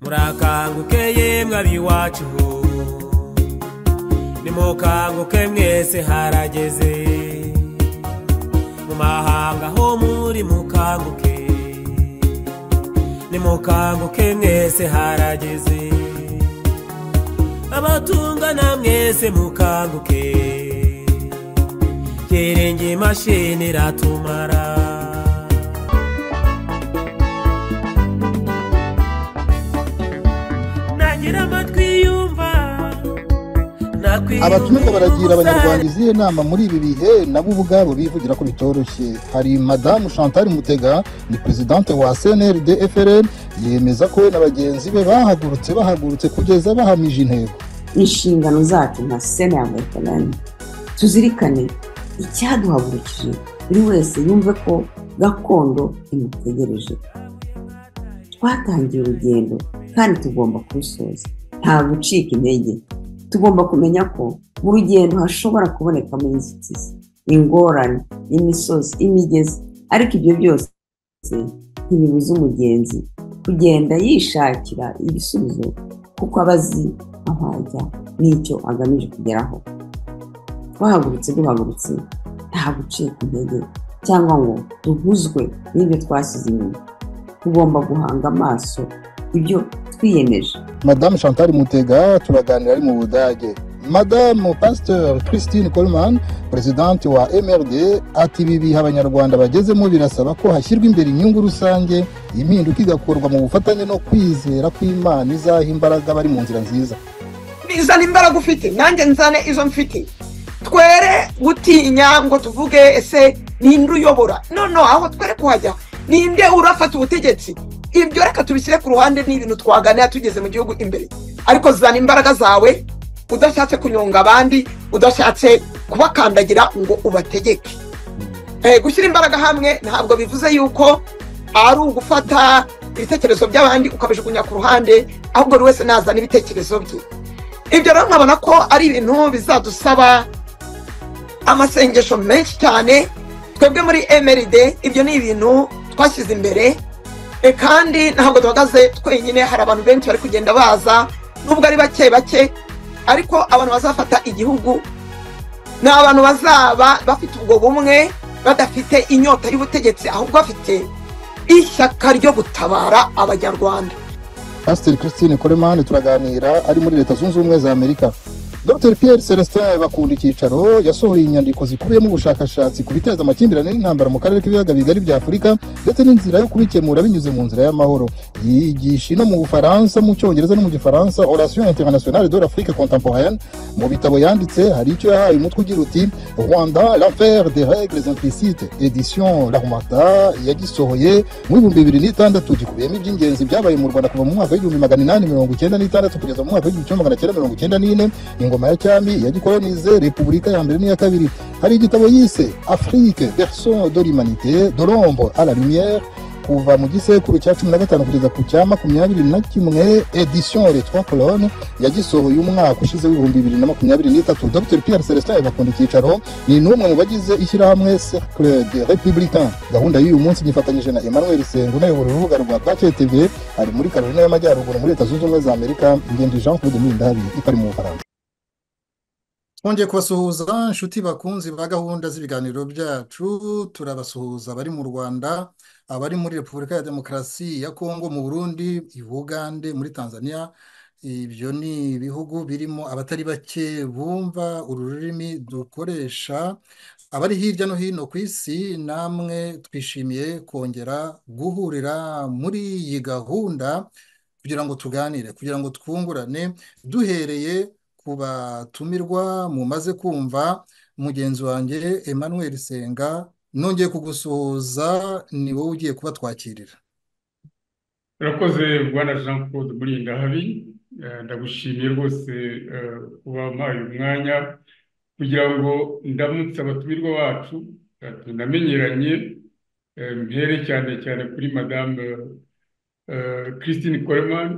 murakanguke yemwe ab'iwacu nimukanguke mwese harageze mu mahanga ho muri mukanguke nimukanguke mwese harageze abatungana mwese mukanguke gerenge imashini iratumara nagira amatwi yumva abatumirwa baragira abanyarwanda izihe nama muri ibi bihe nabo ubwabo bivugira ko bitoroshye hari madamu chantal mutega ni perezidante wa cnrd frl yemeza ko we na bagenzi be bahagurutse bahagurutse kugeza bahamije intego inshingano zacu nka sena ya veterani tuzirikane icyaduhagurukije buri wese yumve ko gakondo imutegereje twatangiye urugendo kandi tugomba kurusoza nta gucika intege tugomba kumenya ko mu rugendo hashobora kubonekamo inzitizi ingorane imisozi imigezi ariko ibyo byose ntibibuza umugenzi kugenda yishakira ibisubizo kuko aba azi aho ajya n'icyo agamije kugeraho twahagurutse duhagurutse nta gucika intege cyangwa ngo duhuzwe n'ibyo twasize inyuma tugomba guhanga amaso ibyo twiyemeje madamu chantal mutega turaganira ari mu budage madamu pasiteri christine coleman perezidante wa mrd ati ibi bihe abanyarwanda bagezemo birasaba ko hashyirwa imbere inyungu rusange impinduka igakorwa mu bufatanye no kwizera kw'imana izaha imbaraga bari mu nzira nziza bizana imbaraga ufite nanjye nzane izo mfite twere gutinya ngo tuvuge ese ninde uyobora none aho twere kuhajya ninde urafata ubutegetsi ibyo reka tubishyire ku ruhande n'ibintu twaganira tugeze mu gihugu imbere ariko zana imbaraga zawe udashatse kunyonga abandi udashatse kubakandagira ngo ubategeke gushyira imbaraga hamwe ntabwo bivuze yuko ari ugufata ibitekerezo by'abandi ukabijugunya ku ruhande ahubwo buri wese nazana ibitekerezo bye ibyo rero nkabona ko ari ibintu bizadusaba amasengesho menshi cyane twebwe muri emeride ibyo ni ibintu twashyize imbere kandi ntabwo duhagaze twenyine hari abantu benshi bari kugenda baza nubwo ari bake bake ariko abantu bazafata igihugu ni abantu bazaba bafite ubwo bumwe badafite inyota y'ubutegetsi ahubwo bafite ishyaka ryo gutabara abanyarwanda pasiteri christine coleman turaganira ari muri leta zunze ubumwe za amerika dr pierre celestin bakunda icyicaro yasohoye inyandiko zikubiyemo ubushakashatsi ku biteza amakimbirane n'intambara mu karere k'ibiyaga bigari bya afurika ndetse n'inzira yo kubikemura binyuze mu nzira y'amahoro yigisha ino mu bufaransa mu cyongereza no mu gifaransa orasiyo internationale de l'afrique contemporaine mu bitabo yanditse hari icyo yahaye umutwe ugira uti rwanda l'affaire des règles implicites edition larmata yagisohoye mu bihumbi bibiri n'itandatu gikubiyemo iby'ingenzi byabaye mu rwanda kuva mu mwaka w'igihumbi magana inani mirongo icyenda n'itandatu kugeza mu mwaka w'igihumbi kimwe magana cyenda mirongo icyenda n'ine ingoma ya cyami yagikolonize repubulika ya mbere n'iya kabiri hari igitabo yise afrique version de l'humanité de l'ombre à la lumière kuva mu gisekuru cya cumi na gatanu kugeza ku cya makumyabiri na kimwe edition les trois colonnes yagisohoye umwaka ushize w'ibihumbi bibiri na makumyabiri n'itatu dr pierre celestin bakunda icyicaro ni n'umwe mu bagize ishyirahamwe cercle de républicain gahunda y'uyu munsi gifatanyije na emmanuel sengu unayobora urubuga rwa bwake tv ari muri carolina y'amajyaruguru muri leta zunze ubumwe za amerika ngendi jean claude mulindahabi itari mu bufaransa twongeye kubasuhuza inshuti bakunzi ba gahunda z'ibiganiro byacu turabasuhuza abari mu rwanda abari muri repubulika ya demokarasi ya kongo mu burundi i bugande muri tanzania ibyo ni ibihugu birimo abatari bake bumva uru rurimi dukoresha abari hirya no hino ku isi namwe twishimiye kongera guhurira muri iyi gahunda kugira ngo tuganire kugira ngo twungurane duhereye ku batumirwa mumaze kumva mugenzi wanjye emmanuel senga nongeye kugusuhuza ni wowe ugiye kuba twakirira urakoze rwanda jean claude murinda habi ndagushimiye rwose kuba mpaye umwanya kugira ngo ndamutse abatumirwa bacu tunamenyeranye mpere cyane cyane kuri madamu christine coleman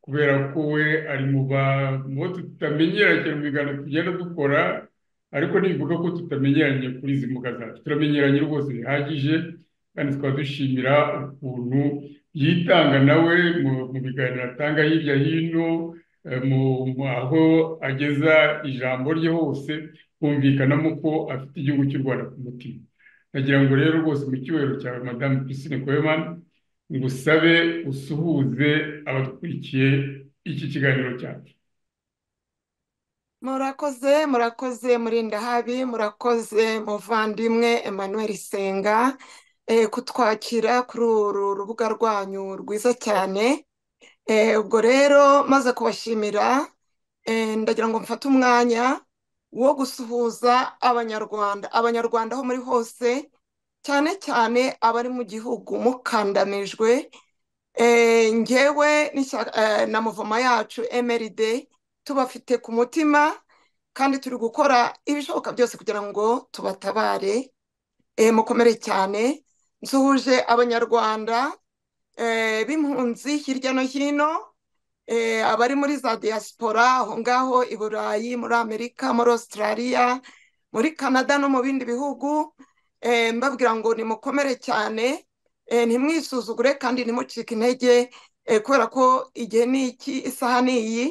kubera ko we ari mu bo tutamenyera cyane mu biganiro tugenda dukora ariko ntibivuga ko tutamenyeranye kuri izi mbuga zacu turamenyeranye rwose bihagije kandi tukaba dushimira ukuntu yitanga nawe mu mu biganiro atanga hirya hino eh, mu- mu- aho ageza ijambo rye hose humvikanamo ko afite igihugu cy'u rwanda ku mutima nagira ngo rero rwose mu cyubahiro cyawe madamu pisine kwemana ngusabe usuhuze abakurikiye iki kiganiro cyacu murakoze murakoze murindahabi murakoze muvandimwe emmanuel senga eh, kutwakira kuri uru rubuga rwanyu rwiza cyane Eh, ubwo rero maze kubashimira eh, ndagira ngo mfate umwanya wo gusuhuza abanyarwanda abanyarwanda aho muri hose cyane cyane abari mu gihugu mukandanijwe Eh, ngewe n'ishyaka- eh, na muvoma yacu mrd tubafite ku mutima kandi turi gukora ibishoboka byose kugira ngo tubatabare Eh, mukomere cyane nsuhuje abanyarwanda eh, b'impunzi hirya no hino eh, abari muri za diaspora aho ngaho i burayi muri amerika muri australia muri canada no mu bindi bihugu eh, mbabwira ngo nimukomere cyane eh, ntimwisuzugure kandi ntimucike intege eh, kubera ko igihe ni iki isaha ni iyi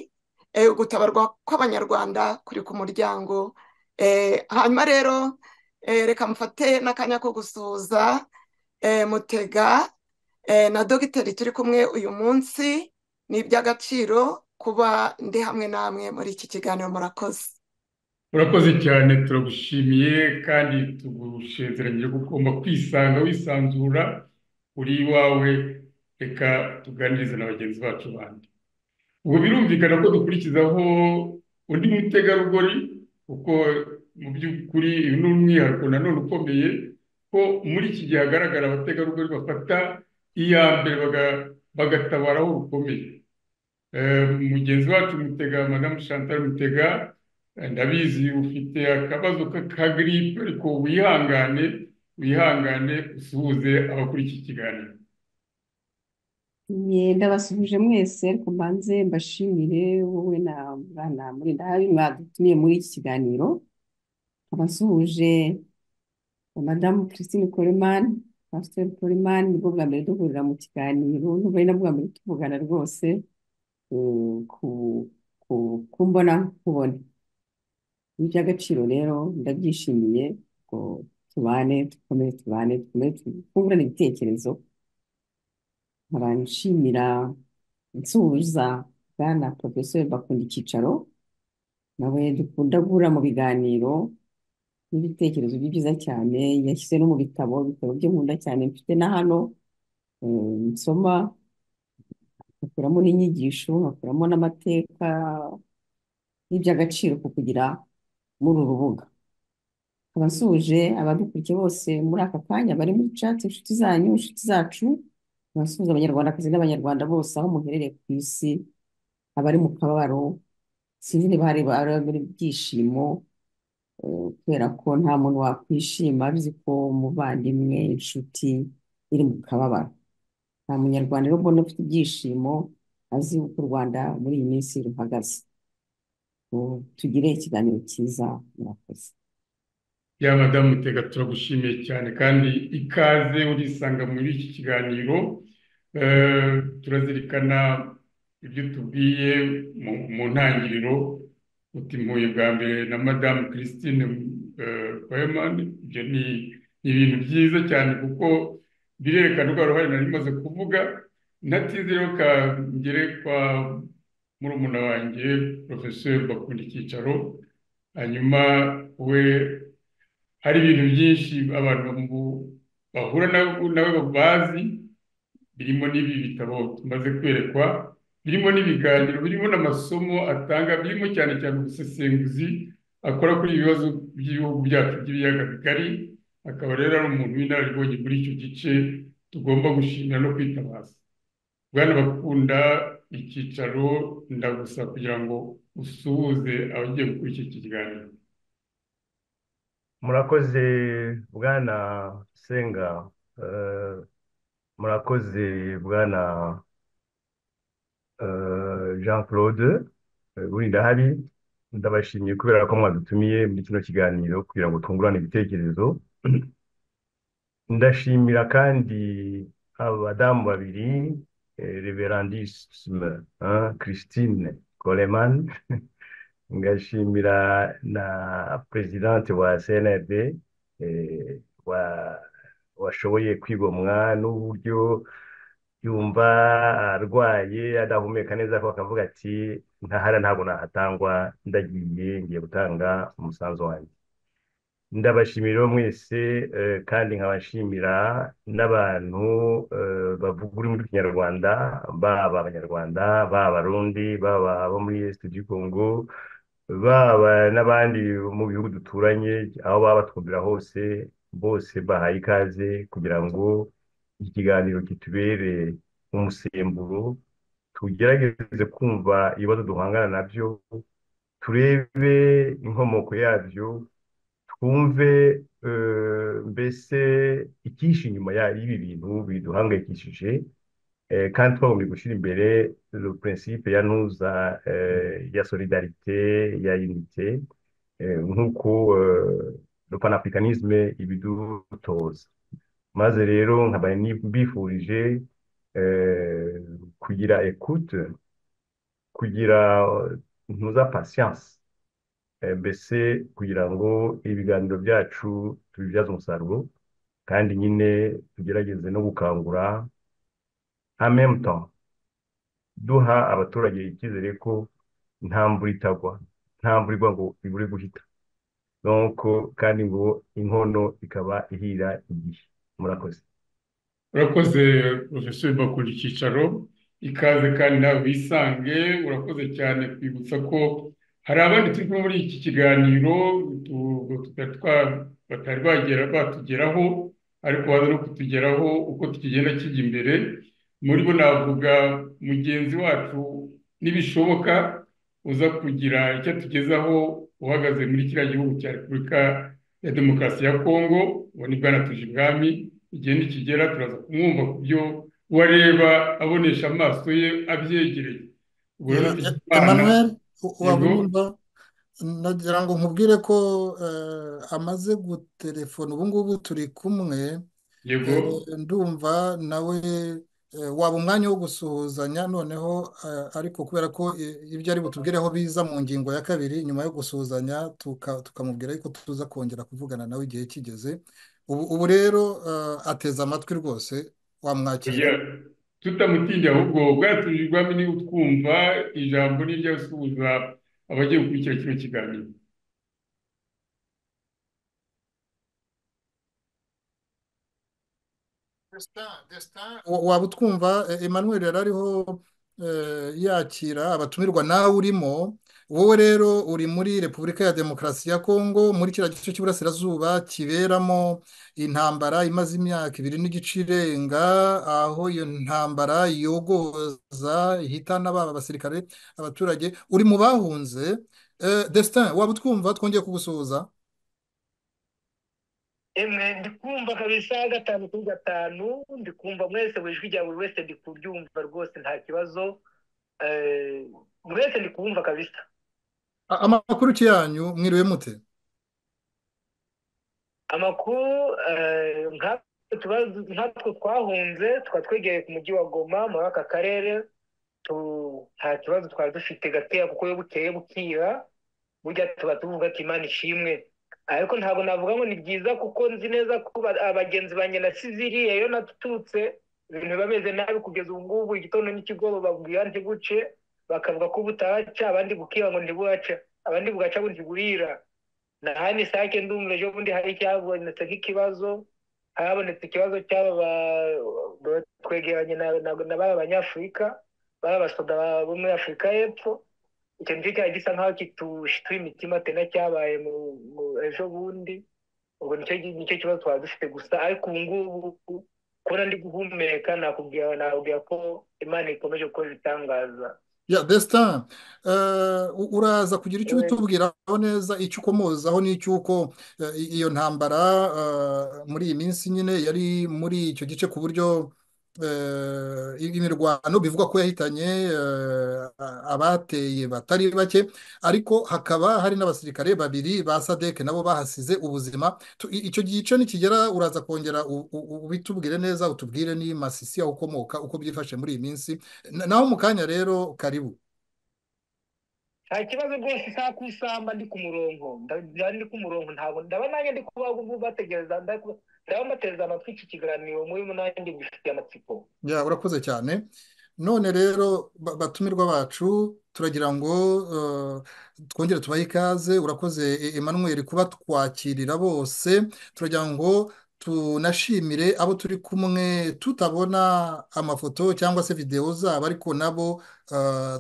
eh, gutabarwa kw'abanyarwanda kuri ku muryango Eh, hanyuma rero eh, reka mufate n'akanya ko gusuhuza eh, mutega eh, na dogiteri turi kumwe uyu munsi ni iby'agaciro kuba ndi hamwe namwe muri iki kiganiro murakoze urakoze cyane turagushimiye kandi tugusezeranyije ko ugomba kwisanga wisanzura uri iwawe reka tuganirize na bagenzi bacu bandi ubu birumvikana ko dukurikizaho undi mutegarugori kuko mu by'ukuri uyu ni umwihariko nanone ukomeye ko muri iki gihe hagaragara abategarugori bafata iya mbere baga- bagatabaraho rukomeye Eh, mugenzi wacu mutega madamu chantal mutega eh, ndabizi ufite akabazo ka- ka giripe ariko wihangane wihangane usuhuze abakuri iki kiganiro Nye, ndabasuhuje mwese ariko mbanze mbashimire wowe na mwana Murindahabi mwadutumiye muri iki kiganiro nkaba nsuhuje madamu Christine Coleman Pastor Coleman nibwo bwa mbere duhurira mu kiganiro nubwo ari nabwo bwa mbere tuvugana rwose eh, ku ku kumbona nkubone ni iby'agaciro rero ndabyishimiye ngo tubane dukomere tubane dukomere twungurane ibitekerezo nkaba nshimira nsuhuza bwana porofeseri bakunda icyicaro nawe dukunda guhura mu biganiro n'ibitekerezo bye byiza cyane yashyize no mu bitabo ibitabo byo nkunda cyane mfite na hano eh, nsoma nkakuramo n'inyigisho nkakuramo n'amateka n'iby'agaciro ku kugira muri uru rubuga nkaba nsuhuje abadukurikiye bose muri aka kanya bari muri cati inshuti zanyu inshuti zacu abasuhuza abanyarwandakazi n'abanyarwanda bose aho muherereye ku isi abari mu kababaro sinzi niba hari abari mu byishimo eh, kubera ko nta muntu wakwishima azi ko umuvandimwe inshuti iri mu kababaro nta munyarwanda rero mbona ufite ibyishimo azi uko u rwanda muri iyi minsi ruhagaze Ngo tugire ikiganiro cyiza murakoze ya madamu mutega turagushimiye cyane kandi ikaze urisanga muri iki kiganiro Eh, turazirikana ibyo tubwiye mu mu ntangiriro uti mpuye bwa mbere na madamu christine weman ibyo ni ni ibintu byiza cyane kuko birerekana urwo ruhare nari maze kuvuga natize rero kangere kwa murumuna wanjye porofeseri bakunda icyicaro hanyuma we hari ibintu byinshi abantu bamu- bahura nabo nabo bazi birimo n'ibi bitabo tumaze kwerekwa birimo n'ibiganiro birimo n'amasomo atanga birimo cyane cyane ubusesenguzi akora kuri ibi bibazo by'ibihugu byacu by'ibiyaga bigari akaba rero ari umuntu w'inararibonye muri icyo gice tugomba gushimira no kwitabaza bwana bakunda icyicaro ndagusa kugira ngo usuhuze abagiye gukurikira iki kiganiro murakoze bwana senga eh, murakoze bwana eh, jean claude eh, burindahari ndabashimiye kubera ko mwadutumiye muri kino kiganiro kugira ngo twungurane ibitekerezo ndashimira kandi abadamu babiri reverandisime christine coleman ngashimira na perezidante wa cnrd eh, wa washoboye kwigomwa n'uburyo yumva arwaye adahumeka neza ko akavuga ati ntahara ntabwo nahatangwa ndagiye ngiye gutanga umusanzu wanjye ndabashimira mwese eh, kandi nkabashimira n'abantu eh, bavuga ururimi rw'ikinyarwanda baba abanyarwanda baba abarundi baba abo muri est du congo baba n'abandi mu bihugu duturanye aho baba batwumvira hose bose bahaye ikaze kugira ngo iki kiganiro kitubere umusemburo tugerageze kumva ibibazo duhangana nabyo turebe inkomoko yabyo twumve mbese icyishe inyuma y'ibi bintu biduhangayikishije kandi twagombye gushyira imbere prinsipe ya ntuza ya solidarite ya unite nk'uko panafricanisme ibidutoza maze rero nkaba mbifurije kugira ekute kugira ntuza patience mbese kugira ngo ibiganiro byacu tubibyaze umusaruro kandi nyine tugerageze no gukangura amemuto duha abaturage icyizere ko nta mvura itagwa nta mvura igwa ngo ibure guhita nuko kandi ngo inkono ikaba ihira igihe murakoze urakoze porofesori bakunda icyicaro ikaze kandi nawe wisange urakoze cyane kwibutsa ko hari abandi turi kumwe muri iki kiganiro batari bagera batugeraho ariko baza no kutugeraho uko tukigenda kijya imbere muri bo navuga mugenzi wacu n'ibishoboka uza kugira icyo atugezaho uhagaze muri kiriya gihugu cya repubulika ya demokarasi ya kongo uwo ni bwana tujibwami igihe nikigera turaza kumwumva ku byo uwo areba abonesha amaso ye abyegereye ubwo rero emanuel wabumva nagira ngo nkubwire ko amaze gutelefona ubu ngubu turi kumwe ndumva nawe waba umwanya wo gusuhuzanya noneho ariko kubera ko ibyo ari butubwireho biza mu ngingo ya kabiri nyuma yo gusuhuzanya tukamubwira ariko tuza kongera kuvugana nawe igihe kigeze ubu rero ateze amatwi rwose wamwakira tutamutinda ahubwo bwatujijwamo ni utwumva ijambo ni ryasuhuza abagiye gukurikira kino kiganiro waba utwumva emmanuel yari ariho yakira abatumirwa nawe urimo wowe rero uri muri repubulika ya demokarasi ya kongo muri kiriya gice cy'iburasirazuba kiberamo intambara imaze imyaka ibiri n'igice irenga aho iyo ntambara yogoza ihitana baba abasirikare abaturage uri mu bahunze destin waba utwumva twongeye kugusuhuza emwe ndikumva kabisa gatanu kuri gatanu ndikumva mwese buri jwi rya buri wese ndi kuryumva rwose nta kibazo mwese ndi kubumva kabisa amakuru yanyu mwiriwe mute amakuru nkatwe twahunze tukaba twegereye ku mujyi wa goma muri aka karere nta kibazo twari dufite gateya kuko iyo bukeye bukira burya tuba tuvuga ati imana ishimwe ariko ntabwo navuga ngo ni byiza kuko nzi neza ko abagenzi banjye na siziriya iyo natutse ibintu biba bimeze nabi kugeza ubu ngubu igitondo n'ikigoroba babwira ntiguce bakavuga ko butahaca abandi bukira ngo ntibuhaca abandi bugaca ngo ntiburira nahani sake ndumva ejo bundi hari icyabonetse nk'ikibazo habonetse ikibazo cy'aba twegeranye na baba abanyafurika baba abasoda bo muri afurika y'epfo icyo nicyo cyari gisa nk'aho kitushituye imitima atena cyabaye mu ejo bundi ubwo nicyo kibazo twaba dufite gusa ariko ubu ngubu kubona ndi guhumeka nakubwira ko imana ikomeje gukora ibitangaza ya destin uraza kugira icyo ubitubwiraho neza icyo ukomozaho n'icy'uko iyo ntambara muri iyi minsi nyine yari muri icyo gice ku buryo imirwano bivugwa ko yahitanye abateye batari bake ariko hakaba hari n'abasirikare babiri ba sadeke nabo bahasize ubuzima icyo gice nikigera uraza kongera ubitubwire neza utubwire ni masisi aho ukomoka uko byifashe muri iyi minsi naho mu kanya rero karibu nta kibazo rwose isaha ku isamba ndi ku murongo ndi ku murongo ntabwo ndaba nanjye ndi kubaho bategereza ndaba mbateze amatwi iki kiganiro muri nanjye ngifitiye amatsiko ya urakoze cyane none rero batumirwa bacu turagira ngo twongere tubahe ikaze urakoze Emmanuel kuba twakirira bose turagira ngo tunashimire abo turi kumwe tutabona amafoto cyangwa se videwo zabo ariko nabo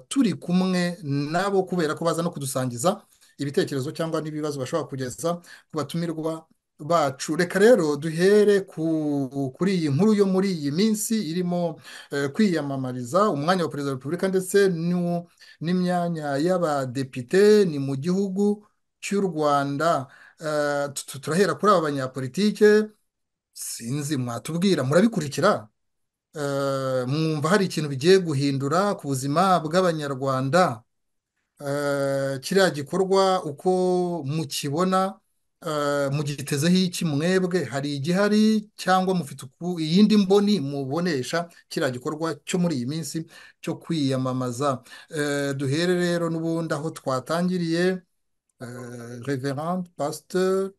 turi kumwe nabo kubera ko baza no kudusangiza ibitekerezo cyangwa n'ibibazo bashobora kugeza ku batumirwa bacu reka rero duhere kuri iyi nkuru yo muri iyi minsi irimo kwiyamamariza umwanya wa perezida wa repubulika ndetse n'imyanya y'abadepite ni mu gihugu cy'u rwanda turahera kuri aba banyapolitike sinzi mwatubwira murabikurikira mwumva hari ikintu bigiye guhindura ku buzima bw'abanyarwanda kiriya gikorwa uko mukibona mugitezeho iki mwebwe hari igihari cyangwa mufite iyindi mboni mubonesha kiriya gikorwa cyo muri iyi minsi cyo kwiyamamaza duhere rero n'ubundi aho twatangiriye reverande pasteur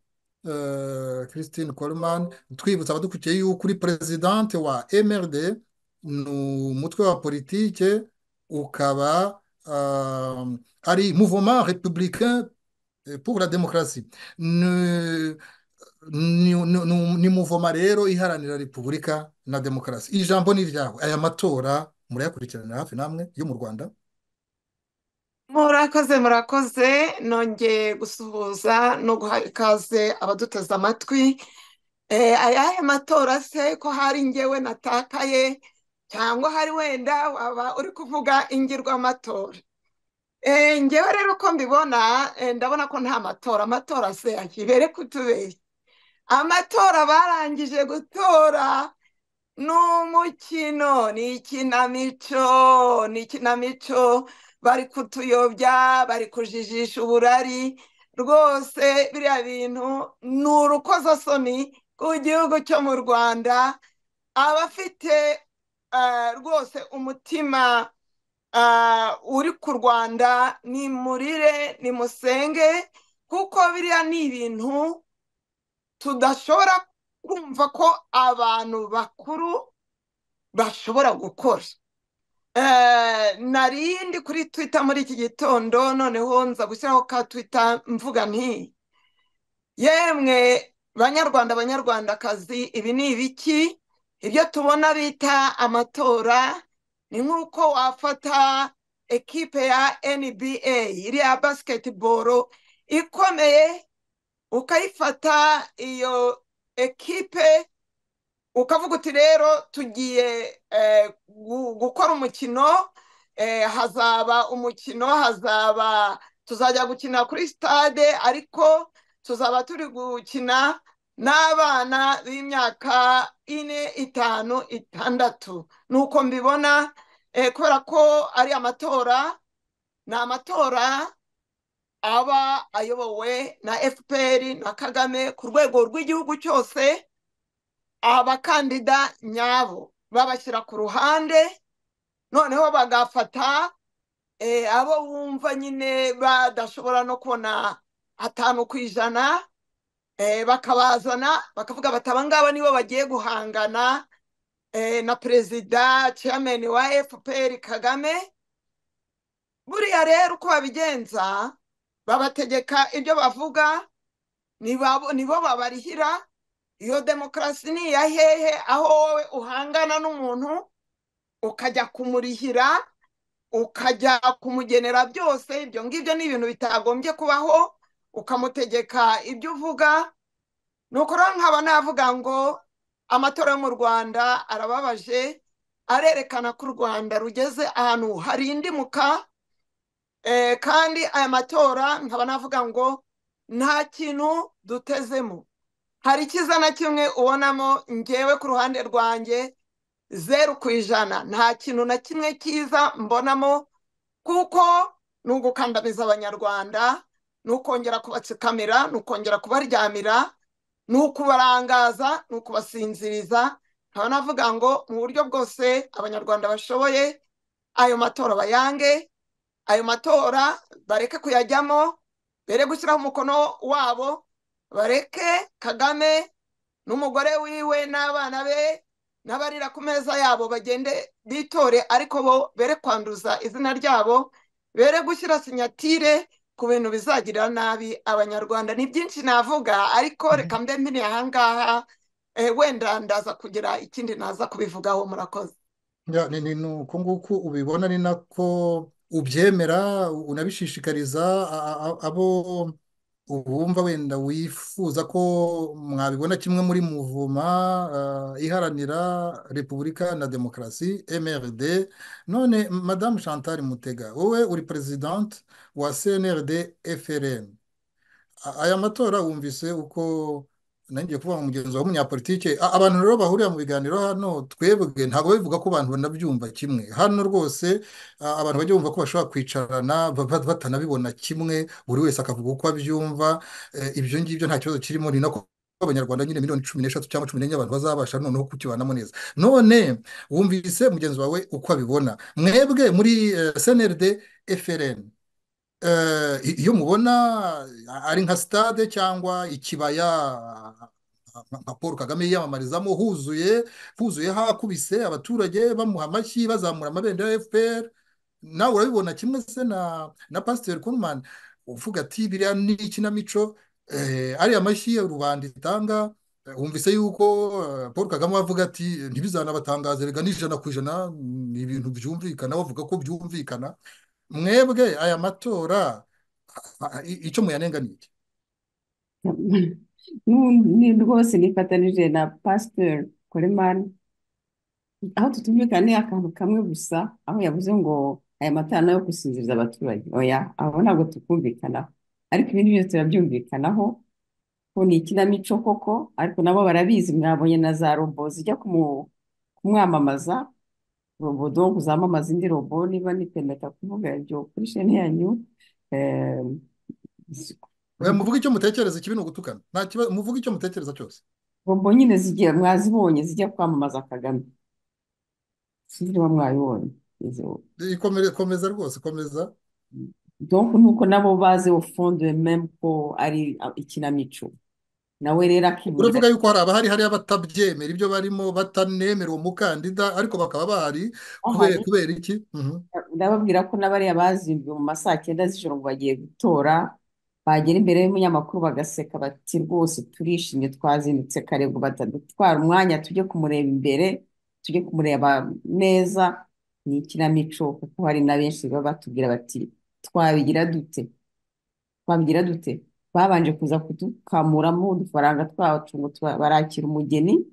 christine coleman twibutsa abadukurikiye yuko uri perezidante wa mrd ni umutwe wa politike ukaba ari mouvement républicain pour la demokarasi ni muvoma rero iharanira repubulika na demokarasi ijambo ni iryawe aya matora murayakurikirana hafi namwe yo mu rwanda murakoze murakoze nongeye gusuhuza no guha ikaze abaduteze amatwi ayahe matora se ko hari ngewe natakaye cyangwa hari wenda waba uri kuvuga ingirwamatora ngewe rero uko mbibona ndabona ko nta matora amatora se akibere kutubere amatora barangije gutora ni umukino ni ikinamico ni ikinamico bari kutuyobya bari kujijisha uburari rwose biriya bintu ni urukozasoni ku gihugu cyo mu rwanda abafite rwose umutima uri ku rwanda ni murire ni musenge kuko biriya ni ibintu tudashobora kumva ko abantu bakuru bashobora gukora narindi kuri twita muri iki gitondo noneho nza gushyiraho ka twita mvuga nti yemwe banyarwanda banyarwandakazi ibi ni ibiki ibyo tubona bita amatora ni nk'uko wafata ekipe ya nba iriya basiketiboro ikomeye ukayifata iyo ekipe ukavuga uti rero tugiye gukora umukino hazaba umukino hazaba tuzajya gukina kuri sitade ariko tuzaba turi gukina n'abana b'imyaka ine itanu itandatu nuko mbibona kubera ko ari amatora ni amatora aba ayobowe na fpr na kagame ku rwego rw'igihugu cyose abakandida nyabo babashyira ku ruhande noneho bagafata abo bumva nyine badashobora no kubona atanu ku ijana bakabazana bakavuga bati aba ngaba nibo bagiye guhangana na perezida chairman wa fpr kagame buriya rero uko babigenza babategeka ibyo bavuga nibo babarihira iyo demokarasi ni iya hehe aho wowe uhangana n'umuntu ukajya kumurihira ukajya kumugenera byose ibyo ngibyo ni ibintu bitagombye kubaho ukamutegeka ibyo uvuga ni ukora nkaba navuga ngo amatora yo mu rwanda arababaje arerekana ko u rwanda rugeze ahantu harindimuka kandi aya matora nkaba navuga ngo nta kintu dutezemo hari ikiza na kimwe ubonamo ngewe ku ruhande rwanjye zeru ku ijana nta kintu na kimwe cyiza mbonamo kuko ni ugukandamiza abanyarwanda ni ukongera kubatsikamira ni ukongera kubaryamira ni ukubarangaza ni ukubasinziriza nkaba navuga ngo mu buryo bwose abanyarwanda bashoboye ayo matora bayange ayo matora bareke kuyajyamo bere gushyiraho umukono wabo bareke kagame n'umugore wiwe n'abana be n'abarira ku meza yabo bagende bitore ariko bo bere kwanduza izina ryabo bere gushyira sinyatire ku bintu bizagirira nabi abanyarwanda ni byinshi navuga ariko reka mbe mpiriye aha ngaha wenda ndaza kugira ikindi naza kubivugaho murakoze ni uko nguko ubibona ni nako ubyemera unabishishikariza abo ubumva wenda wifuza ko mwabibona kimwe muri muvuma iharanira repubulika na demokarasi mrd none madamu chantal mutega wowe uri perezidante wa cnrd frn aya matora wumvise uko nanjye kuvuga mugenzi w'umunyapolitike abantu rero bahurira mu biganiro hano twebwe ntabwo bivuga ko abantu banabyumva kimwe hano rwose abantu bajya bumva ko bashobora kwicarana batanabibona kimwe buri wese akavuga uko abyumva ibyo ngibyo nta kibazo kirimo ni nako abanyarwanda nyine miliyoni cumi n'eshatu cyangwa cumi n'enye abantu bazabasha noneho kukibanamo neza none wumvise mugenzi wawe uko abibona mwebwe muri cnrd frn iyo mubona ari nka sitade cyangwa ikibaya nka paul kagame yiyamamarizamo huzuye huzuye hakubise abaturage bamuha amashyi bazamura amabendera ya fpr nawe urabibona kimwe se na na pasiteri kunumani uvuga ati biriya ni ikinamico ariya mashyi rubanda itanga wumvise yuko paul kagame avuga ati ntibizanabatangaze rega n'ijana ku ijana ni ibintu byumvikana bavuga ko byumvikana mwebwe aya matora icyo muyanenganiye ni rwose nifatanije na pasiteri koremani aho tutumvikana ni akantu kamwe gusa aho yavuze ngo aya matara nayo gusinziriza abaturage oya abo ntabwo tukumvikanaho ariko ibindi byose turabyumvikanaho ko ni ikinamico koko ariko nabo barabizi mwabonye na za robo zijya kumwamamaza robo donk zamamaza indi robo niba nipemeka kuvuga ibyo kuri sheni yanyu muvuga icyo mutekereza ikibi ni ugutukana muvuga icyo mutekereza cyose robo nyine mwazibonye zijya kwamamaza kagame sinzi niba mwabibonye komeza rwose komeza donk nuko nabo bazi ufunde memu ko ari ikinamico nawe rero akibwira uravuga yuko hari abahari hariya batabyemera ibyo barimo batanemera uwo mukandida ariko bakaba bahari kubera iki ndababwira ko n'abariya bazinduwe mu ma saa cyenda z'ijoro ngo bagiye gutora bagera imbere y'umunyamakuru bagaseka bati rwose turishimye twazindutse kare ngo batadutwara umwanya tujye kumureba imbere tujye kumureba neza ni ikinamico kuko hari na benshi baba batubwira bati twabigira dute twabigira dute babanje kuza kudukamuramo udufaranga twacu ngo barakira umugeni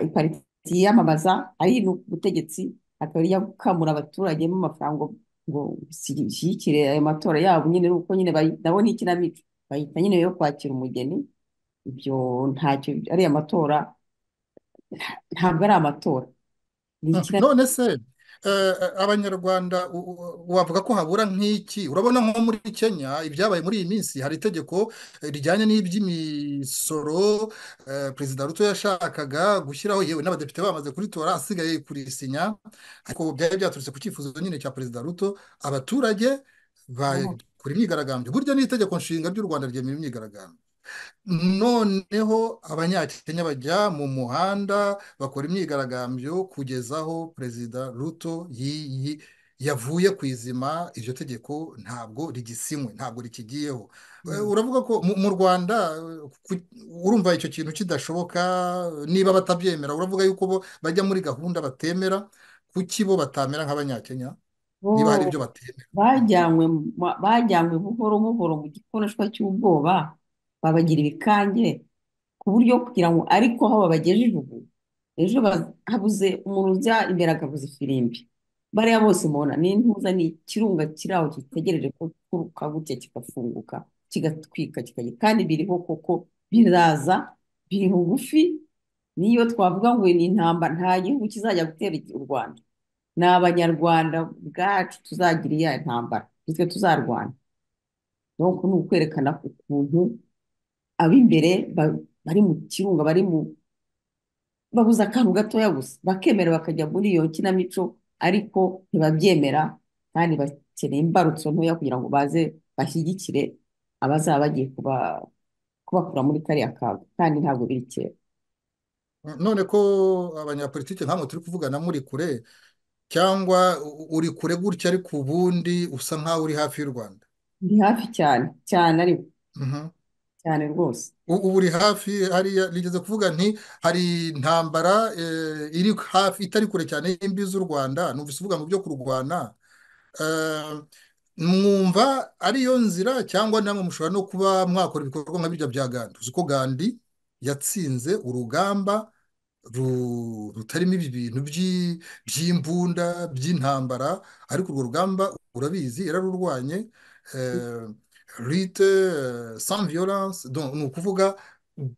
ipariti yiyamamaza ari no ku butegetsi akaba ijya gukamura abaturage mu mafaranga ngo bishyigikire ayo matora yabo nyine nuko nyine nabo ni ikinamico bahita nyine yo kwakira umugeni ibyo ntacyo ariya matora ntabwo ari amatora none se abanyarwanda wavuga ko habura nk'iki urabona nko muri kenya ibyabaye muri iyi minsi hari itegeko rijyanye n'iby'imisoro perezida ruto yashakaga gushyiraho yewe n'abadepite bamaze kuritora asigaye kurisinya ariko byari byaturutse ku cyifuzo nyine cya perezida ruto abaturage bakora imyigaragambyo burya n'itegeko nshinga ry'u rwanda ryemera imyigaragambyo noneho abanyakenya bajya mu muhanda bakora imyigaragambyo kugeza aho perezida ruto yavuye ku izima iryo tegeko ntabwo rigisinywe ntabwo rikigiyeho uravuga ko mu rwanda urumva icyo kintu kidashoboka niba batabyemera uravuga yuko bo bajya muri gahunda batemera kuki bo batamera nk'abanyakenya niba hari ibyo batemera bajyanywe buhoro buhoro mu gikoreshwa cy'ubwoba babagira ibikange ku buryo kugira ngo ariko aho babagejeje ubu ejo habuze umuntu ujya imbere akavuza ifirimbi bariya bose mubona ni intuza ni ikirunga kiri aho gitegereje ko kuruka gutya kigafunguka kigatwika kikajya kandi biriho koko biraza biri bugufi niyo twavuga ngo ni intambara nta gihugu kizajya gutera u rwanda ni abanyarwanda bwacu tuzagira iya ntambara nitwe tuzarwana nuko ni ukwerekana ukuntu ab'imbere bari mu kirunga bari mu babuze akantu gatoya gusa bakemera bakajya muri iyo kinamico ariko ntibabyemera kandi bakeneye imbarutso ntoya kugira ngo baze bashyigikire abazaba bagiye kubakura muri kariya kaga kandi ntabwo biri kera none ko abanyapolitiki nkamwe turi kuvugana muri kure cyangwa uri kure gutya ariko ubundi usa nkaho uri hafi y'u rwanda ni hafi cyane cyane ariko cyane rwose ubu uri hafi hariya rigeze kuvuga nti hari intambara iri hafi itari kure cyane y'imbi z'u rwanda ntuvise uvuga mu byo kurwana mwumva ariyo nzira cyangwa namwe mushobora no kuba mwakora ibikorwa nka birya bya gandi uzi ko gandi yatsinze urugamba rutarimo ibi bintu by'imbunda by'intambara ariko urwo rugamba urabizi yararurwanye rite sans violence ni ukuvuga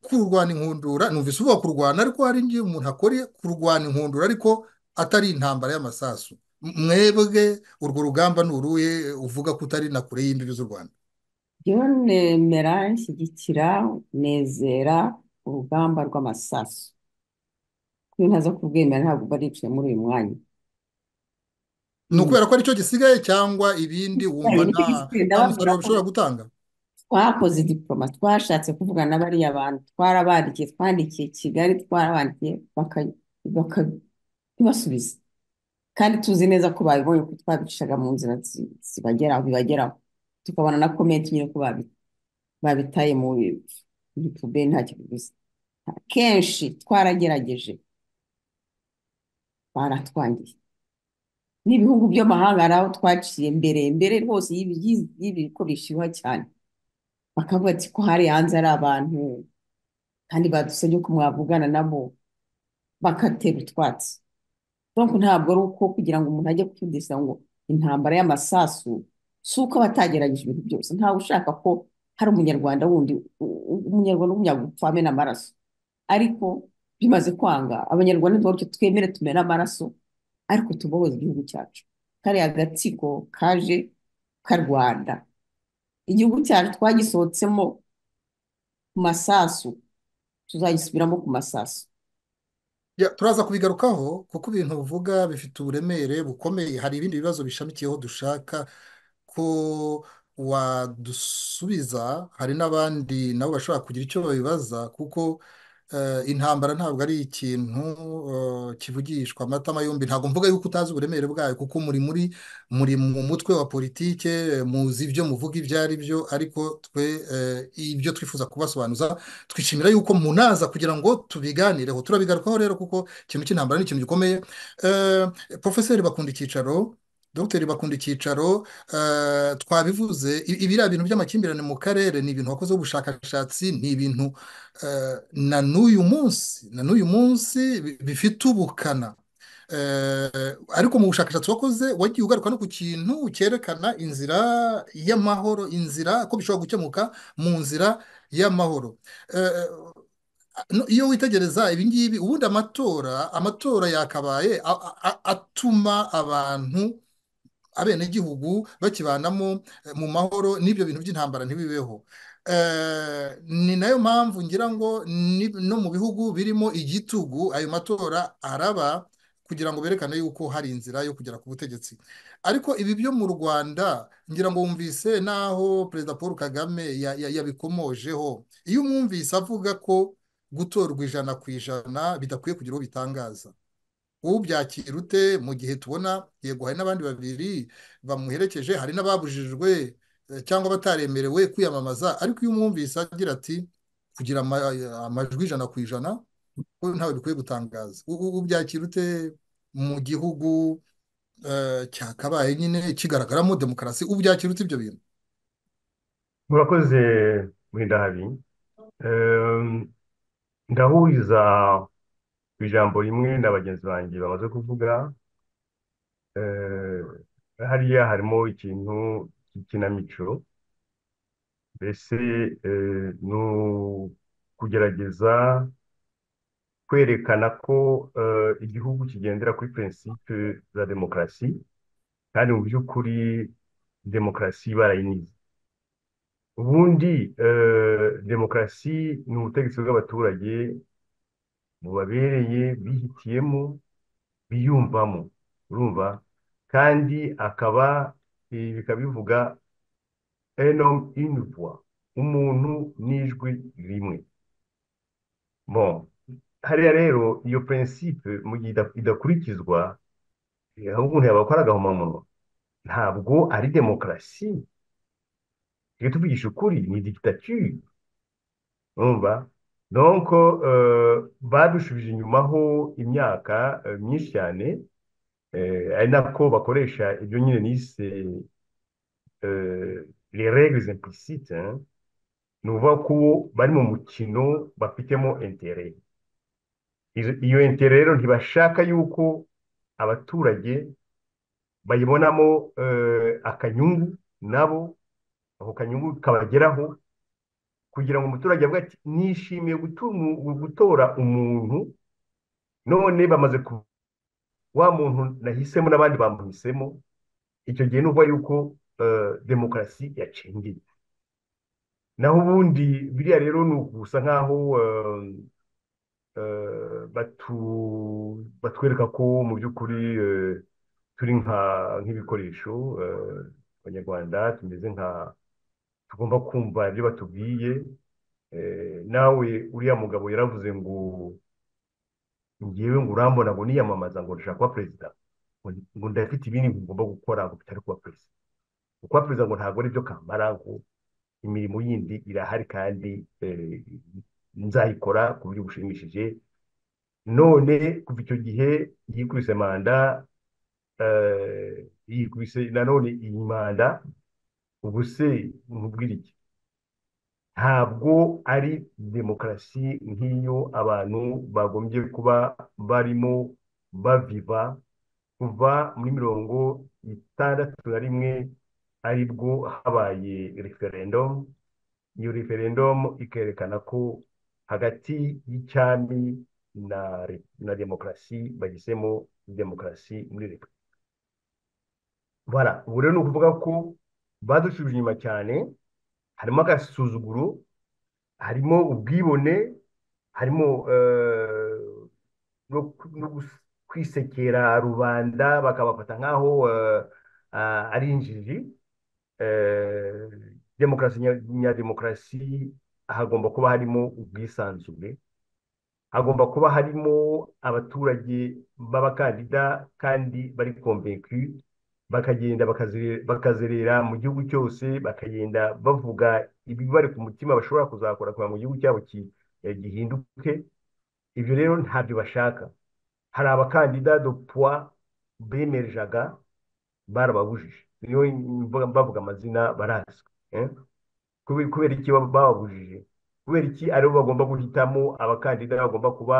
kurwanya inkundura numvise uvuga kurwana ariko hari igihe umuntu akora kurwana inkundura ariko atari intambara y'amasasu mwebwe urwo rugamba ni uruhe uvuga ko utari na kure y'imbibi z'u rwanda yewe nemera nshyigikira nezera urugamba rw'amasasu kuko iyo ntaza kubwemera ntabwo uba aricaye muri uyu mwanya ni ukubera ko aricyo gisigaye cyangwa ibindi wumva nta musaruro bishobora gutanga twakoze diporoma twashatse kuvugana na bariya bantu twarabandikiye twandikiye kigali twarabandikiye bakabasubiza kandi tuzi neza ko babibonye ko twabicishaga mu nzira zibageraho bibageraho tukabona na komenti nyine ko babitaye muri puberi nta kiguzi kenshi twaragerageje baratwangiye n'ibihugu by'amahanga hari aho twaciye mbere mbere rwose y'ibiko bishyuha cyane bakavuga ati ko hari hanze ari abantu kandi badusabye ko mwavugana nabo bakatera utwatsi donc ntabwo ari uko kugira ngo umuntu ajye kutudisa ngo intambara y'amasasu si uko aba atagerageje ibintu byose ntawe ushaka ko hari umunyarwanda wundi umunyarwanda w'umunyagupfa amena amaraso ariko bimaze kwanga abanyarwanda ntibabyo twemere tumena amaraso ariko tubohoze igihugu cyacu kariya gatsiko kaje ka rwanda igihugu cyacu twagisohotsemo ku masasu tuzagisubiramo ku masasu turaza kubigarukaho kuko ibintu bivuga bifite uburemere bukomeye hari ibindi bibazo bishamikiyeho dushaka ko wadusubiza hari n'abandi nabo bashobora kugira icyo babibaza kuko intambara ntabwo ari ikintu kivugishwa amatama yombi ntabwo mvuga yuko utazi uburemere bwayo kuko muri muri muri mu mutwe wa politike muzi ibyo muvuga ibyo ari byo ariko twe ibyo twifuza kubasobanuza twishimira yuko munaza kugira ngo tubiganireho turabigarukaho rero kuko ikintu cy'intambara ni ikintu gikomeye porofeseri bakunda icyicaro dogiteri bakunda icyicaro twabivuze ibiriya bintu by'amakimbirane mu karere ni ibintu wakozeho ubushakashatsi ni ibintu na n'uyu munsi na n'uyu munsi bifite ubukana ariko mu bushakashatsi wakoze wagiye ugaruka no ku kintu cyerekana inzira y'amahoro inzira ko bishobora gukemuka mu nzira y'amahoro iyo witegereza ibi ngibi ubundi amatora amatora yakabaye atuma abantu abenegihugu bakibanamo mu mahoro n'ibyo bintu by'intambara ntibibeho ni nayo mpamvu ngira ngo no mu bihugu birimo igitugu ayo matora araba kugira ngo berekane yuko hari inzira yo kugera ku butegetsi ariko ibi byo mu rwanda ngira ngo wumvise n'aho perezida paul kagame yabikomojeho iyo umwumvise avuga ko gutorwa ijana ku ijana bidakwiye kugira uwo bitangaza ubyakira ute mu gihe tubona yego hari n'abandi babiri bamuherekeje hari n'ababujijwe cyangwa bataremerewe kwiyamamaza ariko iyo umwumvise agira ati kugira amajwi ijana ku ijana ko ntawe bikwiye gutangaza ubyakira ute mu gihugu cyakabaye nyine kigaragaramo demokarasi ubyakira ute ibyo bintu murakoze muri ndahabi ndahuriza ku ijambo rimwe na bagenzi banjye bamaze kuvuga hariya harimo ikintu cy'ikinamico mbese ni ukugerageza kwerekana ko igihugu kigendera kuri prinsipe za demokarasi kandi mu by'ukuri demokarasi barayinize ubundi demokarasi ni ubutegetsi bw'abaturage bubabereye bihitiyemo biyumvamo urumva kandi akaba ibi bikaba bivuga enomu inivwa umuntu n'ijwi rimwe bon hariya rero iyo prinsipe mu gihe idakurikizwa ahubwo umuntu yabakora agahomamunwa ntabwo ari demokarasi iyo tuvugisha ukuri ni digitatire urumva donc badushubije inyuma ho imyaka myinshi cyane ari nako bakoresha ibyo nyine nise les règles implicites ni ukuvuga ko bari mu mukino bafitemo intere iyo intere rero ntibashaka yuko abaturage bayibonamo akanyungu nabo ako kanyungu kabageraho kugira ngo umuturage avuga ati nishimiye gutora umuntu none bamaze ku wa muntu nahisemo n'abandi bamuhisemo icyo gihe ni yuko demokarasi yacengeye naho ubundi biriya rero ni ugusa nk'aho batwereka ko mu by'ukuri turi nk'ibikoresho abanyarwanda tumeze nka tugomba kumva ibyo batubwiye nawe uriya mugabo yaravuze ngo ngewe ngo urambona ngo niyamamaza ngo ndashaka kuba perezida ngo ndafite ibindi ngomba gukora ngo bitari kuba perezida kuba perezida ngo ntabwo ari byo kamara ngo imirimo yindi irahari kandi nzayikora ku buryo bushimishije none kuva icyo gihe yikubise manda yikubise nanone iyi manda ubu se nkubwira iki ntabwo ari demokarasi nk'iyo abantu bagombye kuba barimo baviva kuva muri mirongo itandatu na rimwe aribwo habaye referendomu iyo referendomu ikerekana ko hagati y'icyami na na demokarasi bagisemo demokarasi muri repubulika bara ubu rero ni ukuvuga ko badushubije inyuma cyane harimo agasuzuguro harimo ubwibone harimo no kwisekera rubanda bakabafata nk'aho ari injiji demokarasi nyademokarasi hagomba kuba harimo ubwisanzure hagomba kuba harimo abaturage b'abakandida kandi bari komvekwi bakagenda bakazerera mu gihugu cyose bakagenda bavuga ibibari ku mutima bashobora kuzakora kugira mu gihugu cyabo gihinduke ibyo rero ntabyo bashaka hari abakandida do puwa bemerejaga barababujije niyo bavuga amazina barazwi kubera iki bababujije kubera iki aribo bagomba guhitamo abakandida bagomba kuba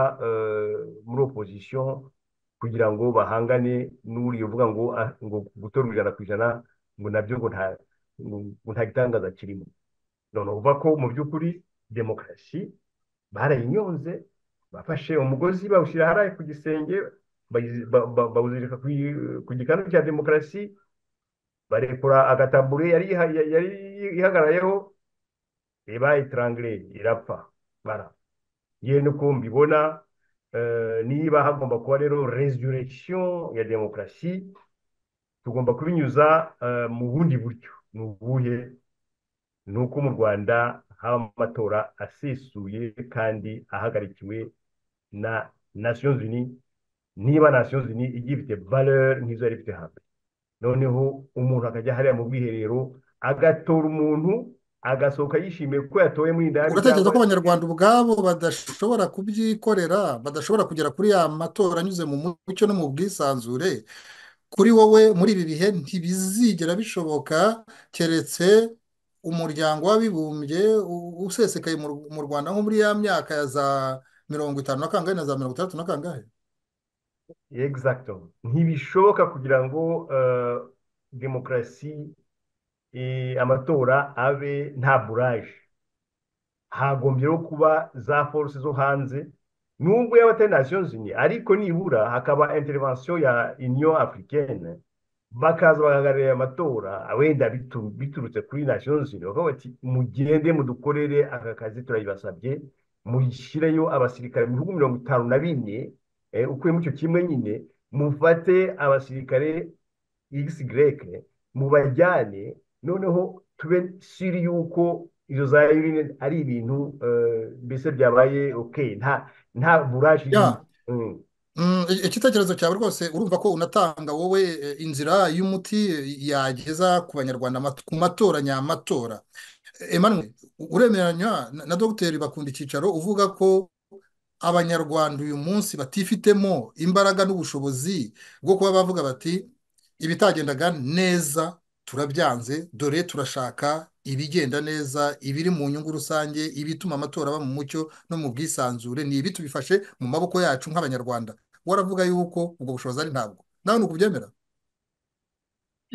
muri opozisiyo kugira ngo bahangane n'uriya uvuga ngo ngo gutora ijana ku ijana ngo nabyo ngo nta ngo nta gitangaza kirimo none uva ko mu by'ukuri demokarasi barayinyonze bafashe umugozi bawushyira hariya ku gisenge bawuzirika ku gikanu cya demokarasi barekura agatabure yari ihagarayeho reba itarangire irapfa bara yewe nuko mbibona niba hagomba kuba rero resurrection ya demokarasi tugomba kubinyuza mu bundi buryo ni ubuhe ni uko mu rwanda haba amatora asesuye kandi ahagarikiwe na nations unies niba nations unies igiye ifite valeur nk'izo yari ifite hambere noneho umuntu akajya hariya mu bwiherero agatora umuntu agasohoka yishimiye ko yatoye muri indani uratekereza ko abanyarwanda ubwabo badashobora kubyikorera badashobora kugera kuri ya matora anyuze mu mucyo no mu bwisanzure kuri wowe muri ibi bihe ntibizigera bishoboka keretse umuryango w'abibumbye usesekaye mu rwanda nko muri ya myaka ya za mirongo itanu na kangahe na za mirongo itandatu na kangahe exacto ntibishoboka kugira ngo demokarasi amatora abe nta buraje hagombyeho kuba za force zo hanze nubwo yaba atari nations unies ariko nibura hakaba intervention ya union africaine bakaza bakagarurira amatora wenda bitu- biturutse kuri nations unies bakavuga bati mugende mudukorere aka kazi turayibasabye muyishyireyo abasirikare mu bihugu mirongo itanu na bine eh, ukuyemo icyo kimwe nyine mufate abasirikare xy mubajyane noneho tube siri yuko izo za urine ari ibintu eh, mbese byabaye okay nta nta burashi Ya. Mm. Mm, i- igitekerezo cyawe rwose urumva ko unatanga wowe eh, inzira y'umuti eh, yageza ku banyarwanda amat- ku matora nyamatora Eh, Emmanuel u- uremeranya na- na dogiteri bakunda icyicaro uvuga ko abanyarwanda uyu munsi batifitemo imbaraga n'ubushobozi bwo kuba bavuga bati ibitagendaga neza turabyanze dore turashaka ibigenda neza ibiri mu nyungu rusange ibituma amatora aba mu mucyo no mu bwisanzure ni ibi tubifashe mu maboko yacu nk'abanyarwanda waravuga yuko ubwo bushobozi ari ntabwo nawe ni ukubyemera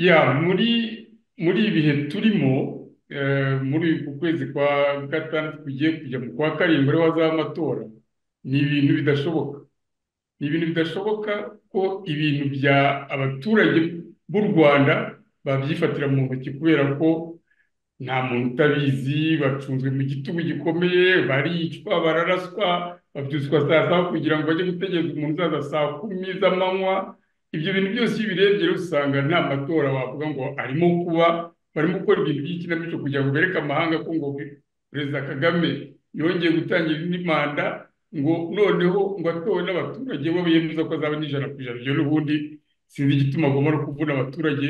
ya muri muri ibi bihe turimo eh, muri uku kwezi kwa gatandatu kugiye kujya mu kwa karindwi ariho hazaba amatora ni ibintu bidashoboka ni ibintu bidashoboka ko ibintu bya abaturage b'u rwanda babyifatira mu ntoki kubera ko nta muntu utabizi bacunzwe mu gitugu gikomeye baricwa bararaswa babyutswa saa saba kugira ngo bajye gutegereza umuntu uzaza saa kumi z'amanywa ibyo bintu byose iyo ubirebye rero usanga nta matora wavuga ngo arimo kuba barimo gukora ibintu by'ikinamico kugira ngo bereke amahanga ko ngo perezida kagame yongeye gutangira indi manda ngo noneho ngo atowe n'abaturage bo biyemeza ko azaba n'ijana ku ijana ibyo n'ubundi sinzi igituma agomba no kuvuna abaturage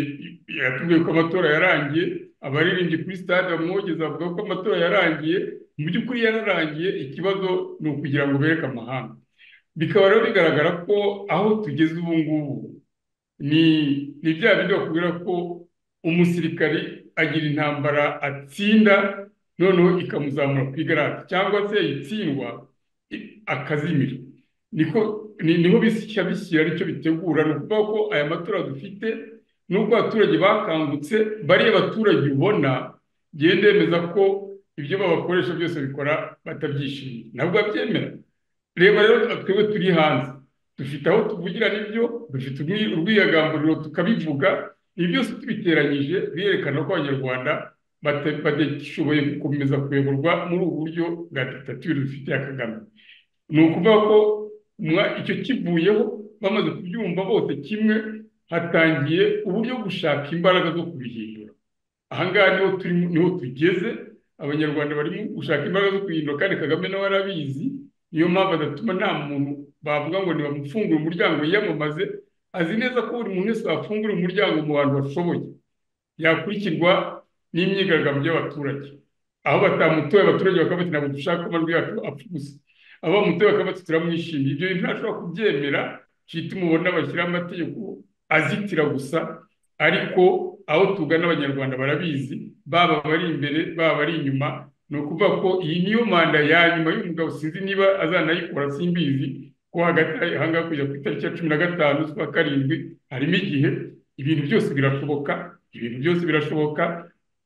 yatubwiye ko amatora yarangiye abaririmbyi kuri stade bamwogeza bavuga ko amatora yarangiye mu by'ukuri yararangiye ikibazo ni ukugira ngo bereke amahanga bikaba rero bigaragara ko aho tugeze ubu ngubu ni ni bya bindi bakubwira ko umusirikari agira intambara atsinda noneho ikamuzamura ku igaraje cyangwa se itsindwa i- akazimira niko ni- niho bisya bishyira aricyo bitegura ni ukuvuga ko aya matora dufite n'ubwo abaturage bakangutse bariya baturage ubona genda yemeza ko ibyo babakoresha byose bikora batabyishimiye ntabwo babyemera reba rero twebwe turi hanze dufite aho tuvugira n'ibyo dufite urwi- urwiyagamburiro tukabivuga ibi byose tubiteranyije birerekana ko abanyarwanda bata- badashoboye gukomeza kuyoborwa muri ubu buryo bwa diktatire dufite ya kagame ni ukuvuga ko mwa- icyo kivuyeho bamaze kubyumva bose kimwe hatangiye uburyo bwo gushaka imbaraga zo kubihindura aha ngaha niho turimo niho tugeze abanyarwanda barimo gushaka imbaraga zo kubihindura kandi kagame nawe arabizi niyo mpamvu adatuma nta muntu bavuga ngo ntibamufungure umuryango yiyamamaze azi neza ko buri muntu wese wafungura umuryango mu bantu bashoboye yakurikirwa n'imyigaragambyo y'abaturage aho batamutoye abaturage bakaba bati ntabwo dushaka ko amajwi yacu apfa ubusa abo bamutoye bakaba bati turamwishimiye ibyo bintu ntashobora kubyemera cyita umubona bashyiraho amategeko azitira gusa ariko aho tugana abanyarwanda barabizi baba abari imbere baba abari inyuma ni ukuvuga ko iyi niyo manda ya nyuma y'umugabo sinzi niba azanayikora simbizi ko hagati aha ngaha kujya ku itariki ya cumi na gatanu z'ukwa karindwi harimo igihe ibintu byose birashoboka ibintu byose birashoboka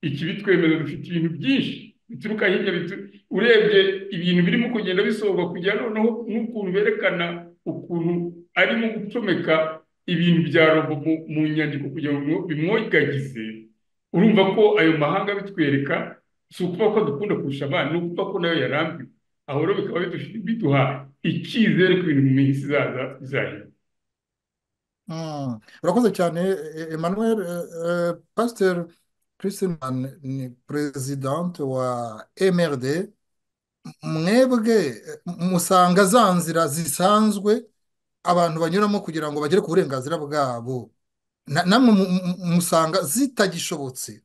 ikibitwemeza dufite ibintu byinshi bituruka hirya bitu- urebye ibintu birimo kugenda bisohoka kujya noneho n'ukuntu berekana ukuntu arimo gucomeka ibintu bya robo mu, mu nyandiko kugira ngo bimwogagize urumva ko ayo mahanga bitwereka si ukuvuga ko dukunda kurusha abana ni ukuvuga ko nayo yarambiwe aho rero bikaba bidufi- biduha icyizere ko ibintu mu minsi izaza bizahinduka Mm, urakoze cyane eh, Emmanuel eh, eh, Pasteur Christian ni perezidante wa MRD mwebwe eh, musanga za nzira zisanzwe abantu banyuramo kugira ngo bagere ku burenganzira bwabo Na- namwe mu- mu- musanga zitagishobotse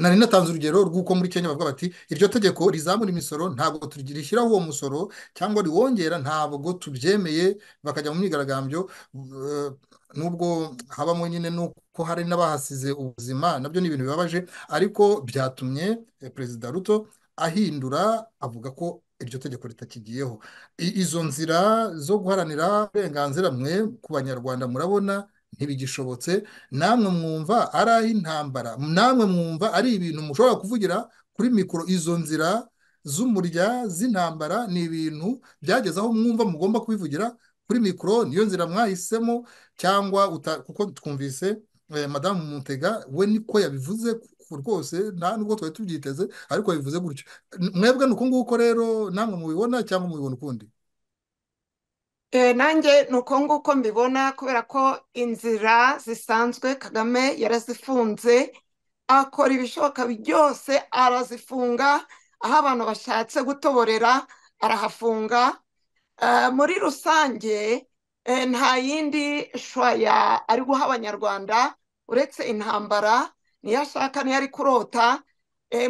nari natanze urugero rw'uko muri Kenya bavuga bati iryo tegeko rizamura imisoro ntabwo turigi- rishyiraho uwo musoro cyangwa riwongera ntabwo tubyemeye bakajya mu myigaragambyo eh, nubwo habamo nyine nuko hari n'abahasize ubuzima nabyo ni ibintu bibabaje ariko byatumye eh, perezida Ruto ahindura avuga ko iryo tegeko ritakigiyeho I- izo nzira zo guharanira uburenganzira mwe ku banyarwanda murabona ntibigishobotse namwe mwumva ari ah'intambara namwe mwumva ari ibintu mushobora kuvugira kuri mikoro izo nzira z'umurya z'intambara ni ibintu byageze aho mwumva mugomba kubivugira kuri mikoro niyo nzira mwahisemo cyangwa kuko twumvise madamu mutega we niko yabivuze rwose nta nubwo twari tubyiteze ariko yabivuze gutyo mwebwe ni uko nguko rero namwe mubibona cyangwa mubibona ukundi nanjye ni uko nguko mbibona kubera ko inzira zisanzwe kagame yarazifunze akora ibishoboka byose arazifunga aho abantu bashatse gutoborera arahafunga muri rusange nta yindi shwaya ari guha abanyarwanda uretse intambara niyo ashaka niyo ari kurota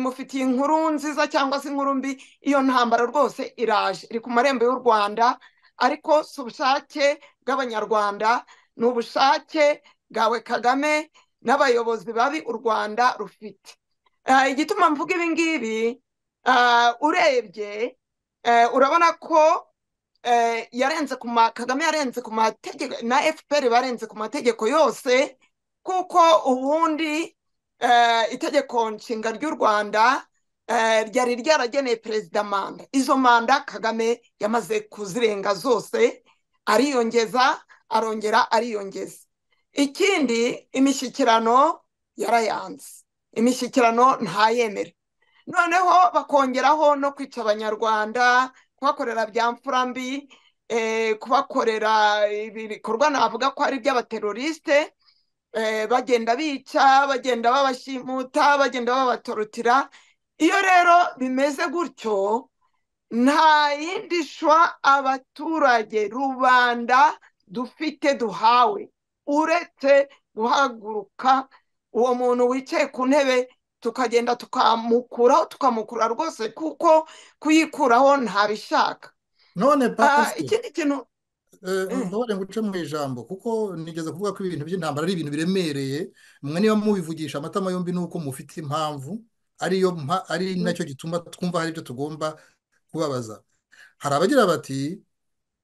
mufitiye inkuru nziza cyangwa se inkuru mbi iyo ntambara rwose iraje iri ku marembo y'u rwanda ariko si ubushake bw'abanyarwanda ni ubushake bwawe kagame n'abayobozi babi u rwanda rufite igituma mvuga ibi ngibi urebye urabona ko yarenze ku kagame yarenze ku mategeko na fpr barenze ku mategeko yose kuko ubundi itegeko nshinga ry'u rwanda ryari ryarageneye perezida manda izo manda kagame yamaze kuzirenga zose ariyongeza arongera ariyongeza ikindi imishyikirano yarayanze imishyikirano ntayemere noneho bakongeraho no kwica abanyarwanda kubakorera bya mfura mbi kubakorera ibikorwa navuga ko ari iby'abaterorisite bagenda bica bagenda babashimuta bagenda babatorotira iyo rero bimeze gutyo nta yindi shwa abaturage rubanda dufite duhawe uretse guhaguruka uwo muntu wicaye ku ntebe tukagenda tukamukuraho tukamukura rwose kuko kuyikuraho ntabishaka none ikindi kintu ntubare nguce mu ijambo kuko nigeze kuvuga ko ibintu by'intambara ari ibintu biremereye mwe niba mubivugisha amatama yombi nuko mufite impamvu ariyo ari nacyo gituma twumva hari ibyo tugomba kubabaza hari abagira bati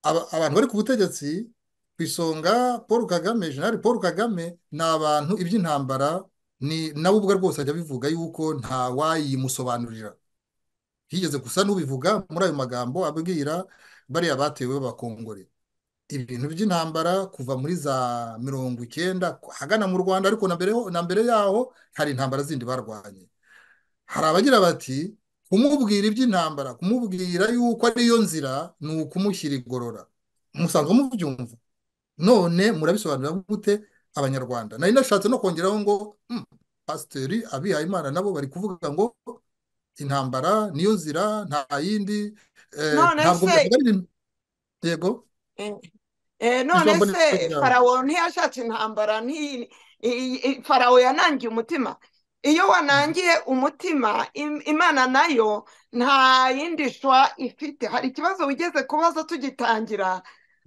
abantu bari ku butegetsi ku isonga paul kagame jenali paul kagame ni abantu iby'intambara ni nawe ubwe rwose ajya abivuga yuko ntawayimusobanurira yigeze gusa n'ubivuga muri ayo magambo abwira bariya batewe b'abakongore ibintu by'intambara kuva muri za mirongo icyenda hagana mu rwanda ariko na mbere yaho hari intambara zindi barwanye hari abagira bati kumubwira iby'intambara kumubwira yuko ariyo nzira ni ukumushyira igorora musanzwe mubyumva none murabisobanurira gute abanyarwanda nari nashatse no kongeraho ngo pasiteri abihaye imana nabo bari kuvuga ngo intambara niyo nzira nta yindi ntabwo yego none se farawo ntiyashatse intambara farawo yanangiye umutima iyo wanangiye umutima imana nayo nta yindi shwa ifite hari ikibazo wigeze kubaza tugitangira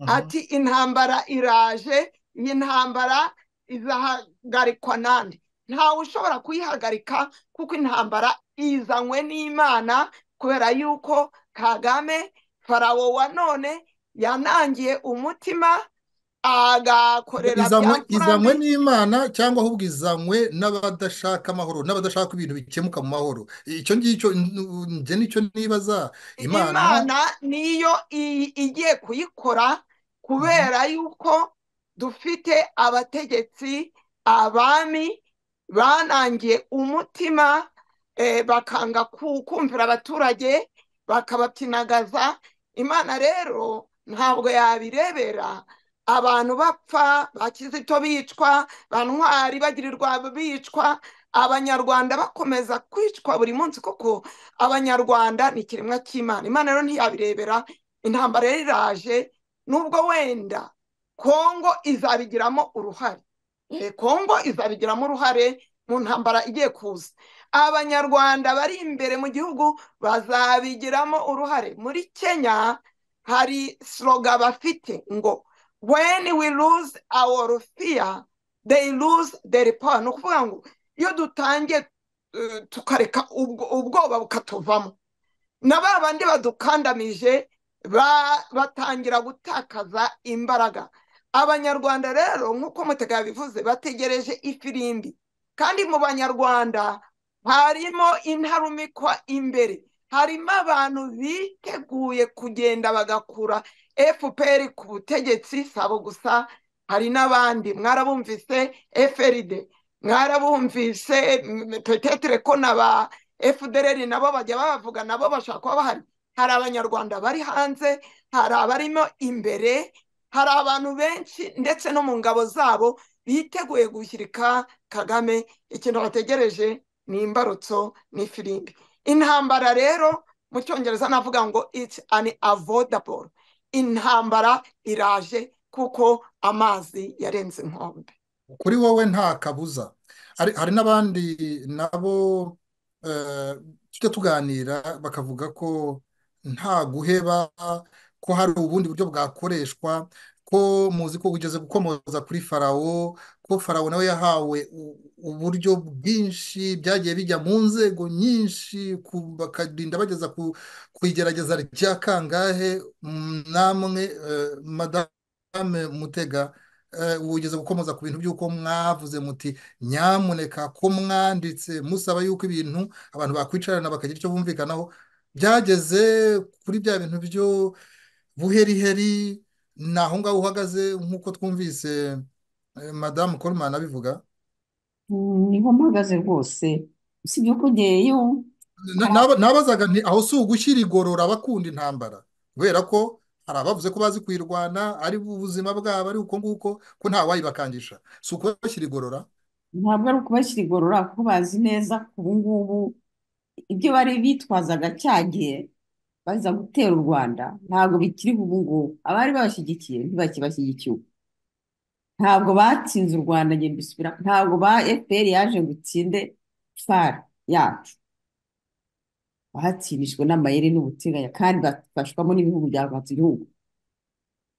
ati intambara iraje iyi ntambara izahagarikwa nande ntawe ushobora kuyihagarika kuko intambara izanywe n'imana kubera yuko kagame farawo wa none yanangiye umutima agakorera izanywe n'imana cyangwa ahubwo izanywe n'abadashaka amahoro n'abadashaka ibintu bikemuka mu mahoro icyo ngicyo njye nicyo nibaza imana niyo igiye kuyikora kubera yuko dufite abategetsi abami banangiye umutima bakanga kumvira abaturage bakabatinagaza imana rero ntabwo yabirebera abantu bapfa ba kizito bicwa ba ntwari bagirirwa bicwa abanyarwanda bakomeza kwicwa buri munsi kuko abanyarwanda ni ikiremwa cy'imana imana rero ntiyabirebera intambara yari iraje nubwo wenda kongo izabigiramo uruhare kongo izabigiramo uruhare mu ntambara igiye kuza abanyarwanda bari imbere mu gihugu bazabigiramo uruhare muri kenya hari siroga bafite ngo when we lose our fear they lose their power ni ukuvuga ngo iyo dutangiye tukareka ubwoba bukatuvamo na ba bandi badukandamije batangira gutakaza imbaraga abanyarwanda rero nk'uko mutega yabivuze bategereje ifirimbi kandi mu banyarwanda harimo intarumikwa imbere harimo abantu biteguye kugenda bagakura fpr ku butegetsi sabo gusa hari n'abandi mwarabumvise frd mwarabumvise petetere ko na ba fdr nabo bajya bavuga nabo bashaka kuba bahari hari abanyarwanda bari hanze hari abarimo imbere hari abantu benshi ndetse no mu ngabo zabo biteguye gushyirika kagame ikintu bategereje ni imbarutso ni firimbi intambara rero mu cyongereza navuga ngo it's an avoidable intambara iraje kuko amazi yarenze inkombe kuri wowe nta kabuza hari n'abandi nabo tujya tuganira bakavuga ko nta guheba ko hari ubundi buryo bwakoreshwa ko muzi ko ugeze gukomoza kuri farawo ko farawo nawe yahawe uburyo bwinshi byagiye bijya mu nzego nyinshi bakarinda bageza ku igerageza rya kangahe namwe madame mutega wugeze gukomoza ku bintu by'uko mwavuze muti nyamuneka ko mwanditse musaba yuko ibintu abantu bakwicarana bakagira icyo bumvikanaho byageze kuri bya bintu byo buheriheri ni aho ngaho uhagaze nk'uko twumvise madamu korumani abivuga niho mpagaze rwose usibye ko ugeyeyo nabazaga nti aho si ugushyira igorora abakunda intambara kubera ko hari abavuze ko bazi kuyirwana ari ubuzima bwabo ari uko nguko ko ntawayibakangisha si ukubashyira igorora ntabwo ari ukubashyira igorora kuko bazi neza ko ubu ngubu ibyo bari bitwazaga cyagiye baza gutera u rwanda ntabwo bikiri ubu ngubu abari babashyigikiye ntibakibashyigikiye ubu ntabwo batsinze u rwanda bisubira ntabwo ba fpr yaje ngo utsinde far yacu bahatsinishwe n'amayeri n'ubuteganya kandi bafashwamo n'ibihugu byavanze igihugu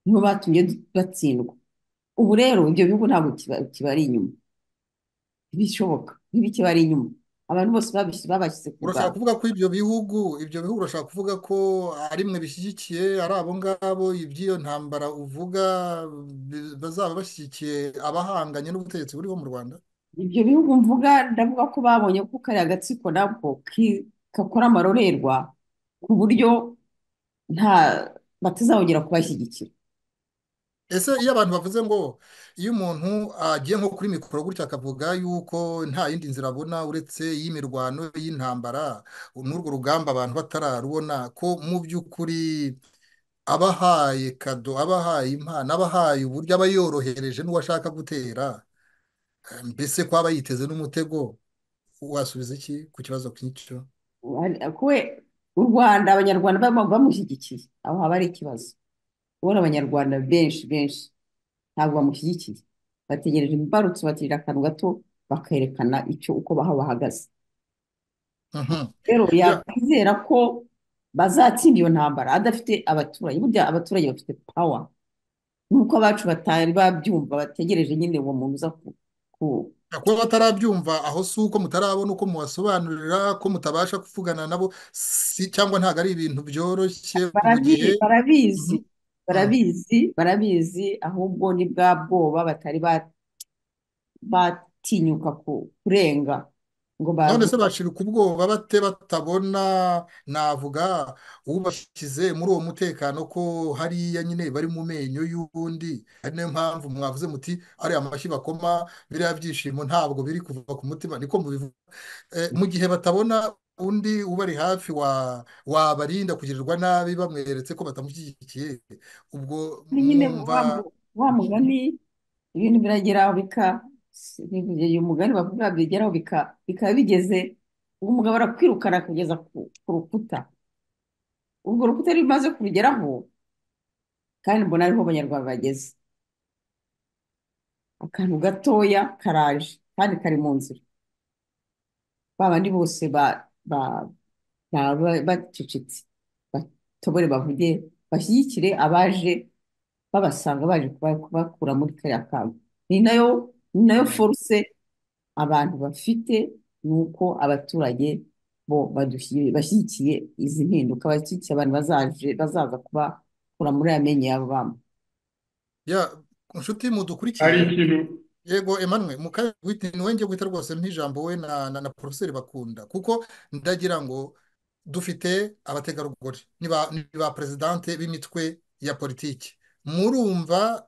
nibo batumye batsindwa ubu rero ibyo bihugu ntabwo kibari inyuma ntibishoboka ntibikibari inyuma abantu bose babashyize ku urashaka kuvuga ko ibyo bihugu ibyo bihugu urashaka kuvuga ko ari mwe bishyigikiye ari abo ngabo iby'iyo ntambara uvuga bazaba bashyigikiye abahanganye n'ubutegetsi buriho mu rwanda ibyo bihugu mvuga ndavuga ko babonye ko kariya agatsiko nabwo kakora amarorerwa ku buryo nta batazabongera kubashyigikira ese iyo abantu bavuze ngo iyo umuntu agiye nko kuri mikoro gutya akavuga yuko nta yindi nzira abona uretse iy'imirwano y'intambara n'urwo rugamba abantu batararubona ko mu by'ukuri abahaye kado abahaye impano abahaye uburyo aba yorohereje n'uwashaka gutera mbese ko aba yiteze n'umutego wasubiza iki ku kibazo nk'icyo u rwanda abanyarwanda bamushyigikiye aho haba ari ikibazo ubona abanyarwanda benshi benshi ntabwo bamushyigikiye bategereje imbarutso baterera akantu gato bakerekana icyo uko baha bahagaze rero yakwizera ko bazatsinda iyo ntambara adafite abaturage burya abaturage bafite pawa nuko abacu batari babyumva bategereje nyine uwo muntu uza ku kuba batarabyumva aho si uko mutarabona uko mubasobanurira ko mutabasha kuvugana nabo cyangwa ntabwo ari ibintu byoroshye barabizi barabizi barabizi ahubwo ni bwa bwoba batari batinyuka kurenga none se bashirika ubwoba bate batabona navuga ubashyize muri uwo mutekano ko hariya nyine bari mu menyo y'uwundi ari nayo mpamvu mwavuze muti ariya amashyi bakoma biriya byishimo ntabwo biri kuva ku mutima niko mubivuga mu gihe batabona undi ubari hafi wabarinda kugirirwa nabi bamweretse ko batamushyigikiye ubwo mwumva wa mugani ibintu birageraho bika uyu mugani bavuga bigeraho bikaba bigeze umugabo arakwirukana kugeza ku rukuta urwo rukuta rumaze kurugeraho kandi mbona ariho abanyarwanda bageze akantu gatoya karaje kandi kari mu nzira ba bandi bose ba bacecetse batobore bavuge bashyigikire abaje babasanga baje kubakura muri kariya kantu ni nayo ni nayo foruse abantu bafite ni uko abaturage bo bashyigikiye izi mpinduka bashyigikiye abantu bazaza kubakura muri aya menyo yabo bamwe inshuti mudukurikiye yego Emmanuel mukanya ni wenge guhita rwose nk'ijambo we na na poroferi bakunda kuko ndagira ngo dufite abategarugori ni ba perezidante b'imitwe ya politiki murumva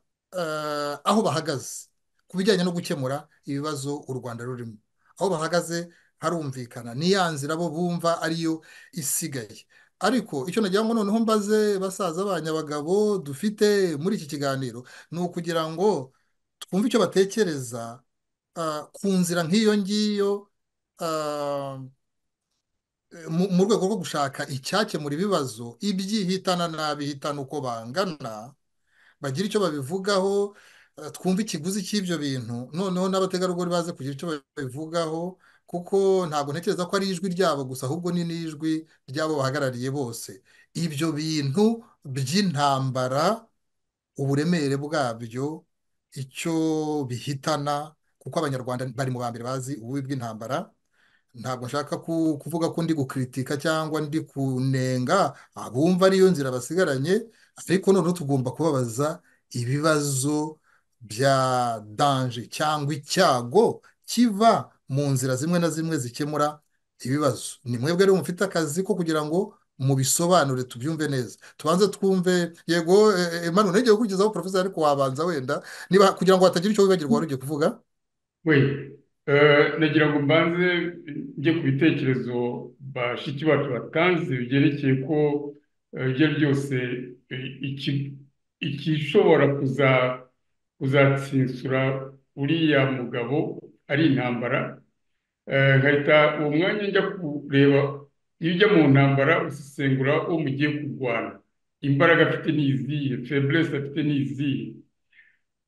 aho bahagaze ku bijyanye no gukemura ibibazo u rwanda rurimo aho bahagaze harumvikana ni ya nzira bo bumva ariyo isigaye ariko icyo nagira ngo noneho mbaze basaza banyabagabo dufite muri iki kiganiro ni ukugira ngo twumve icyo batekereza ku nzira nk'iyo ngiyo mu rwego rwo gushaka icyakemura ibibazo ibyihitana n'abihitana uko bangana bagira icyo babivugaho twumve ikiguzi cy'ibyo bintu noneho n'abategarugori baze kugira icyo babivugaho kuko ntabwo ntekereza ko ari ijwi ryabo gusa ahubwo ni n'ijwi ry'abo bahagarariye bose ibyo bintu by'intambara uburemere bwabyo icyo bihitana kuko abanyarwanda bari mu ba mbere bazi ububi bw'intambara ntabwo nshaka kuvuga ko ndi gukritika cyangwa ndi kunenga abumva ariyo nzira basigaranye ariko noneho tugomba kubabaza ibibazo bya danje cyangwa icyago kiva mu nzira zimwe na zimwe zikemura ibibazo ni mwebwe rero mufite akazi ko kugira ngo mubisobanure tubyumve neza tubanze twumve yego manu ntege gukurikizaho porofesa ariko wabanza wenda niba kugira ngo hatagira icyo wibagirwa wari ugiye kuvuga nagira ngo mbanze njye ku bitekerezo bashiki bacu batanze byerekeye ko ibyo byose ikishobora kuzatsinsura uriya mugabo ari intambara nkahita uwo mwanya njya kureba iyo ujya mu ntambara usesengura uwo mugiye kurwana imbaraga afite ni izihe feburesi afite ni izihe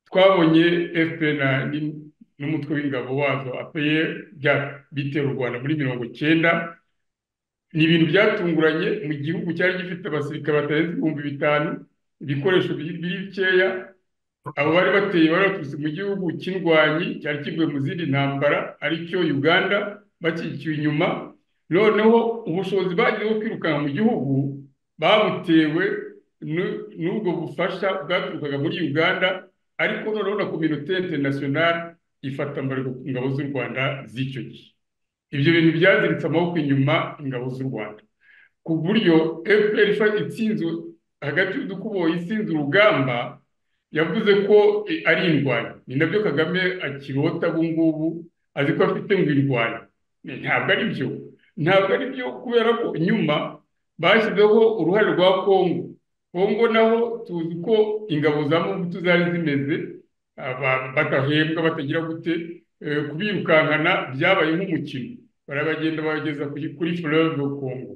twabonye efuperi n'umutwe w'ingabo wazo apeye bitera u rwanda muri mirongo icyenda ni ibintu byatunguranye mu gihugu cyari gifite abasirikare batarenze ibihumbi bitanu ibikoresho biri bikeya abo bari bateye bari baturutse mu gihugu cy'indwanyi cyari kivuye mu zindi ntambara aricyo uganda bakikiwe inyuma noneho ubushobozi bagezeho kwirukanka mu gihugu babutewe n'ubwo bufasha bwaturukaga muri uganda ariko noneho na kominote interinasiyonari ifata ambariro ku ngabo z'u rwanda z'icyo gihe ibyo bintu byaziritse amaboko inyuma ingabo z'u rwanda ku buryo fpr itsinze hagati y'udukuboyi isinze urugamba yavuze ko ari indwanyi ni nabyo kagame akirota ubu ngubu azi ko afite ngo indwanyi ntabwo ari byo ntabwo ari byo kubera ko nyuma bashyizeho uruhare rwa kongo kongo naho tuzi ko ingabo za mubutu zari zimeze batahembwa batagira gute kubirukankana byabaye nk'umukino barabagenda babageza kuri fleuve congo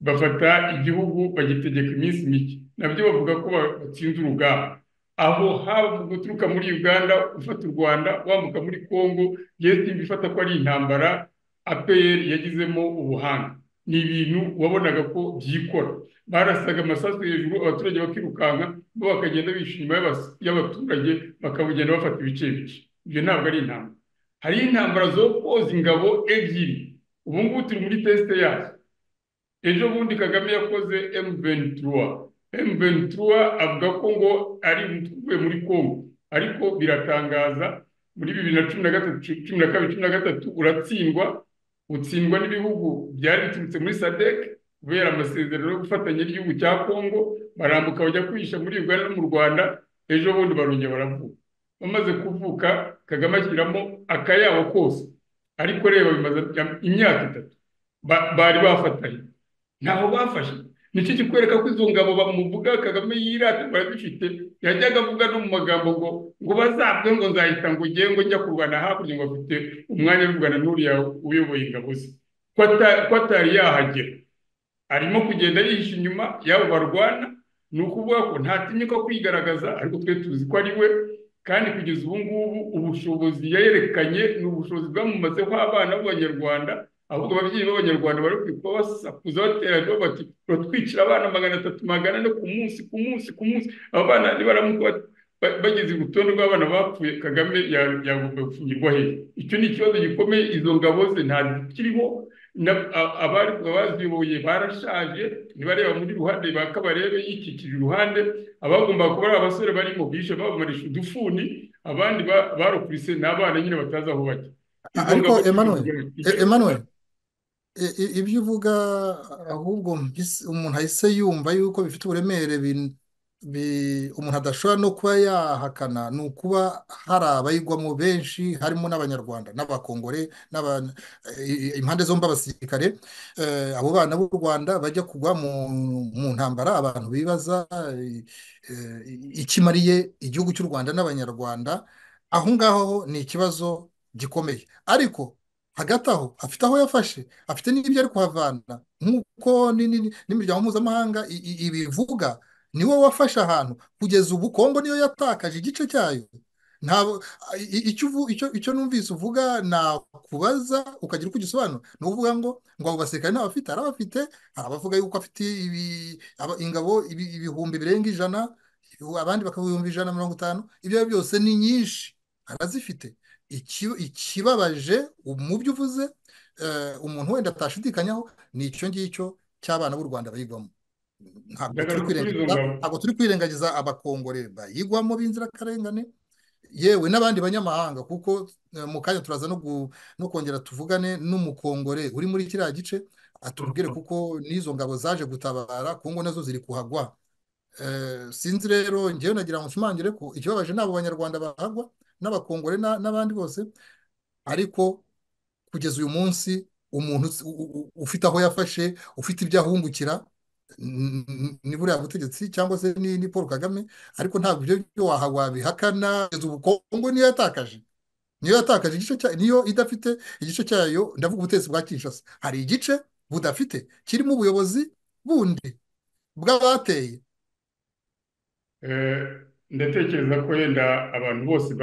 bafata igihugu bagitegeka iminsi mike nabyo bavuga ko batsinze urugamba aho haba mu guturuka muri uganda ufata u rwanda wambuka muri congo yesitimba ifata ko ari intambara apr yagizemo ubuhanga ni ibintu wabonaga ko byikora barasaga amasasu hejuru abaturage bakirukanka bo bakagenda bishyura inyuma y'abaturage bakabugenda bafata ibice bice ibyo ntabwo ari intambara hari intambara zo koza ingabo ebyiri ubu ngubu turi muri tesite yazo ejo bundi kagame yakoze emuventiruwa emuventiruwa avuga ko ngo ari uvuye muri kongo ariko biratangaza muri bibiri na cumi na gatatu cumi na kabiri cumi na gatatu uratsindwa utsindwa n'ibihugu byari biturutse muri sadec kubera amasezerano yo gufatanya n'igihugu cya kongo barambuka bajya kwihisha muri uganda no mu rwanda ejo bundi barongera baravuga bamaze kuvuka kagame ashyiramo akayabo kose ariko reba bimaze imyaka itatu bari bafatanye ntaho bafashe nicyo kikwereka ko izo ngabo bamuvuga kagame yirata barazifite yajyaga avuga no mu magambo ngo ngo bazabwe ngo nzahita ngo ugiye ngo njya kurwana hakurya ngo afite umwanya w'urwanda n'uriya uyoboye ingabo ze ko atari yahagera arimo kugenda yihisha inyuma y'abo barwana ni ukuvuga ko ntatinye ko kwigaragaza ariko twe tuzi ko ari we kandi kugeza ubu ngubu ubushobozi yayerekanye ni ubushobozi bwamumazeho abana b'abanyarwanda ahubwo ababyeyi b'abanyarwanda bari kuba basakuza baterana bati batwicira abana magana atatu magana ane ku munsi ku munsi ku munsi abo bana nibaramuka bageze urutonde rw'abana bapfuye kagame yagomba gufungirwa hejuru icyo ni ikibazo gikomeye izo ngabo ze ntazikiriho abari baziyoboye barashaje ntibareba muri ruhande bakabarebe yikikije iruhande abagomba kuba ari abasore barimo bishe babamarisha udufuni abandi barokurise ni abana nyine batazi aho bajya ariko emanuwe emanuwe ibyo uvuga ahubwo umuntu ahise yumva yuko bifite uburemere umuntu adashobora no kuba yahakana ni ukuba hari abayigwamo benshi harimo n'abanyarwanda n'abakongore impande zombi abasirikare abo bana b'u rwanda bajya kugwa mu ntambara abantu bibaza ikimariye igihugu cy'u rwanda n'abanyarwanda aho ngaho ni ikibazo gikomeye ariko hagati aho afite aho yafashe afite n'ibyo ari kuhavana nk'uko n'imiryango mpuzamahanga ibivuga niwo wafashe ahantu kugeza ubu kongo niyo yatakaje igice cyayo icyo numvise uvuga nakubaza ukagira uko ugisobanura ni uvuga ngo ngo abo basirikare ntabafite hari abafite hari abavuga yuko afite ingabo ibihumbi birenga ijana abandi bakaba ibihumbi ijana na mirongo itanu ibyo byose ni nyinshi arazifite ikibabaje mu byo uvuze umuntu wenda atashidikanyaho ni icyo ngicyo cy'abana b'u rwanda bayigwamo ntabwo turi kwirengagiza abakongore bayigwamo b'inzirakarengane yewe n'abandi banyamahanga kuko mu kanya turaza no kongera tuvugane n'umukongore uri muri kiriya gice atubwire kuko n'izo ngabo zaje gutabara kongo nazo ziri kuhagwa sinzi rero ngewe nagira ngo nshimangire ko ikibabaje ni abo banyarwanda bahagwa n'abakongore n'abandi bose ariko kugeza uyu munsi umuntu ufite aho yafashe ufite ibyo ahungukira ni buriya butegetsi cyangwa se ni paul kagame ariko ntabwo ibyo byo wabihakana kugeza ubu kongo niyo yatakaje niyo yatakaje igice cyayo niyo idafite igice cyayo ndavuga ubutegetsi bwa kinshasa hari igice budafite kirimo ubuyobozi bundi bw'abateye ndatekereza ko yenda abantu bose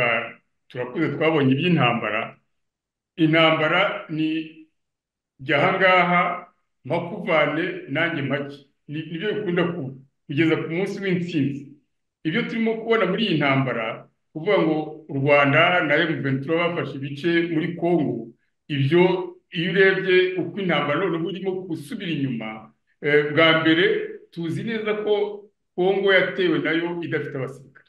turakuze twabonye iby'intambara intambara ni jya ahangaha mpakuvane nanjye make nibyo bikunda kugeza ku munsi w'intsinzi ibyo turimo kubona muri iyi ntambara kuvuga ngo u rwanda na emuventura bafashe ibice muri kongo ibyo iyo urebye uko intambara noneho urimo gusubira inyuma bwa mbere tuzi neza ko kongo yatewe nayo idafite abasirikare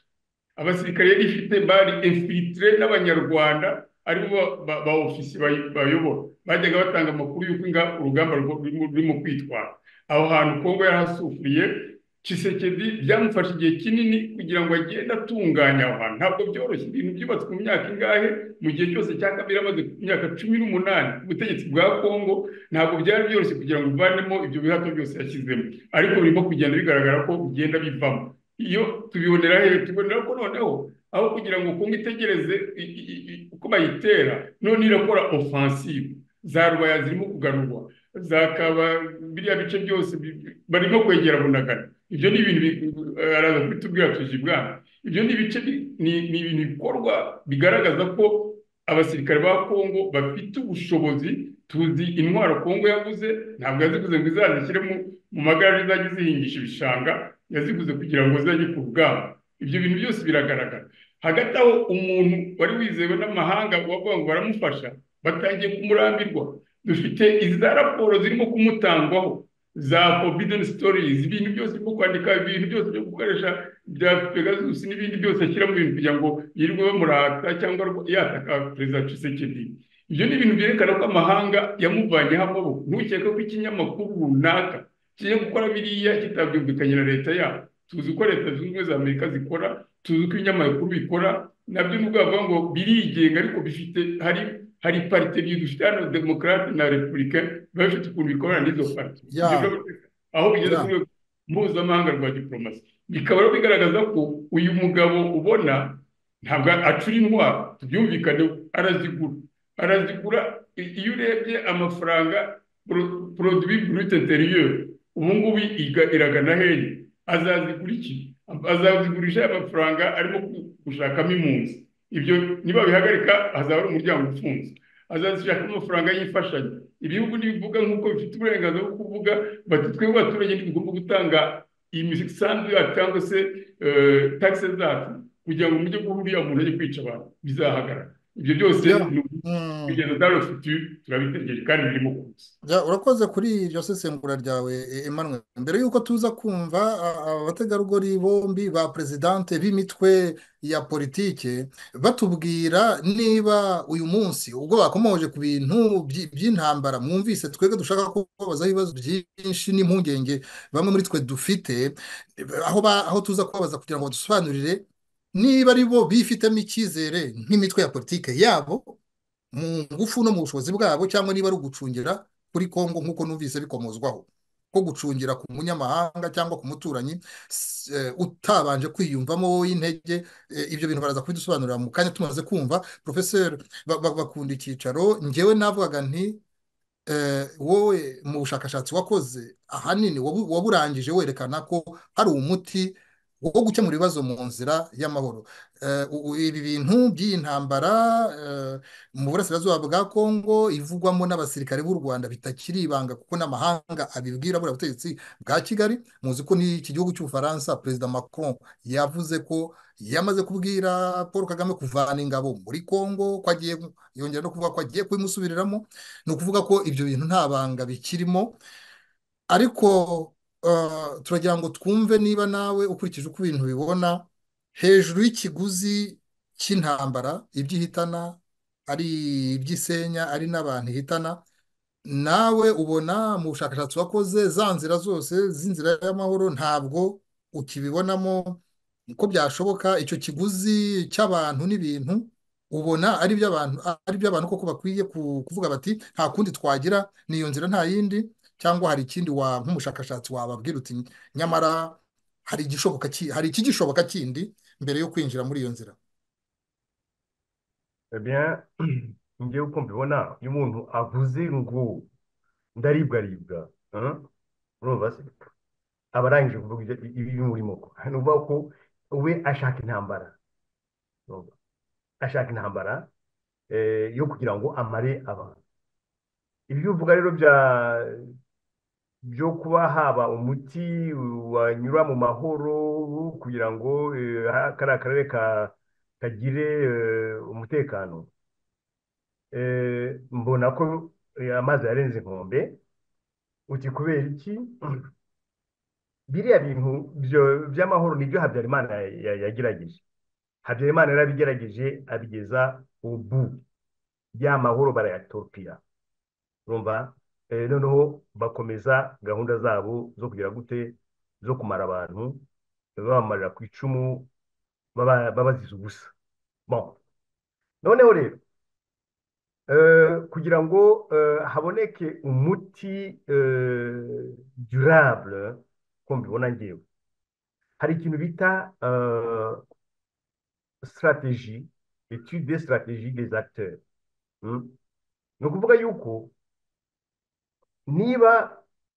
abasirikare yari ifite bari infilitire n'abanyarwanda aribo ba ofisi bayobora bajyaga batanga amakuru y'uko urugamba rurimo kwitwara aho hantu kongo yarahasufuriye kisekedi byamufashe igihe kinini kugira ngo agende atunganya aho hantu ntabwo byoroshye ibintu byubatswe mu myaka ingahe mu gihe cyose cya kabiri amaze ku myaka cumi n'umunani ubutegetsi bwa kongo ntabwo byari byoroshye kugira ngo uvanemo ibyo bihato byose yashyizemo ariko birimo kugenda bigaragara ko bigenda bivamo iyo tubibonera hehe tubonera ko noneho aho kugira ngo kongo itegereze uko bayitera none irakora ofansive za rwaya zirimo kugarurwa zakaba biriya bice byose barimo kwegera bunagana ibyo ni ibintu araza kubitubwira tuje ibwami ibyo ni ibice ni ibintu bikorwa bigaragaza ko abasirikare ba kongo bafite ubushobozi tuzi intwaro kongo yaguze ntabwo yaziguze ngo izazishyire mu magare zizajya zihingisha ibishanga yaziguze kugira ngo zizajye ku rugamba ibyo bintu byose biragaragara hagati aho umuntu wari wizewe n'amahanga wavuga ngo baramufasha batangiye kumurambirwa dufite iza raporo zirimo kumutangwaho za forbidden stories ibintu byose byo kwandika ibintu byose byo gukoresha bya pegasus n'ibindi byose ashyira mu bintu kugira ngo yirirwe bamurata cyangwa yataka perezida cisekedi ibyo ni ibintu byerekana ko amahanga yamuvanyeho amaboko ntukeke ko ikinyamakuru runaka kijya gukora biriya kitabyumvikanye na leta yabo tuzi ko leta zunze ubumwe za amerika zikora tuzi ko ibinyamakuru bikora nabyo nubwo bavuga ngo birigenga ariko bifite hari hari parite ebyiri dufite hano demokarate na repubulika biba bifite ukuntu bikorana n'izo parite aho bigeze ku rwego mpuzamahanga rwa diporomasi bikaba bigaragaza ko uyu mugabo ubona ntabwo acura intwaro tubyumvikane arazigura arazigura iyo urebye amafaranga poroduwi burute interiyeri ubu ngubu iragana heye azazigura iki azazigurisha amafaranga arimo gushakamo impunzi ibyo niba bihagarika hazaba ari umuryango ufunze azazishaka amafaranga y'imfashanyo ibihugu ntibivuga nk'uko bifite uburenganzira bwo kuvuga bati twebwe abaturage ntibigomba gutanga imisanzu yacu cyangwa se tagisi zacu kugira ngo mujye guha uriya muntu ajye kwica abantu bizahagarara ibyo byose ni kugeza utarufite turabitegereje kandi birimo kuza urakoze kuri iryo sesengura ryawe Emmanuel mbere y'uko tuza kumva abategarugori bombi ba perezidante b'imitwe ya politike batubwira niba uyu munsi ubwo bakomoje ku bintu by'intambara mwumvise twebwe dushaka kubabazaho ibibazo byinshi n'impungenge bamwe muri twe dufite aho tuza kubabaza kugira ngo badusobanurire niba ari bo bifitemo icyizere nk'imitwe ya politiki yabo mu ngufu no mu bushobozi bwabo cyangwa niba ari ugucungira kuri kongo nk'uko numvise bikomozwaho ko gucungira ku munyamahanga cyangwa ku muturanyi utabanje kwiyumvamo wowe intege ibyo bintu baraza kubidusobanurira mu kanya tumaze kumva porofeseri bakunda icyicaro ngewe navugaga nti wowe mu bushakashatsi wakoze ahanini waburangije werekana ko hari umuti wo gukemura ibibazo mu nzira y'amahoro ibi bintu by'iyi ntambara mu burasirazuba bwa kongo ivugwamo n'abasirikare b'u rwanda bitakiri ibanga kuko n'amahanga abibwira buriya butegetsi bwa kigali muzi ko n'iki gihugu cy'ubufaransa perezida macron yavuze ko yamaze kubwira paul kagame kuvana ingabo muri kongo ko agiye yongera no kuvuga ko agiye kubimusubiriramo ni ukuvuga ko ibyo bintu nta banga bikirimo ariko turagira ngo twumve niba nawe ukurikije uko ibintu bibona hejuru y'ikiguzi cy'intambara ibyo ihitana ari iby'isenya ari n'abantu ihitana nawe ubona mu bushakashatsi wakoze za nzira zose z'inzira y'amahoro ntabwo ukibibonamo uko byashoboka icyo kiguzi cy'abantu n'ibintu ubona ari iby'abantu koko bakwiye kuvuga bati nta kundi twagira ni iyo nzira nta yindi cyangwa hari ikindi wa nk'umushakashatsi wababwira uti nyamara hari igishoboka hari ikigishoboka kindi mbere yo kwinjira muri iyo nzira ngewe uko mbibona iyo umuntu avuze ngo ndaribwaribwa aba arangije kuvuga ibyo urimo ni ukuvuga ko we ashaka intambara ashaka intambara yo kugira ngo amare abantu ibyo uvuga rero bya byo kuba haba umuti wanyura mu mahoro kugira ngo kariya karere kagire umutekano mbona ko amazi yarenze inkombe uti kubera iki biriya bintu by'amahoro nibyo habyarimana yagerageje habyarimana yarabigerageje abigeza ubu ya mahoro barayatopira urumva noneho bakomeza gahunda zabo zo kugira gute zo kumara abantu babamarira ku icumu babaziza ubusa noneho rero kugira ngo haboneke umuti durable ko mbibona ngewe hari ikintu bita sitarateji etude sitarateji des acteurs ni ukuvuga yuko niba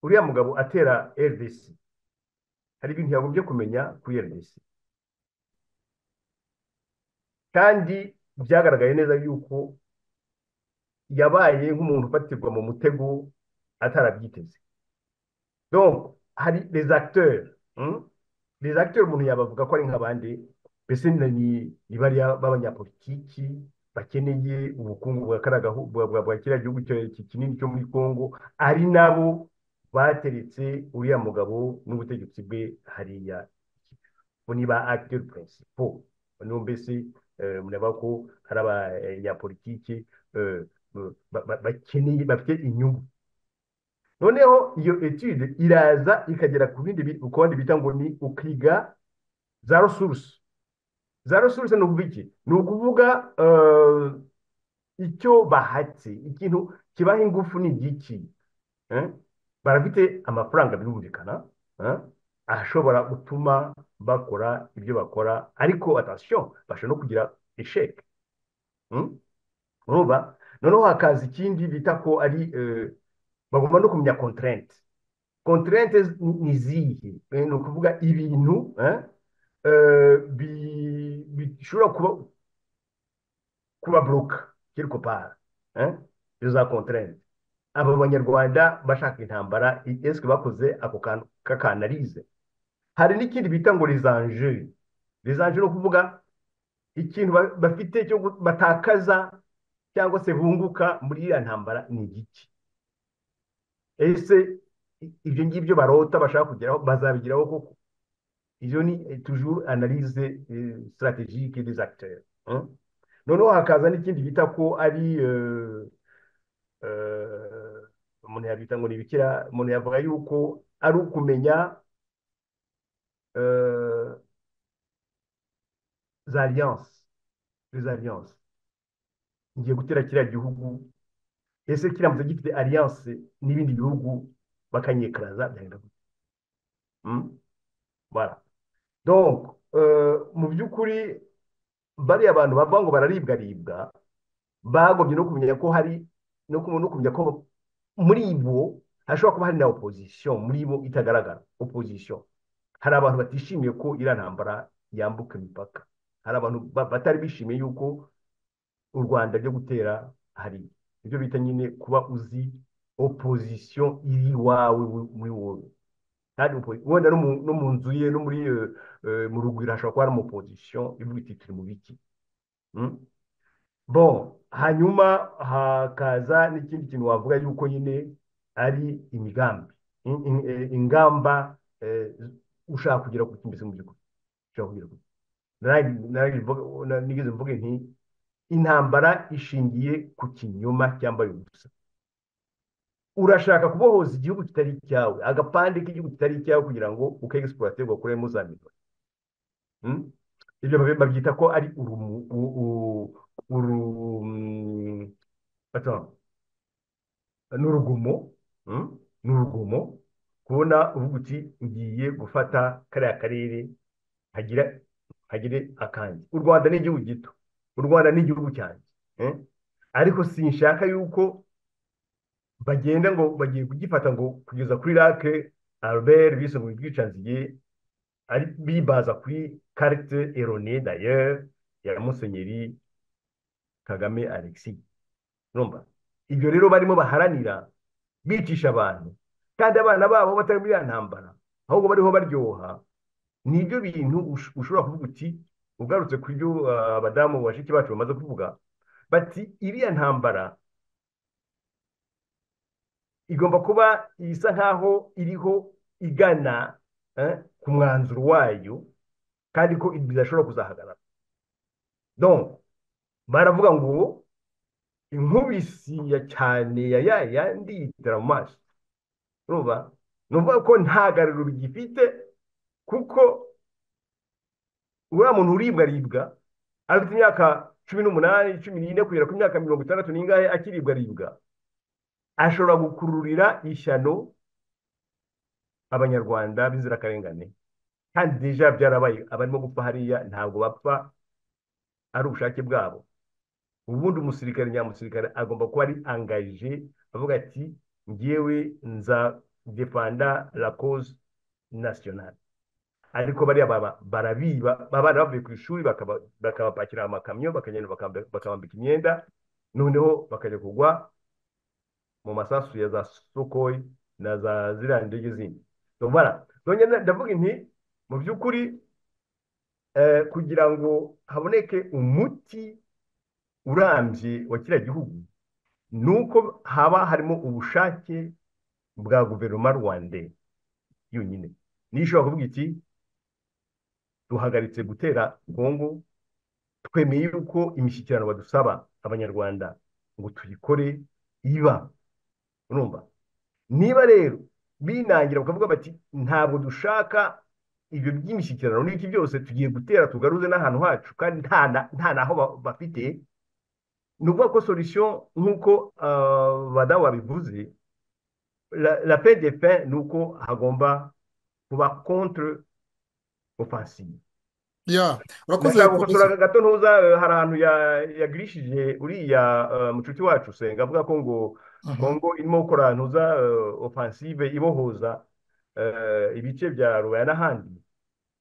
uriya mugabo atera rdc hari ibintu yagombye kumenya kuri rdc kandi byagaragaye neza yuko yabaye nk'umuntu ufatirwa mu mutego atarabyiteze donc hari les acteurs les acteurs umuntu yabavuga ko ari nk'abandi mbese ni bariya b'abanyapolitiki bakeneye ubukungu bwa kiriya gihugu kinini cyo muri congo ari nabo bateretse uriya mugabo n'ubutegetsi bwe hariya ni ba acteur principal niyo mbese mureba ko hari abanyapolitike bakeneye bafite inyungu noneho iyo etude iraza ikagera ku bindi bita ngo ni ukiga za resource za resuruse ni ukuvuga iki ni ukuvuga icyo bahatse ikintu kibaha ingufu ni igiki barafite amafaranga birumvikana ashobora gutuma bakora ibyo bakora ariko atasiyo bashobora no kugira esheke urumva noneho hakaza ikindi bita ko ari bagomba no kumenya konterente konterente ni izihe ni ukuvuga ibintu bishobora kuba kuba buruka quelque part izo za konterente aba banyarwanda bashaka intambara esike bakoze ako kantu k'akanarize hari n'ikindi bita ngo rizanje rizanje ni ukuvuga ikintu ba- bafite cyo gu- batakaza cyangwa se bunguka muri iriya ntambara ni igiki ese i- ibyo ngibyo barota bashaka kugeraho bazabigeraho koko ibyo ni eh, toujours analyse eh, stratégique des acteurs hein? noneho hakaza n'ikindi bita ko ari euh, euh, umuntu yabita ngo ni ibikira umuntu yavuga yuko ari ukumenya euh, za alliance les alliance ngiye gutera kiriya gihugu ese kiramutse gifite alliance n'ibindi bihugu bakanyekaraza byagenda gute Hmm? Voilà. donc euh, mu by'ukuri bariya abantu bavuga ngo bararibwaribwa bagombye no kumenya ko hari no ku- no kumenya ko muri bo hashobora kuba hari na opposition muri bo itagaragara opposition hari abantu batishimiye ko iriya ntambara yambuka imipaka hari abantu ba- batari bishimiye yuko u rwanda ryo gutera hari ibyo bita nyine kuba uzi opozisiyo iri iwawe wu- muri wowe kandi upo- wenda no mu- no mu nzu ye no muri eh, eh, mu rugwiro hashobora kuba hari umupozisiyo ivuga iti turi mu biki Mm? bon hanyuma hakaza n'ikindi kintu wavuga yuko nyine ari imigambi In- in- eh, ingamba eh, ushaka kugera ku kimeze mu by'ukuri ushaka kugera ku Narangije- narangije mvuga- na- nigeze mvuge nti intambara ishingiye ku kinyoma cyambaye ubusa urashaka kubohoza igihugu kitari icyawe agapande k'igihugu kitari icyawe kugira ngo ukegisipuwate ugakuremo za miliyoni Hmm? ibyo babi- babyita ko ari urumu u- u- uru mm, attends, ni urugomo hmm? ni urugomo kubona uvuga uti ngiye gufata kariya karere hagire hagire akanjye u rwanda ni igihugu gito u rwanda ni igihugu cyanjye eh? ariko sinshaka yuko bagenda ngo bagiye kugifata ngo kugeza kuri rake albert bise ngo ubwicanziye ari bibaza kuri karite erone dayere ya musenyeri kagame alexis urumva ibyo rero barimo baharanira bicisha abantu kandi abana babo batari muri ya ntambara ahubwo bariho baryoha ni ibyo bintu ush- ushobora kuvuga uti ugarutse ku byo ah, abadamu bashiki bacu bamaze kuvuga bati iriya ntambara igomba kuba isa nkaho iriho igana eh, ku mwanzuro wayo kandi ko ibi bidashobora kuzahagarara donc baravuga ngo inkubisi ya cyane ya ya yandi yitera mu maso urumva ni ukuvuga ko nta garuriro bigifite kuko uriya muntu uribwa aribwa afite imyaka cumi n'umunani cumi n'ine kugera ku myaka mirongo itandatu n'ingahe akiribwa aribwa ashobora gukururira ishyano abanyarwanda b'inzirakarengane kandi deja byarabaye abarimo gupfa hariya ntabwo bapfa ari ubushake bwabo ubundi umusirikare nyamusirikare agomba kuba ari angaje avuga ati ngewe nza depanda la cause nationale ariko bariya baba barabiba abana bavuye ku ishuri bakaba- bakabapakira amakamyo bakagenda bakamba- bakabambika imyenda noneho bakajya kugwa mu masasu ya za sokoyi na za ziriya ndege zindi ndabona ndavuga nti mu by'ukuri eh, kugira ngo haboneke umuti urambye wa kiriya gihugu ni uko haba harimo ubushake bwa guverinoma rwande yonyine niyo ishobora kuvuga iti duhagaritse gutera kongo twemeye yuko imishyikirano badusaba abanyarwanda ngo tuyikore iba urumva niba rero binangira bakavuga bati ntabwo dushaka ibyo by'imishyikirano n'iki byose tugiye gutera tugaruze n'ahantu hacu kandi nta na- nta naho ba- bafite ni ukuvuga ko solution nk'uko ah, badamu babivuze la la paix des fins ni uko hagomba kuba contre offensive ya urakoze ndashaka polisi gukosora gato ntuza eh, hari ahantu ya- yagirishije uriya eh, mucuti wacu senga avuga ko ngo Mhm. kongo irimo gukora ntuza eh, offensive ibohoza eh, ibice bya rubaya n'ahandi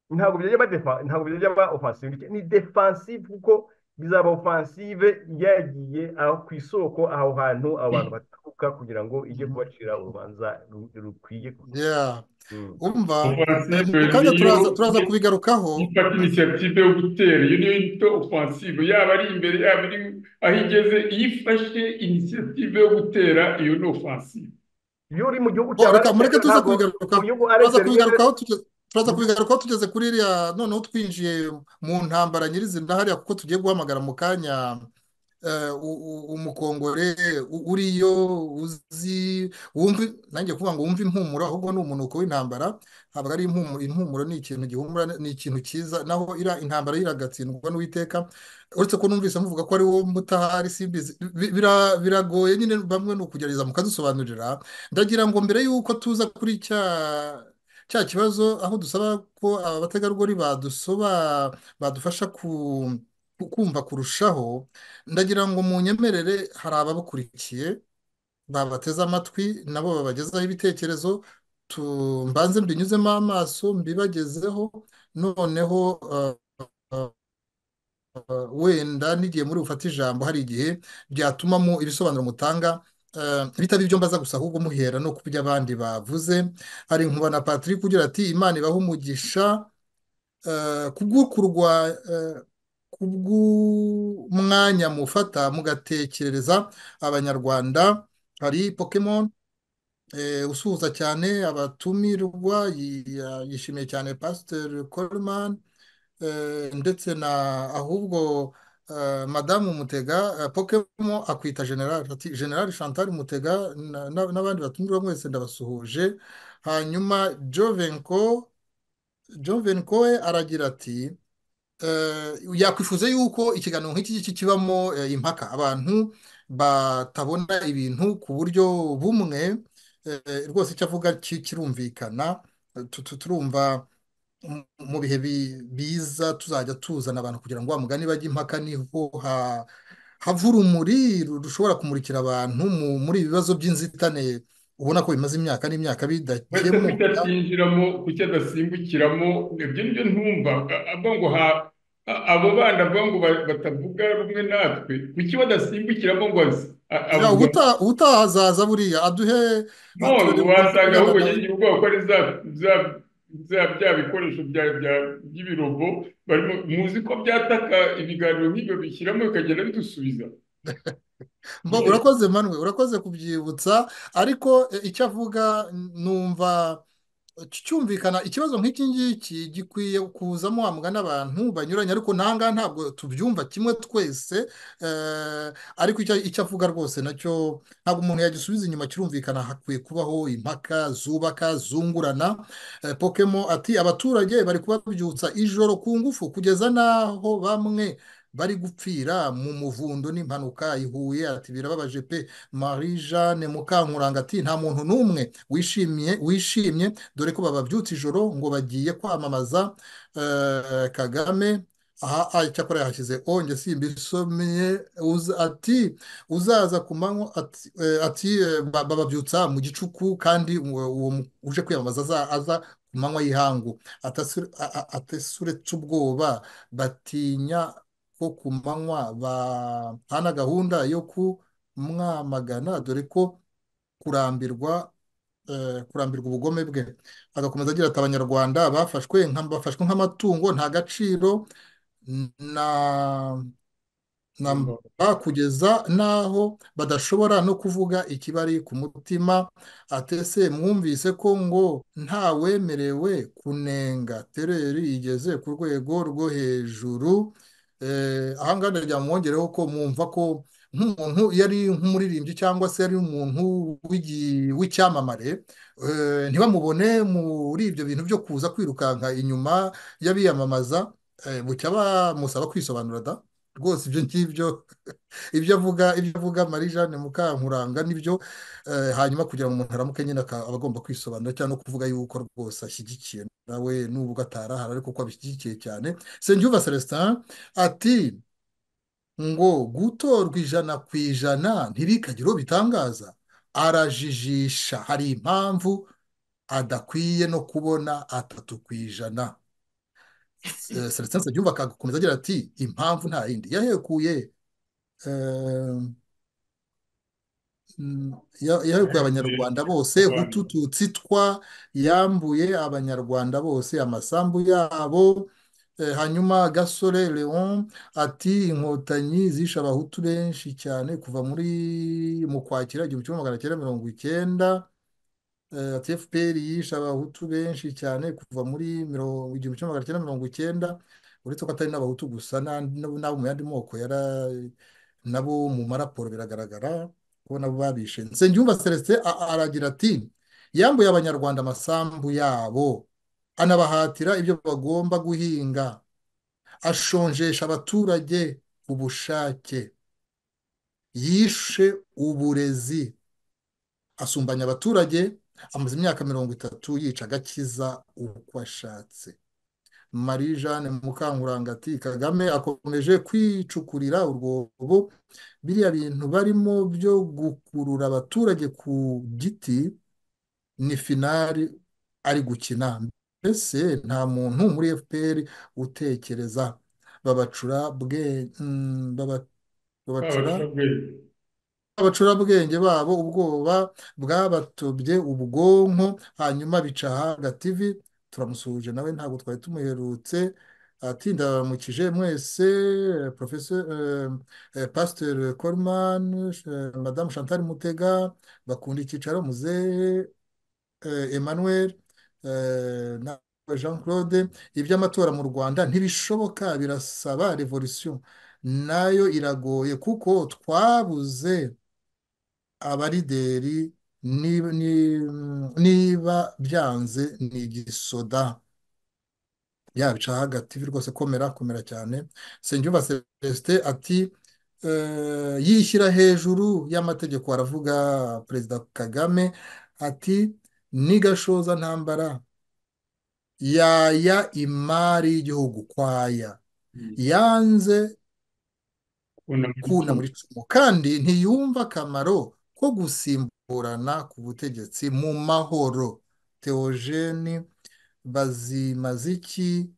ntabwo byajya ba defa- ntabwo byajya ba offensive ni defensive kuko bizaba offensive yagiye aho ku isoko aho hantu abo bantu baturuka ifatwa kugira ngo ijye kubacira urubanza ru- rukwiye Yeah. Mm. umva Offensive kandi niyo- turaza turaza kubigarukaho ifata inisiyative yo gutera iyo niyo yita ofansive yaba ari imbere yaba ari aho igeze iyo ifashe inisiyative yo gutera iyo ni ofansive iyo uri mu gihugu Oh, reka RSL mureke tuza ntabwo- kubigarukaho mu gihugu turaza RSL kubigarukaho tuge- turaza kubigarukaho tugeze kuri iriya noneho twinjiye mu ntambara nyirizina hariya kuko tugiye guhamagara mu kanya eh, u- u- umukongore u- uriyo uzi wumva nanjye kuvuga ngo wumve impumuro ahubwo ni umunuko w'intambara ntabwo ari impumuro impumuro ni ikintu gihumura ni ikintu cyiza naho ira intambara iragatsindwa n'uwiteka uretse ko numvise muvuga ko ari wowe mutahari simbizi Bi- bira- biragoye nyine bamwe ni ukugerageza mukadusobanurira ndagira ngo mbere y'uko tuza kuri cya cya kibazo aho dusaba ko aba bategarugori badusoba badufasha ku ku- kumva kurushaho ndagira ngo mu nyemerere hari ababakurikiye babateze amatwi nabo babagezaho ibitekerezo tu- mbanze mbinyuzemo amaso mbibagezeho noneho eh, eh, wenda n'igihe muri bufate ijambo hari igihe byatumamo ibisobanuro mutanga eh, bitaba ibyo mbaza gusa ahubwo muhera no ku byo abandi bavuze hari nkuba na Patrick ugira ati imana ibahe umugisha eh, kubw'ukurwa eh, kubw'umwanya mufata mugatekerereza abanyarwanda hari pokemon eh, usuhuza cyane abatumirwa yi- ya- yishimiye cyane pasiteri coleman eh, ndetse na ahubwo eh, madamu mutega eh, pokemo akwita general ati general chantal mutega na- na- n'abandi batumirwa mwese ndabasuhuje hanyuma jovenko jovenko we aragira ati eh, yakwifuza yuko ikiganiro nk'iki ngiki kibamo eh, impaka abantu batabona ibintu ku buryo bumwe eh, rwose icyo avuga ki- kirumvikana Eh, tu- tu- turumva mu- mu bihe bi- biza tuzajya tuzana abantu kugira ngo wa mugani bajye impaka niho ha- hava urumuri ru- rushobora kumurikira abantu mu- muri ibi bibazo by'inzitane ubona ko bimaze imyaka n'imyaka uretse bidakemuka kutabyinjiramo kuki adasimbukiramo ibyo nibyo ntumva A- avuga ngo ha a- abo bandi avuga ngo ba- batavuga rumwe natwe kuki badasimbukiramo ngo az- a- Ya, avuga ubutaha ubutaha azaza buriya aduhe aturage none wasanga ahubwo ubwigabanaye yagiye ubwoba ko ari za za- za- bya bikoresho bya- bya- by'ibirobo barimo muzi ko byataka ibiganiro nk'ibyo bishyiramo bikagenda bidusubiza Mbo, urakoze manwe urakoze kubyibutsa ariko e, icyo avuga n- numva cyumvikana ikibazo nk'iki ngiki gikwiye kuzamo wa mugani abantu banyuranye ariko ntahangaha ntabwo tubyumva kimwe twese eh, ariko icyo icyo avuga rwose nacyo ntabwo umuntu yagisubiza inyuma kirumvikana hakwiye kubaho impaka zubaka zungurana Eh, pokemo ati abaturage bari kubabyutsa ijoro ku ngufu kugeza n'aho bamwe bari gupfira mu muvundo n'impanuka ihuye ati birababaje pe Marie Jeanne Mukankuranga ati nta muntu n'umwe wishimiye wishimye dore ko bababyutse ijoro ngo bagiye kwamamaza eh, Kagame aha aha, icyakora yahashyize onge simbisomeye uza- ati uzaza ku manywa ati, eh, ati eh, ba- bababyutsa mu gicuku kandi uwo uwo mu- uje kwiyamamaza aza aza ku manywa y'ihangu Atasure- a- a- atasuretse ubwoba batinya ko ku manywa bahana gahunda yo kumwamagana dore ko kurambirwa eh, kurambirwa ubugome bwe agakomeza agira ati abanyarwanda bafashwe nka- bafashwe nk'amatungo nta gaciro na na mba kugeza n'aho badashobora no kuvuga ikibari ku mutima atese mwumvise ko ngo ntawemerewe kunenga tereri igeze ku rwego rwo hejuru Eh, aha ngaha ndagira ngo mwongereho ko mwumva ko nk'umuntu iyo ari nk'umuririmbyi cyangwa se ari umuntu w'igi- w'icyamamare eh, ntibamubone muri ibyo bintu byo kuza kwirukanka inyuma y'abiyamamaza eh, bucya bamusaba kwisobanura da rwose ibyo ngibyo ibyo avuga ibyo avuga Marie Jeanne Mukankuranga nibyo eh, hanyuma kugira ngo umuntu aramuke nyine aka- aba agomba kwisobanura cyangwa no kuvuga yuko rwose ashyigikiye nawe nubwo atarahara ariko ko abishyigikiye cyane Nsengiyumva Celestin ati ngo gutorwa ijana ku ijana ntirikagire uwo bitangaza arajijisha hari impamvu adakwiye no kubona atatu ku ijana Eh, Celestin Nsengiyumva agakomeza agira ati impamvu nta yindi yahekuye eh, yahuguye abanyarwanda bose utututsi twa yambuye abanyarwanda bose amasambu yabo hanyuma gasore leon ati inkotanyi zishe abahutu benshi cyane kuva muri mu kwakira igihumbi kimwe magana cyenda mirongo icyenda ati fpr yishe abahutu benshi cyane kuva muri igihumbi kimwe magana cyenda mirongo icyenda uretse ko atari n'abahutu gusa n'abo mu yandi moko nabo mu maraporo biragaragara ko nabo babishe nsengiyumva celestin aragira ati yambuye abanyarwanda amasambu yabo anabahatira ibyo bagomba guhinga ashonjesha abaturage ku bushake yishe uburezi asumbanya abaturage amaze imyaka mirongo itatu yica agakiza uko ashatse marie jeanne mukangurangati kagame akomeje kwicukurira urwobo biriya bintu barimo byo gukurura abaturage ku giti ni finari ari gukina mbese nta muntu muri fpr utekereza babacura bwe babacura bwenge babo ubwoba bwabatobye ubwonko hanyuma bica hagativi turamusuhuje nawe ntabwo twari tumuherutse ndaramukije mwese pasiteri korumani madamu chantal mutega bakunda icyicaro muzehe emmanuel na jean claude iby'amatora mu rwanda ntibishoboka birasaba revolisiyo nayo iragoye kuko twabuze abarideri niba byanze ni igisoda yabica hagati rwose komera komera cyane senyumva celestin ati yishyira hejuru y'amategeko aravuga perezida kagame ati n'igashoza ntambara yaya imari y'igihugu kwaya yanze kuna muri cumu kandi ntiyumva akamaro ko gusimburana ku butegetsi mu mahoro teogeni bazimaziki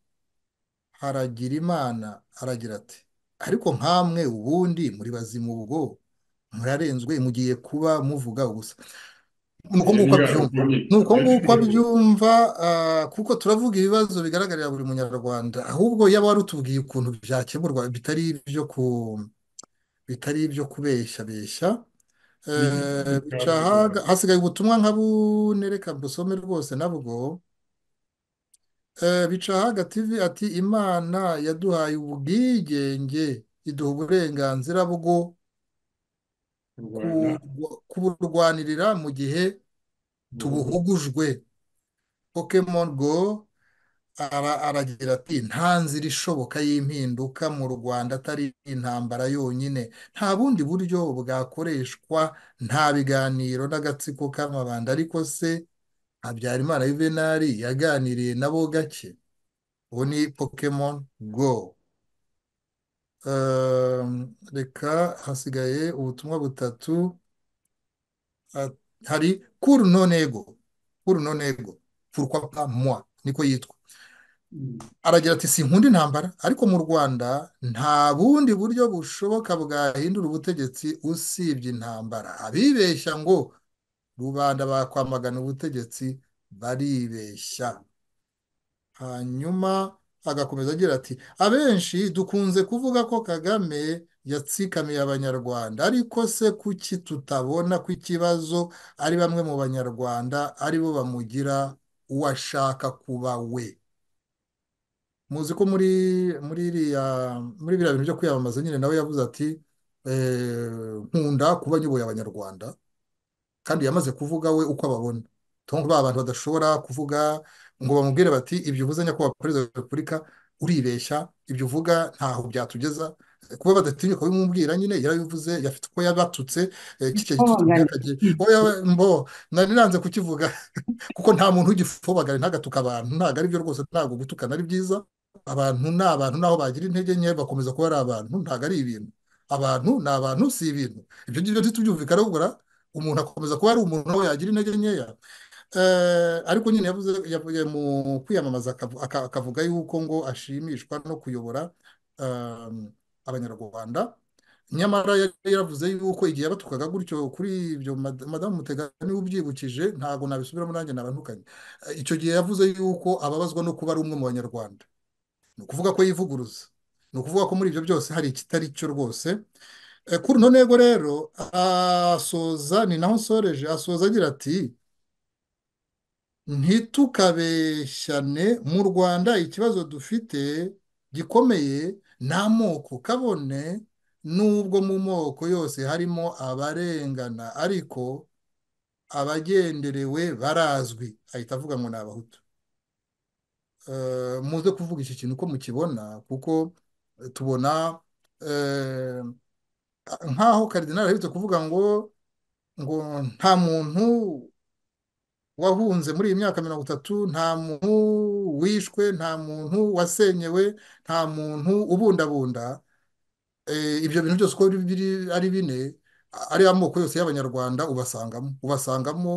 haragira imana aragira ati ariko nkamwe ubundi muri bazimu ubwo murarenzwe mugiye kuba muvuga gusa nuko nguko abyumva nuko nguko abyumva kuko turavuga ibibazo bigaragarira buri munyarwanda ahubwo yaba wari utubwiye ukuntu byakemurwa bitari ibyo ku bitari ibyo kubeshyabeshya hasigaye ubutumwa nka bune reka busome rwose nabwo bica hagativi ati imana yaduhaye ubwigenge iduha uburenganzira bwo kuburwanirira mu gihe tubuhugujwe pokemon go aragira ati nta nzira ishoboka y'impinduka mu rwanda atari intambara yonyine nta bundi buryo bwakoreshwa nta biganiro n'agatsiko k'amabanda ariko se habyarimana yuvenali yaganiriye nabo gake ubu ni pokemon go reka hasigaye ubutumwa butatu hari kuru nonego kuru nonego furukwa pa mwa niko yitwa aragira ati sinkunda intambara ariko mu rwanda nta bundi buryo bushoboka bwahindura ubutegetsi usibye intambara abibeshya ngo rubanda bakwamagana ubutegetsi baribeshya hanyuma agakomeza agira ati abenshi dukunze kuvuga ko kagame yatsikamiye abanyarwanda ariko se kuki tutabona ko ikibazo ari bamwe mu banyarwanda aribo bamugira uwo ashaka kuba we muzi ko muri muri biriya bintu byo kwiyamamaza nyine nawe yavuze ati nkunda kuba nyoboye abanyarwanda kandi yamaze kuvuga we uko ababona tubona ba bantu badashobora kuvuga ngo bamubwire bati ibyo uvuze nyakubahwa perezida wa repubulika uribeshya ibyo uvuga ntaho byatugeza kuba badatinyuka bimubwira nyine yarabivuze yafite uko yabatutse kicyo mbo nari nanze kukivuga kuko nta muntu ugifobagare ntagatuka abantu ntabwo ari byo rwose ntabwo gutukana ari byiza abantu ni abantu naho bagira intege nke bakomeza kuba ari abantu ntabwo ari ibintu abantu ni abantu si ibintu ibyo ngibyo ntitubyumvikane ubura umuntu akomeza kuba ari umuntu nawe yagira intege nkeya ariko nyine yavuye mu kwiyamamaza akavuga yuko ngo ashimishwa no kuyobora abanyarwanda nyamara yari yaravuze yuko igihe batukaga gutyo kuri ibyo madamu mutegani ubyibukije ntabwo nabisubiramo nanjye nabantukanye icyo gihe yavuze yuko ababazwa no kuba ari umwe mu banyarwanda ni ukuvuga ko yivuguruza ni ukuvuga ko muri ibyo byose hari ikitari cyo rwose kuri ino ntego rero asoza ni naho nsoreje asoza agira ati ntitukabeshyane mu rwanda ikibazo dufite gikomeye ni amoko kabone nubwo mu moko yose harimo abarengana ariko abagenderewe barazwi ahita avuga ngo ni abahutu muze kuvuga iki kintu uko mukibona kuko tubona nk'aho karidinari aherutse kuvuga ngo ngo nta muntu wahunze muri iyi myaka mirongo itatu nta muntu wishwe nta muntu wasenyewe nta muntu ubundabunda ibyo bintu byose uko ari bine ari amoko yose y'abanyarwanda ubasangamo ubasangamo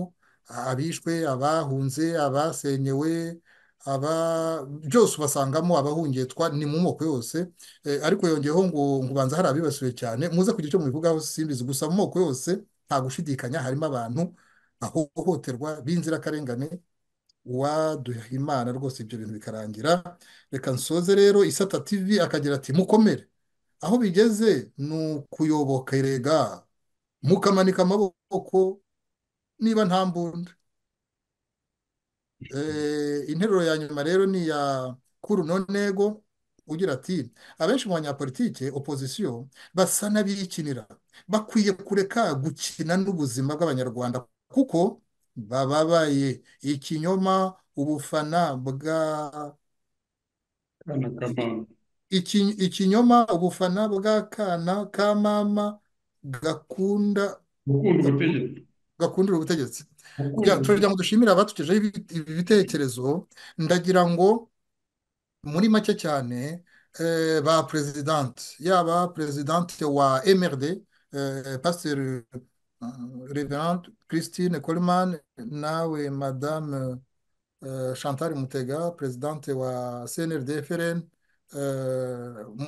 abishwe abahunze abasenyewe aba byose ubasangamo abahungitwa ni mu moko yose ariko yongeyeho ngo ubanza hari abibasiwe cyane muze kugira icyo mubivugaho simbizi gusa mu moko yose nta gushidikanya harimo abantu ahohoterwa b'inzirakarengane uwaduhimana rwose ibyo bintu bikarangira reka nsoze rero isata tv akagira ati mukomere aho bigeze ni ukuyobokerega mukamanika amaboko niba nta mbunda interuro ya nyuma rero ni iya kuri uno ntego ugira ati abenshi mu banyapolitike opozisiyo basa n'abikinira bakwiye kureka gukina n'ubuzima bw'abanyarwanda kuko bababaye ikinyoma ubufana bwa ikinyoma ubufana bw'akana ka mama gakunda gakundira ubutegetsi turagira ngo dushimire abatugejeho ibi bitekerezo ndagira ngo muri make cyane ba perezidanti yaba perezidanti wa mrd pasiteri reverante christine coleman nawe madame chantal mutega perezidanti wa cnrd frn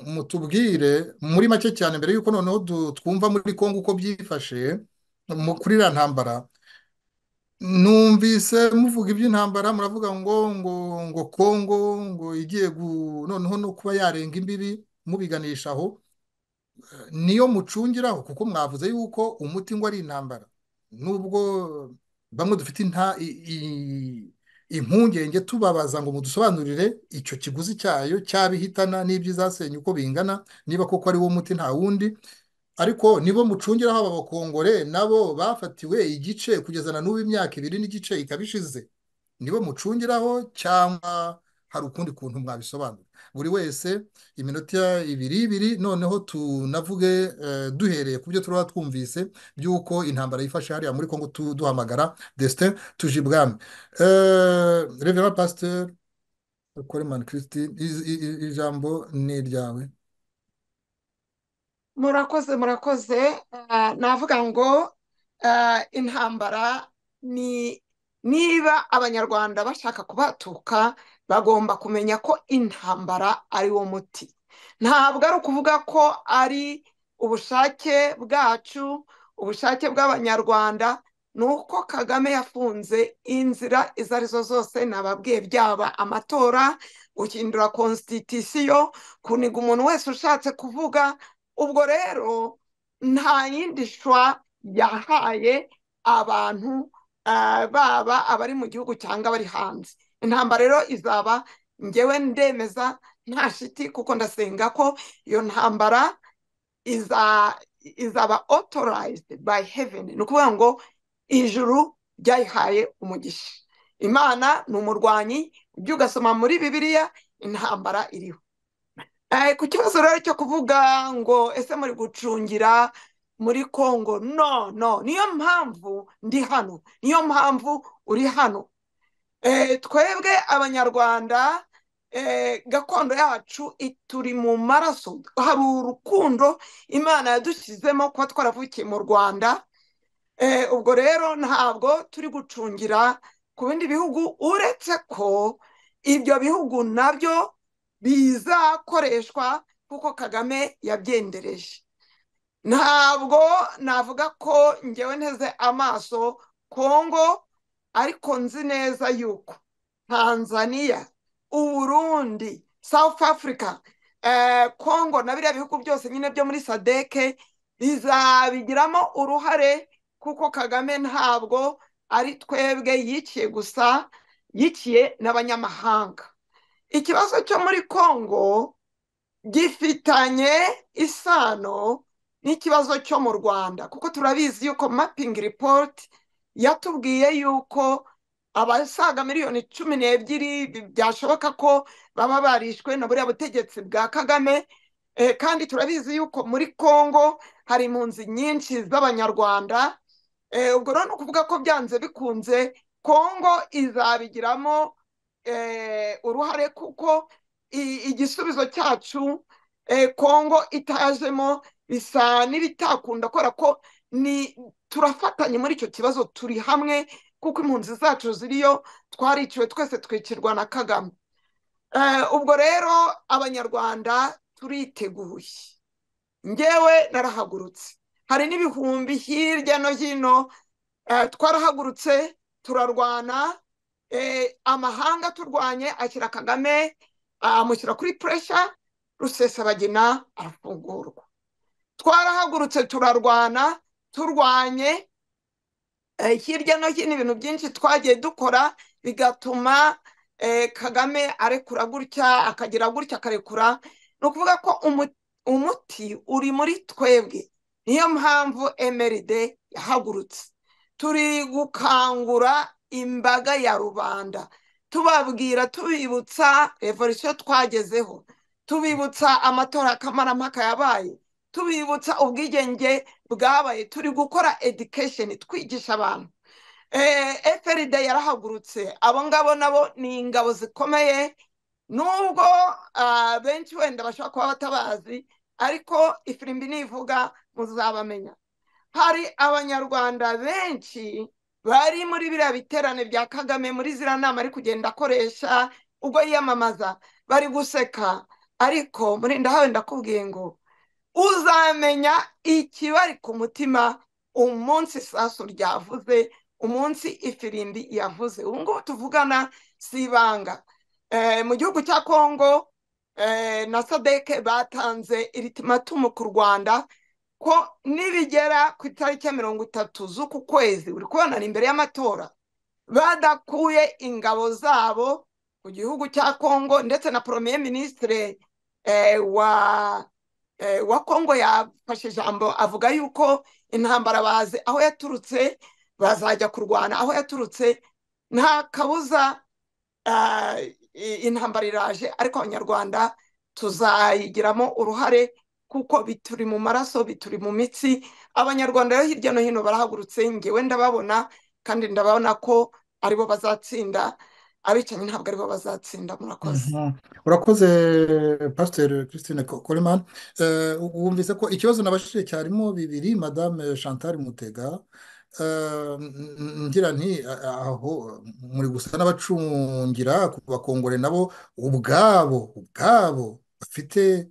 mutubwire muri make cyane mbere y'uko noneho twumva muri congo uko byifashe kuri iriya ntambara numvise muvuga iby'intambara muravuga ngo ngo ngo congo ngo igiye noneho no kuba yarenga imbibi mubiganisha aho niyo mucungiraho kuko mwavuze yuko umuti ngo ari intambara nubwo bamwe dufite impungenge tubabaza ngo mudusobanurire icyo kiguzi cyayo cyabihitana n'iby'izasenya uko bingana niba koko ari wo muti nta wundi ariko nibo mucungiraho ababakongore nabo bafatiwe igice kugeza na n'ubu imyaka ibiri n'igice ikaba ishize nibo mucungiraho cyangwa hari ukundi kuntu mwabisobanura buri wese iminota ibiri ibiri noneho tunavuge duhereye ku byo turaba twumvise by'uko intambara yifashe hariya muri congo duhamagara destin tuje ibwami revera pasiteri koremani christine ijambo ni iryawe murakoze murakoze navuga ngo intambara ni niba abanyarwanda bashaka kubatuka bagomba kumenya ko intambara ari wo muti ntabwo ari ukuvuga ko ari ubushake bwacu ubushake bw'abanyarwanda ni uko kagame yafunze inzira izo arizo zose nababwiye byaba amatora guhindura konsititisiyo kuniga umuntu wese ushatse kuvuga ubwo rero nta yindi shwa yahaye abantu baba abari mu gihugu cyangwa abari hanze intambara rero izaba ngewe ndemeza nta shiti kuko ndasenga ko iyo ntambara izaba otorayizidi bayi heveni ni ukuvuga ngo ijuru ryayihaye umugisha imana ni umurwanyi ujya ugasoma muri bibiliya intambara iriho ku kibazo rero cyo kuvuga ngo ese muri gucungira muri congo no no niyo mpamvu ndi hano niyo mpamvu uri hano twebwe abanyarwanda gakondo yacu turi mu maraso hari urukundo imana yadushyizemo kuba twaravukiye mu rwanda ubwo rero ntabwo turi gucungira ku bindi bihugu uretse ko ibyo bihugu nabyo bizakoreshwa kuko kagame yabyendereje ntabwo navuga ko ngewe nteze amaso kongo ariko nzi neza yuko tanzania uburundi south africa kongo na biriya bihugu byose nyine byo muri sadeke bizabigiramo uruhare kuko kagame ntabwo ari twebwe yiciye gusa yikiye n'abanyamahanga ikibazo cyo muri kongo gifitanye isano n'ikibazo cyo mu rwanda kuko turabizi yuko mapingi ripoti yatubwiye yuko abasaga miliyoni cumi n'ebyiri byashoboka ko baba barishwe na buriya butegetsi bwa kagame kandi turabizi yuko muri congo hari impunzi nyinshi z'abanyarwanda ubwo rero ni ukuvuga ko byanze bikunze congo izabigiramo uruhare kuko igisubizo cyacu congo itajemo bisa n'ibitakunda kubera ko ni turafatanye muri icyo kibazo turi hamwe kuko impunzi zacu ziriyo twariciwe twese twikirwa na kagame ubwo rero abanyarwanda turiteguye ngewe narahagurutse hari n'ibihumbi hirya no hino twarahagurutse turarwana amahanga turwanye ashyira kagame amushyira kuri puresha rusesabagina arafungurwa twarahagurutse turarwana turwanye hirya no hino ibintu byinshi twagiye dukora bigatuma kagame arekura gutya akagira gutya akarekura ni ukuvuga ko umuti uri muri twebwe niyo mpamvu emeride yahagurutse turi gukangura imbaga ya rubanda tubabwira tubibutsa revolisiyo twagezeho tubibutsa amatora kamarampaka yabaye tubibutsa ubwigenge bwabaye turi gukora edikesheni twigisha abantu eferide yarahagurutse abo ngabo nabo ni ingabo zikomeye nubwo benshi wenda bashobora kuba batabazi ariko ifirimbi nivuga muzabamenya hari abanyarwanda benshi bari muri biriya biterane bya kagame muri ziriya nama ari kugenda akoresha ubwo yiyamamaza bari guseka ariko murinda hawe ndakubwiye ngo uzamenya ikibari ku mutima umunsi isasu ryavuze umunsi ifirimbi yavuze ubu ngubu tuvugana si ibanga mu gihugu cya kongo na sadeke batanze iritimatumu ku rwanda ko nibigera ku itariki ya mirongo itatu z'uku kwezi uri kubona ni imbere y'amatora badakuye ingabo zabo ku gihugu cya kongo ndetse na poromeye minisitire wa wa kongo yafashe ijambo avuga yuko intambara bazi aho yaturutse bazajya kurwana aho yaturutse nta kabuza intambara iraje ariko abanyarwanda tuzayigiramo uruhare kuko bituri mu maraso bituri mu mitsi abanyarwanda rero hirya no hino barahagurutse ngewe ndababona kandi ndababona ko aribo bazatsinda abicanyi ntabwo aribo bazatsinda murakoze urakoze pasiteri christine coleman wumvise ko ikibazo nabashije cyarimo bibiri madame chantal mutega ngira nti aho muri gusa n'abacungira bakongore nabo ubwabo ubwabo bafite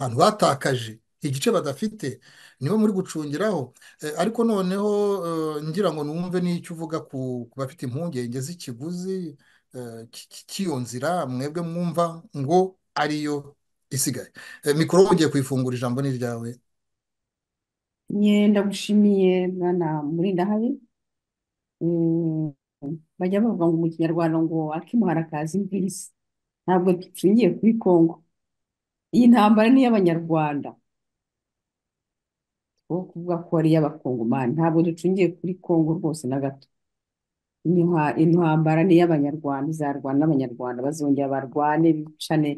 ahantu batakaje igice badafite nibo muri gucungiraho ariko noneho ngira ngo numve n'icyo uvuga ku bafite impungenge z'ikiguzi cy'iyo nzira mwebwe mwumva ngo ariyo isigaye mikoro ugiye kuyifungura ijambo ni ryawe yenda gushimiye bwana murinda habi bajya bavuga ngo mu kinyarwanda ngo akimuhara kazi imvise ntabwo ducungiye kuri kongo iyi ntambara ni iy'abanyarwanda wo kuvuga ko ari iy'abakongomani ntabwo ducungiye kuri kongo rwose na gato intambara ni iy'abanyarwanda izarwana n'abanyarwanda bazongera barwane bicane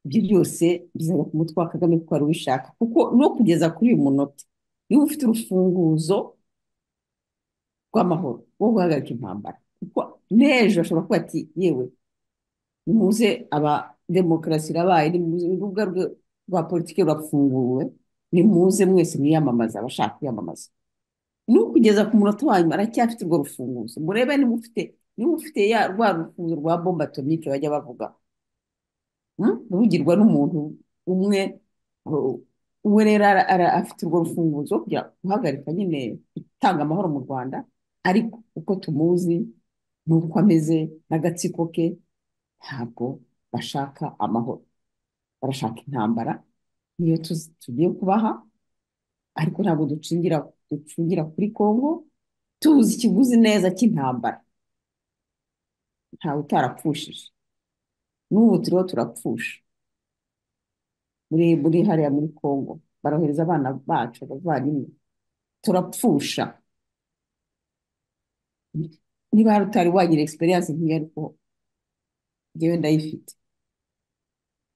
ibyo byose bizajya ku mutwe wa kagame kuko wari wishaka kuko no kugeza kuri uyu munota niba ufite urufunguzo rw'amahoro wo guhagarika intambara kuko n'ejo bashobora kuba ati yewe nimuze aba demokarasi irabaye urubuga rwa politiki rurafunguwe nimuze mwese mwiyamamaza abashaka kwiyamamaza nukugeza ku munota wa nyuma aracyafite urwo rufunguzo murebe niba ufite niba ufite ya rwa rufunguzo rwa bomba atomike bajya bavuga ruvugirwa n'umuntu umwe uwe rero ara- ara- afite urwo rufunguzo rwo kujya guhagarika nyine gutanga amahoro mu rwanda ariko uko tumuzi n'uko ameze n'agatsiko ke ntabwo bashaka amahoro barashaka intambara niyo tuzi- tugiye kubaha ariko ntabwo ducungira ducungira kuri kongo tuzi ikiguzi neza cy'intambara ntawe utarapfushije n'ubu turiho turapfusha muri muri hariya muri kongo barohereza abana bacu abavandimwe turapfusha niba hari utari wagira experience nk'iyo ariko njyewe ndayifite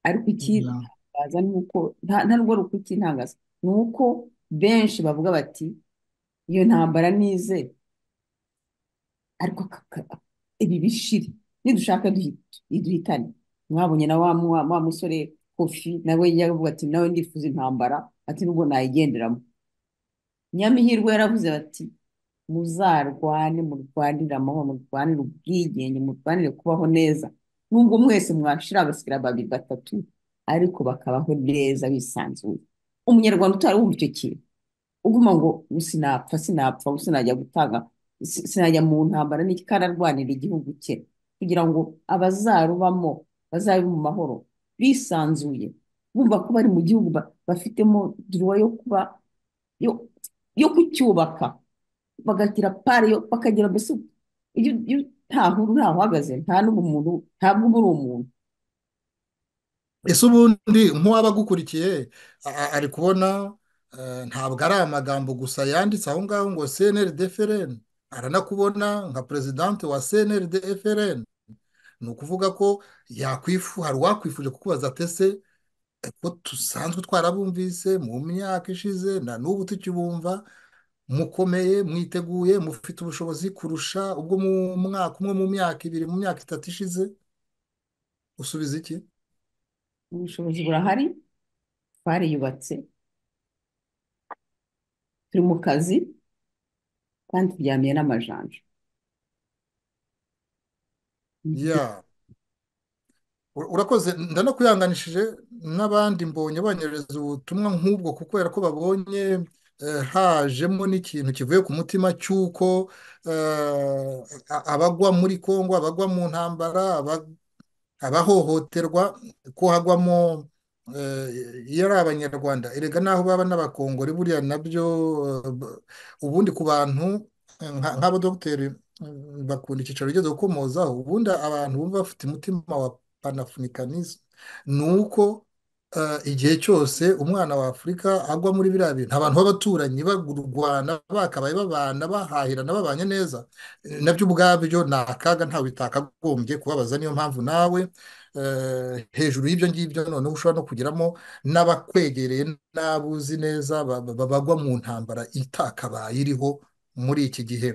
ariko Yeah. ikibaza ni uko nta nta n'urwo rukuta intangaza ni uko benshi bavuga bati iyo ntambara nize ariko aka- aka- ibi bishire nidushaka duhi- duhitane mwabonye na wa mu- wa musore kofi nawe yavuga ati nawe ndifuza intambara ati nubwo nayigenderamo nyamihirwe yaravuze bati muzarwane murwanire amahoro murwanire ubwigenge murwanire kubaho neza nubwo mwese mwashira abasikira babiri batatu ariko bakabaho neza bisanzuye umunyarwanda utari wumva icyo kintu uguma ngo "Ubu sinapfa sinapfa ubu sinajya gutanga si- sinajya mu ntambara n'iki kandi arwanira igihugu cye kugira ngo abazarubamo bazabe mu mahoro bisanzuye bumva ko bari mu gihugu ba- bafitemo duruwa yo kuba yo yo kucyubaka bagagira pari yo bakagira mbese iyo iyo nta huru nta uhagaze nta n'ubumuntu ntabwo uba uri umuntu ese ubundi nk'uwaba agukurikiye a- a- ari kubona eh, ntabwo ari amagambo gusa yanditse aho ngaho ngo CNRD FLN aranakubona nka perezidante wa CNRD FLN ni ukuvuga ko yakwifu hari uwakwifuje kukubaza ati ese eh, ko dusanzwe twarabumvise mu myaka ishize na n'ubu tukibumva mukomeye mwiteguye mufite ubushobozi kurusha ubwo mu mwaka umwe mu myaka ibiri mu myaka itatu ishize usubiza iki ubushobozi burahari twariyubatse turi mu kazi kandi turyamiye n'amajanja ya Ur- urakoze ndanakuyanganishije n'abandi mbonye banyohereza ubutumwa nk'ubwo kubera ko babonye eh, hajemo n'ikintu kivuye ku mutima cy'uko eh, a- abagwa muri Kongo abagwa mu ntambara aba- abahohoterwa ko hagwamo eh, iyo ari abanyarwanda erega n'aho baba n'abakongore buriya nabyo eh, b- ubundi ku bantu eh, nka- nk'abadogiteri eh, bakunda icyicaro ugeze gukomozaho ubundi abantu bumva bafite umutima wa panafurikanisme ni uko eh, igihe cyose umwana wa Afurika agwa muri biriya bintu abantu b'abaturanyi bagurwana bakabaye babana bahahirana babanye neza nabyo ubwabyo ni akaga ntawe bitakagombye kubabaza niyo mpamvu nawe eh, hejuru y'ibyo ngibyo noneho ushobora no kugeramo n'abakwegereye n'abo uzi neza ba- ba- bagwa mu ntambara itakabaye iriho muri iki gihe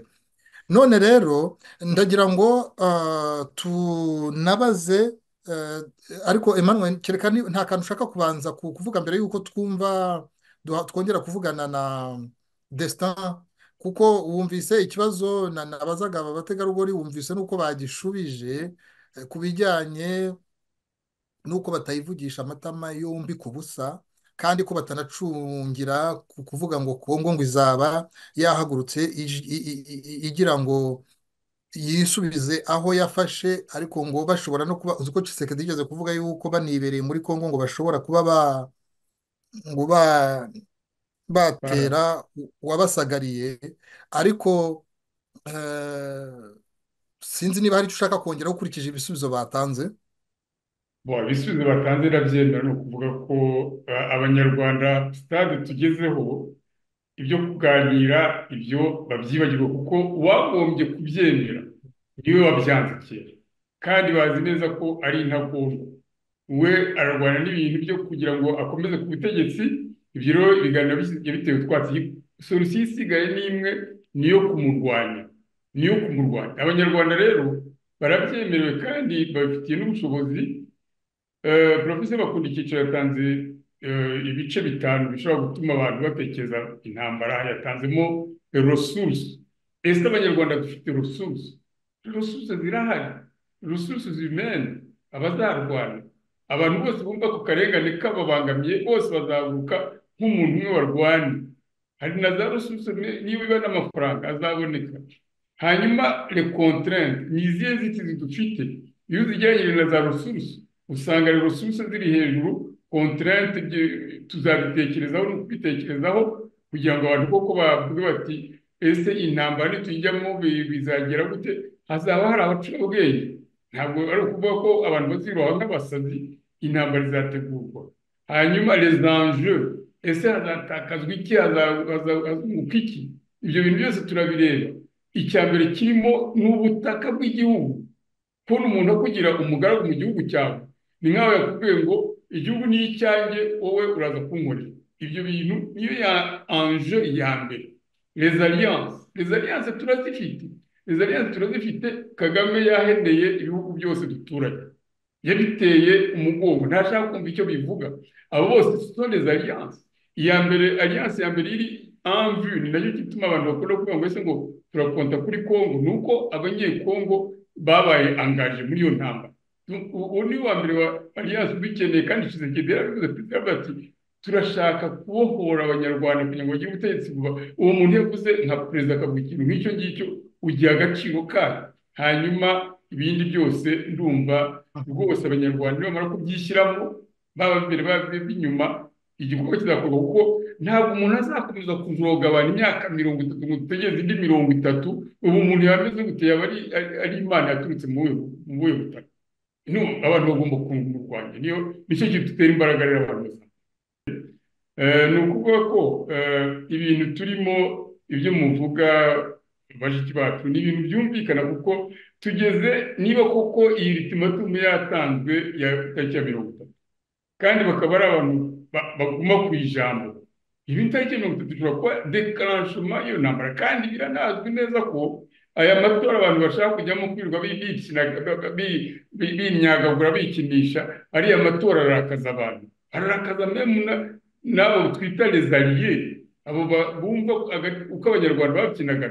none rero ndagira ngo ah, tunabaze eh, ariko Emmanuel kereka ni- nta kantu ushaka kubanza ku- kuvuga mbere y'uko twumva duha- twongera kuvugana na Destin kuko wumvise ikibazo na- nabazaga aba bategarugori wumvise n'uko bagishubije eh, ku bijyanye n'uko batayivugisha amatama yombi ku busa kandi ko batanacungira ku kuvuga ngo Kongo ngo izaba yahagurutse ij- i- i- i- igira ngo yisubize aho yafashe ariko ngo bashobora no kuba uzi ko Tshisekedi yigeze kuvuga yuko banibereye muri Kongo ngo bashobora kuba ba ngo ba batera uwabasagariye ariko eh, sinzi niba hari icyo ushaka kongera ukurikije ibisubizo batanze Bon, ibisubizo batanze ndabyemera ni ukuvuga ko eh, abanyarwanda sitade tugezeho ibyo kuganira ibyo babyibagirwa kuko uwagombye kubyemera niwe wabyanze kera kandi bazi neza ko ari intagondwa we ararwana n'ibintu byo kugira ngo akomeze ku butegetsi ibyo rero ibiganiro bijya bitewe utwatsi solusiyo isigaye ni imwe ni iyo kumurwanya ni iyo kumurwanya abanyarwanda rero barabyemerewe kandi babifitiye n'ubushobozi Eh, Professor Bakunda icyiciro yatanze eh, ibice bitanu bishobora gutuma abantu batekereza intambara yatanzemo resource ese abanyarwanda dufite resource resource zirahari resource zimene abazarwana abantu bose bumva ku karengane kababangamiye bose bazaguka nk'umuntu umwe warwanye hari na za rususu niba iba n'amafaranga azaboneka hanyuma rekontarente ni izihe nzitizi dufite iyo uzigeranyije na za rususu usanga resurusi ziri hejuru kontarente tuzabitekerezaho no kubitekerezaho kugira ngo abantu koko bavuge bati ese intambara nitujyamo bizagera gute hazaba hari abacurabwenge ntabwo ari ukuvuga ko abantu bazibaho nk'abasazi intambara izategurwa hanyuma rezanje ese hazatakazwa iki hazunguka iki ibyo bintu byose turabireba icya mbere kirimo ni ubutaka bw'igihugu kubona umuntu akugira umugaragu mu gihugu cyawe ni nk'aho yakubwiye ngo igihugu ni icyanjye wowe uraza kunkorera ibyo bintu niyo ya anje ya mbere rezaliyanse rezaliyanse turazifite rezaliyanse turazifite kagame yahendeye ibihugu byose duturanye yabiteye umugongo ntashaka kumva icyo bivuga abo bose tutondeze rezaliyanse iya mbere aliyanse ya mbere iri anvu ni nacyo gituma abantu bakunda kuvuga ngo ese ngo turakonta kuri kongo ni uko abanyekongo babaye angaje muri iyo ntambara uwo ni wa mbere wa aliyanse ubikeneye kandi kisekedi yarabivuze perezida avuga ati turashaka kubohora abanyarwanda kugira ngo bagire ubutegetsi vuba uwo muntu yavuze nka perezida akavuga ikintu nk'icyo ngicyo ugiha agaciro kayo hanyuma ibindi byose ndumva rwose abanyarwanda nibamara kubyishyiramo baba imbere baba inyuma igikorwa kizakorwa kuko ntabwo umuntu azakomeza kuzogabana imyaka mirongo itatu ngo dutegereze indi mirongo itatu ubu umuntu yameze gute yaba ari imana yaturutse mu buhe butaka abantu bagomba kunga umurwanya niyo nicyo gihe dutera imbaraga rero abantu bazana ni ukuvuga ko ibintu turimo ibyo muvuga bashiki bacu ni ibintu byumvikana kuko tugeze niba koko iyi ritimatumu yatanzwe ya tariki ya mirongo itatu kandi bakaba ari abantu baguma ku ijambo ibi tariki mirongo itatu ishobora kuba dekarashoma iyo ntambara kandi biranazwi neza ko aya matora abantu bashaka kujyamo kwirirwa bimyagagura bikinisha ariya matora arakaza abantu ararakaza n'abo twita rezariye abo bumva uko abanyarwanda babyinaga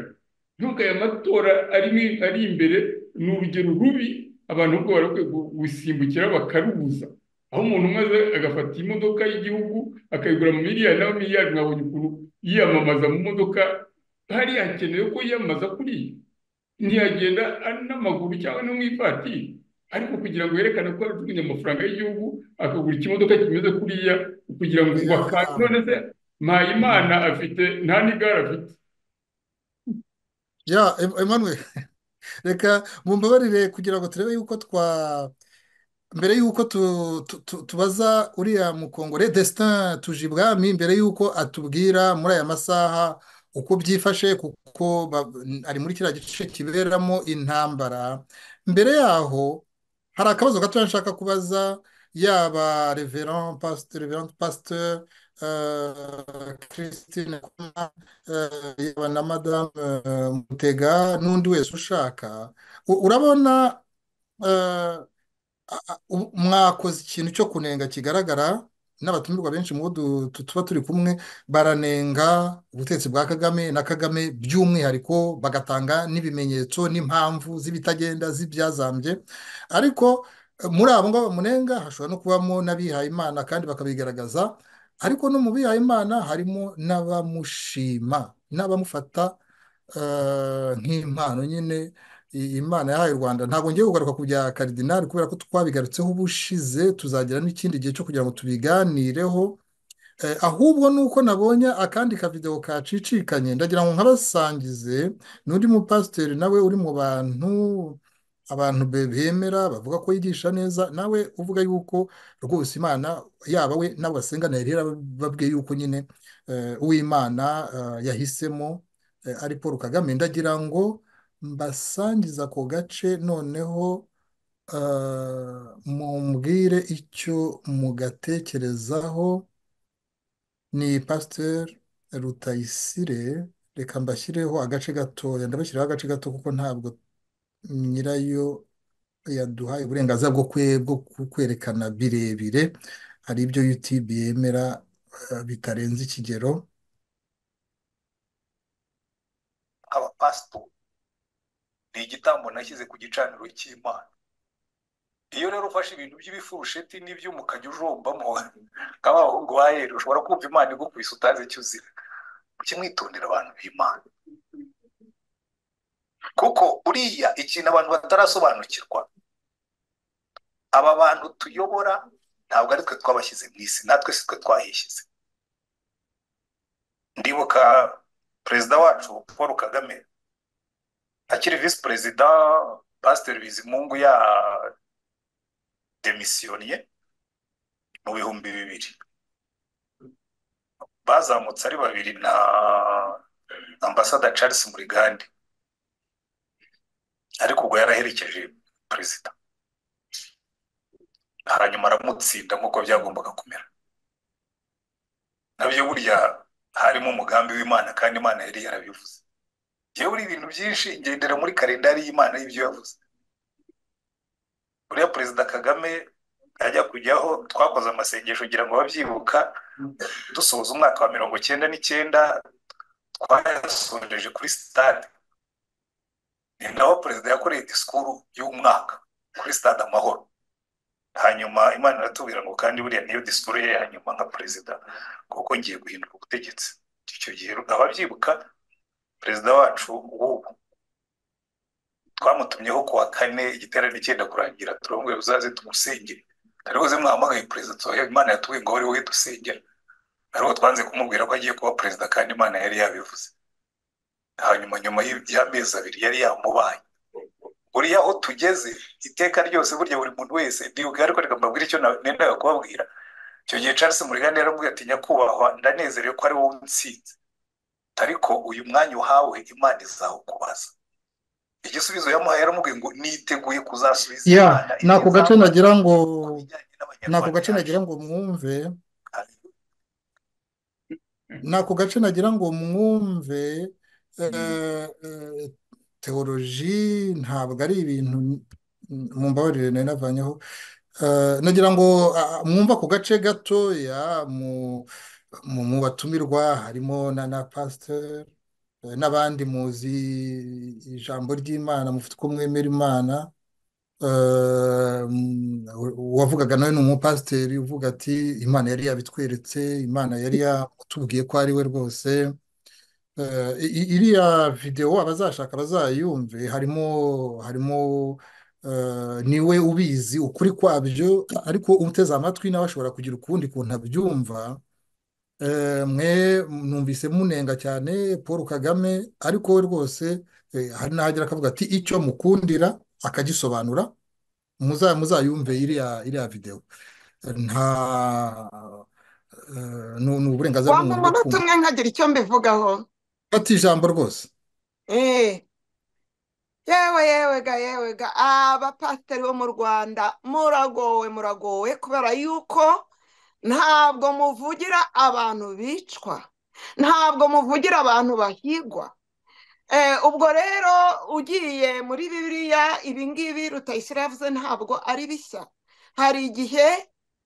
nubwo aya matora ari imbere ni urugero rubi abantu ubwo barakwiye gusimbukira bakarubuza aho umuntu umaze agafata imodoka y'igihugu akayigura mu miliyari nawe miliyari mwabonye ukuntu yiyamamaza mu modoka hari hakenewe ko yiyamamaza kuri iyi ntiyagenda ari n'amaguru cyangwa no mu ivatiri ariko kugira ngo yerekane ko ajugunye amafaranga y'igihugu akagura ikimodoka kimeze kuriya kugira ngo none se mpayimana afite nta n'igare afite ya Emmanuel reka mumbabarire kugira ngo turebe yuko twa mbere y'uko tubaza uriya mukongore destin tuje ibwami mbere y'uko atubwira muri aya masaha uko byifashe kuko ari muri kiriya gice kiberamo intambara mbere yaho hari akabazo gato nshaka kubaza yaba reverand pasteur christine yaba na madamu mutega n'undi wese ushaka urabona mwakoze ikintu cyo kunenga kigaragara n'abatumirwa benshi mu bo tuba turi kumwe baranenga ubutegetsi bwa kagame na kagame by'umwihariko bagatanga n'ibimenyetso n'impamvu z'ibitagenda z'ibyazambye ariko muri abo ngabo bamunenga hashobora no kubamo n'abihayimana kandi bakabigaragaza ariko no mu bihayimana harimo n'abamushima n'abamufata nk'impano nyine imana yahaye u rwanda ntabwo ngiye kugaruka ku bya karidinari kubera ko twabigarutseho ubushize tuzagira n'ikindi gihe cyo kugira ngo tubiganireho ahubwo ni uko nabonye akandi kavidewo kacicikanye ndagira ngo nkabasangize n'undi mupasiteri nawe uri mu bantu abantu bemera bavuga ko yigisha neza nawe uvuga yuko rwose imana yaba we nabo basengana yari yarababwiye yuko nyine uw'imana yahisemo ari paul kagame ndagira ngo mbasangiza ako gace noneho mumbwire icyo mugatekerezaho ni pasiteri rutayisire reka mbashyireho agace gatoya ndabashyiraho agace gato kuko ntabwo nyirayo yaduhaye uburenganzira bwo kwerekana birebire hari ibyo yutube yemera bitarenze ikigero abapasitori ni igitambo nashyize ku gicaniro cy'imana iyo rero ufashe ibintu by'ibifurusheti n'ibyuma ukajya ujombamo nk'abahungu ba heri ushobora kumva imana igukubise utazi icyo uzira mujye mwitondera abantu b'imana kuko buriya ikintu abantu batarasobanukirwa aba bantu tuyobora ntabwo ari twe twabashyize mu isi natwe si twe twahishyize ndibuka perezida wacu paul kagame akiri visi perezida pasiteri bizimungu ya demisiyoniye mu bihumbi bibiri bazamutse ari babiri na ambasada charles murigande ariko ubwo yaraherekeje perezida hanyuma aramutsinda nk'uko byagombaga kumera nabyo burya harimo umugambi w'imana kandi imana yari yarabivuze yewe buriya ibintu byinshi ngendera muri kalendari y'imana y'ibyo yavuze buriya perezida kagame ajya kujyaho twakoze amasengesho kugira ngo babyibuka dusoza umwaka wa mirongo icyenda n'icyenda twayasoreje kuri sitade ni naho perezida yakoreye disikuru y'umwaka kuri sitade amahoro hanyuma imana iratubwira ngo kandi buriya niyo disikuru ye hanyuma nka perezida kuko ngiye guhindura ubutegetsi icyo gihe ababyibuka perezida wacu w'ubu twamutumyeho ku wa kane igiterane cyenda kurangira turabona uzaze tumusengere ari buze mwahamagaye perezida tubahe imana yatubwiye ngo wowe dusengera ariho twanze kumubwira ko agiye kuba perezida kandi imana yari yabivuze hanyuma nyuma y'amezi abiri yari yamubaye buriya aho tugeze iteka ryose burya buri muntu wese ndibuka ariko reka mbabwire icyo nendaga kubabwira icyo gihe Charles murigande yaramubwiye ati nyakubahwa ndanezerewe ko ari wowe unsinze ariko uyu mwanya uhawe imana izawukubaza igisubizo yamuhaye yaramubwiye ngo niteguye kuzasubiza imana nako gace nagira ngo nako gace nagira ngo mwumve nako gace nagira ngo mwumve teoroji ntabwo ari ibintu mu mbabarire nari navanyeho nagira ngo mwumve ako gace gatoya mu batumirwa harimo na pasiteri n'abandi muzi ijambo ry'imana mufite uko mwemera imana uwavugaga nawe ni umupasiteri uvuga ati imana yari yabitweretse imana yari yatubwiye ko ari we rwose iriya videwo abazashaka bazayumve harimo harimo niwe ubizi ukuri kwabyo ariko uteze amatwi nawe ashobora kugira ukundi kuntu abyumva mwe numvise munenga cyane paul kagame ariko we rwose hari n'ahagera akavuga ati icyo mukundira akagisobanura muzayumve iriya videwo nta ni uburenganzira wampa umunota umwe nkagira icyo mbivugaho fata ijambo rwose yewe yewe ga yewe ga abapasiteri bo mu rwanda muragowe muragowe kubera yuko ntabwo muvugira abantu bicwa ntabwo muvugira abantu bahigwa ubwo rero ugiye muri biriya ibingibi rutayisire yavuze ntabwo ari bishya hari igihe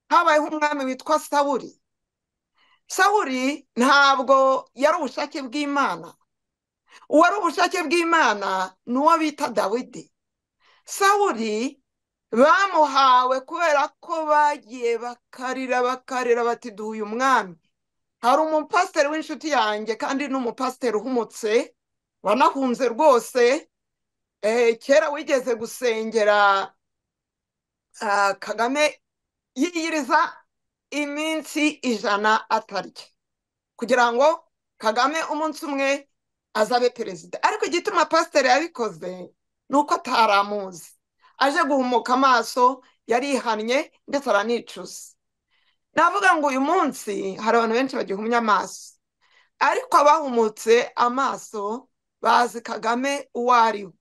habayeho umwami witwa sawuri sawuri ntabwo yari ubushake bw'imana uwari ubushake bw'imana ni uwo bita dawidi sawuri bamuhawe kubera ko bagiye bakarira bakarira bati duhuye umwami hari umupasiteri w'inshuti yanjye kandi ni umupasiteri uhumutse wanahunze rwose kera wigeze gusengera kagame yiyiriza iminsi ijana atarya kugira ngo kagame umunsi umwe azabe perezida ariko igituma pasiteri yabikoze ni uko ataramuzi aje guhumuka amaso yarihannye ndetse aranicuza navuga ngo uyu munsi hari abantu benshi bagihumya amaso ariko abahumutse amaso bazi kagame uwo ari we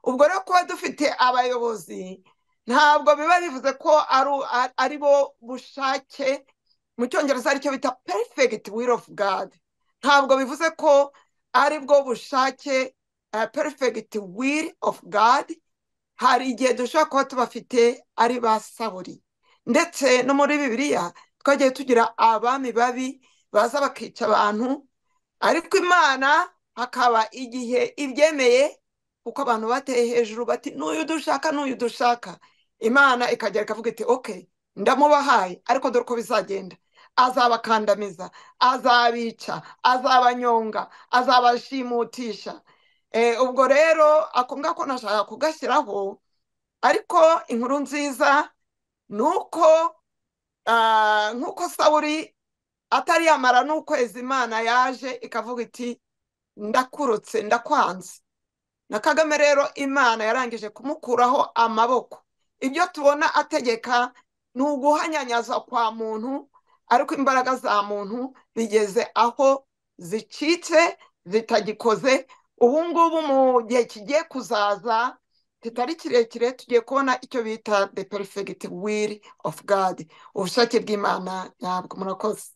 ubwo rero kuba dufite abayobozi ntabwo biba bivuze ko ari bo bushake mu cyongereza aricyo bita perifegiti will of god ntabwo bivuze ko ari bwo bushake perifegiti will of god hari igihe dushobora kuba tubafite ari ba saburi ndetse no muri bibiliya twagiye tugira abami babi baza bakica abantu ariko imana hakaba igihe ibyemeye kuko abantu bateye hejuru bati n'uyu dushaka n'uyu dushaka imana ikagera ikavuga iti oke ndamubahaye ariko dore uko bizagenda azabakandamiza azabica azabanyonga azabashimutisha Eh, ubwo rero ako ngako nashaka kugashyiraho ariko inkuru nziza ni uko ah, nk'uko saburi atari yamara n'ukwezi imana yaje ikavuga iti ndakurutse ndakwanze na kagame rero imana yarangije kumukuraho amaboko ibyo tubona ategeka ni uguhanyanyaza kwa muntu ariko imbaraga za muntu bigeze aho zicitse zitagikoze ubu ngubu mu gihe kigiye kuzaza kitari kirekire tugiye kubona icyo bita the perfect will of god ubushake bw'imana nyabwo murakoze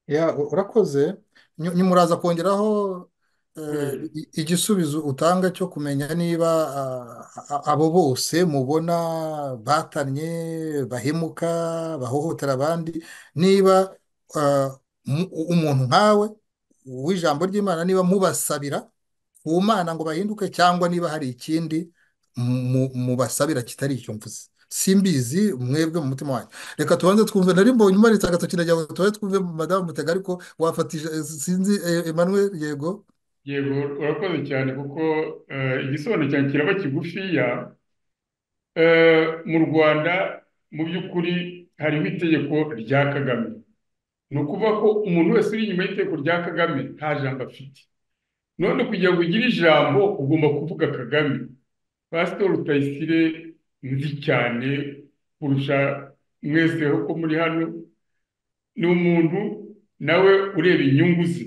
ya urakoze Nyu- nyumuraza kongeraho eh, i- igisubizo utanga cyo kumenya niba ah, a- abo bose mubona batanye bahemuka bahohotera abandi niba ah, mu- umuntu nkawe w'ijambo ry'imana niba mubasabira ku mana ngo bahinduke cyangwa niba hari ikindi mu- mubasabira kitari icyo mvuze simbizi mwebwe mu mutima wanyu reka tubanze twumve nari mbonye umanitse agatoki na jyawe tubaye twumve madamu mutega ariko wafatije eh, sinzi eh, emmanuel yego yego urakoze cyane kuko eh, igisobanuro cyanjye kiraba kigufiya Eh, mu rwanda mu by'ukuri hariho itegeko rya kagame ni ukuvuga ko umuntu wese uri inyuma y'itegeko rya kagame nta jambo afite none kugira ngo ugire ijambo ugomba kuvuga kagame pasitori rutayisire nzi cyane kurusha mweseho ko muri hano ni umuntu nawe ureba inyungu ze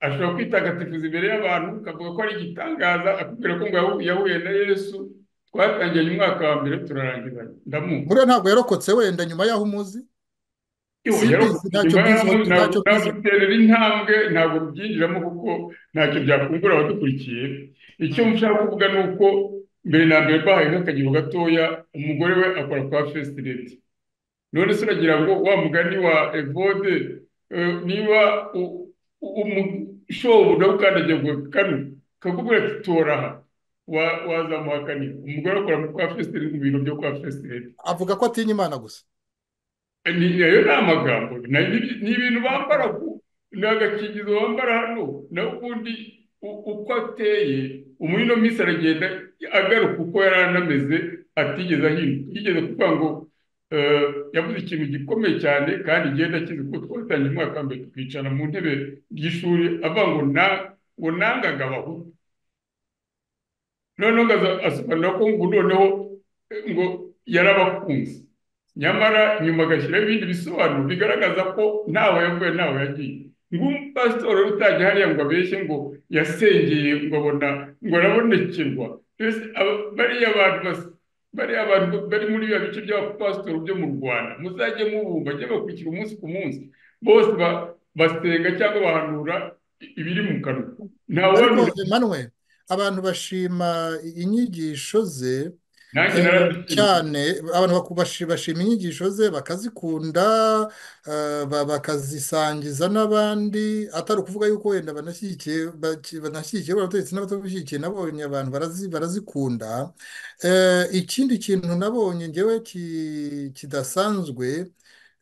ashobora kwitagatifuza imbere y'abantu akavuga ko ari igitangaza akubwira ko ngo yahu- yahuye na yesu twatangiranye umwaka wa mbere turarangizanya ndamuzi buriya ntabwo yarokotse wenda nyuma yaho umuzi Iyo simbizi yarokotse ntacyo nyuma y'aho mbizi ntabwo ntacyo mbizi naguterera intambwe ntabwo byinjiramo kuko ntacyo byakungura abadukurikiye icyo Mm. nshaka kuvuga ni uko mbere na mbere bahaye nk'akagero gatoya umugore we akora kwa fesireti none se uragira ngo wa mugani wa evode eh, niba u- u- umushobu nawe ukandagiye ngo kano kakubwira ati tora aha wa- wazamuhakanira umugore akora kwa fesireti mu bintu byo kwa fesireti avuga ko atinya imana gusa ni ayo ni amagambo Na- ni ni ibintu bambara ku ni agakingizo bambara hano naho ubundi u- uko ateye umurino minsi aragenda agaruka uko yari anameze atigeze ahinduka yigeze kuvuga ngo eh, yavuze ikintu gikomeye cyane kandi igenda akizi kuko twatangiye umwaka wa mbere tukicara mu ntebe y'ishuri avuga ngo na ngo nangaga abahutu noneho ngaza asobanura ko ngo noneho eh, ngo yarabakunze nyamara nyuma agashyiraho ibindi bisobanuro bigaragaza ko ntawe yavuye ntawe yagiye nk'umupasitori wari utajya hariya ngo abeshye ngo yasengeye ngo abona ngo arabonekerwa mbese aba- bariya bantu bas- bariya bantu bari muri biriya bice by'abapasitori byo mu rwanda muzajye mubumva bajye bakurikira umunsi ku munsi bose ba- basenga cyangwa bahanura ibiri mu kanwa ariko ntawuhanura emmanuel abantu bashima i- inyigisho ze nanjye eh, narazishimiye cyane abantu baku- bashi- bashima inyigisho ze bakazikunda eh, ba- bakazisangiza n'abandi atari ukuvuga yuko wenda banashyigikiye baki- banashyigikiye abategetsi n'abatabushyigikiye nabonye abantu barazi- barazikunda Eh, ikindi kintu nabonye ngewe ki- kidasanzwe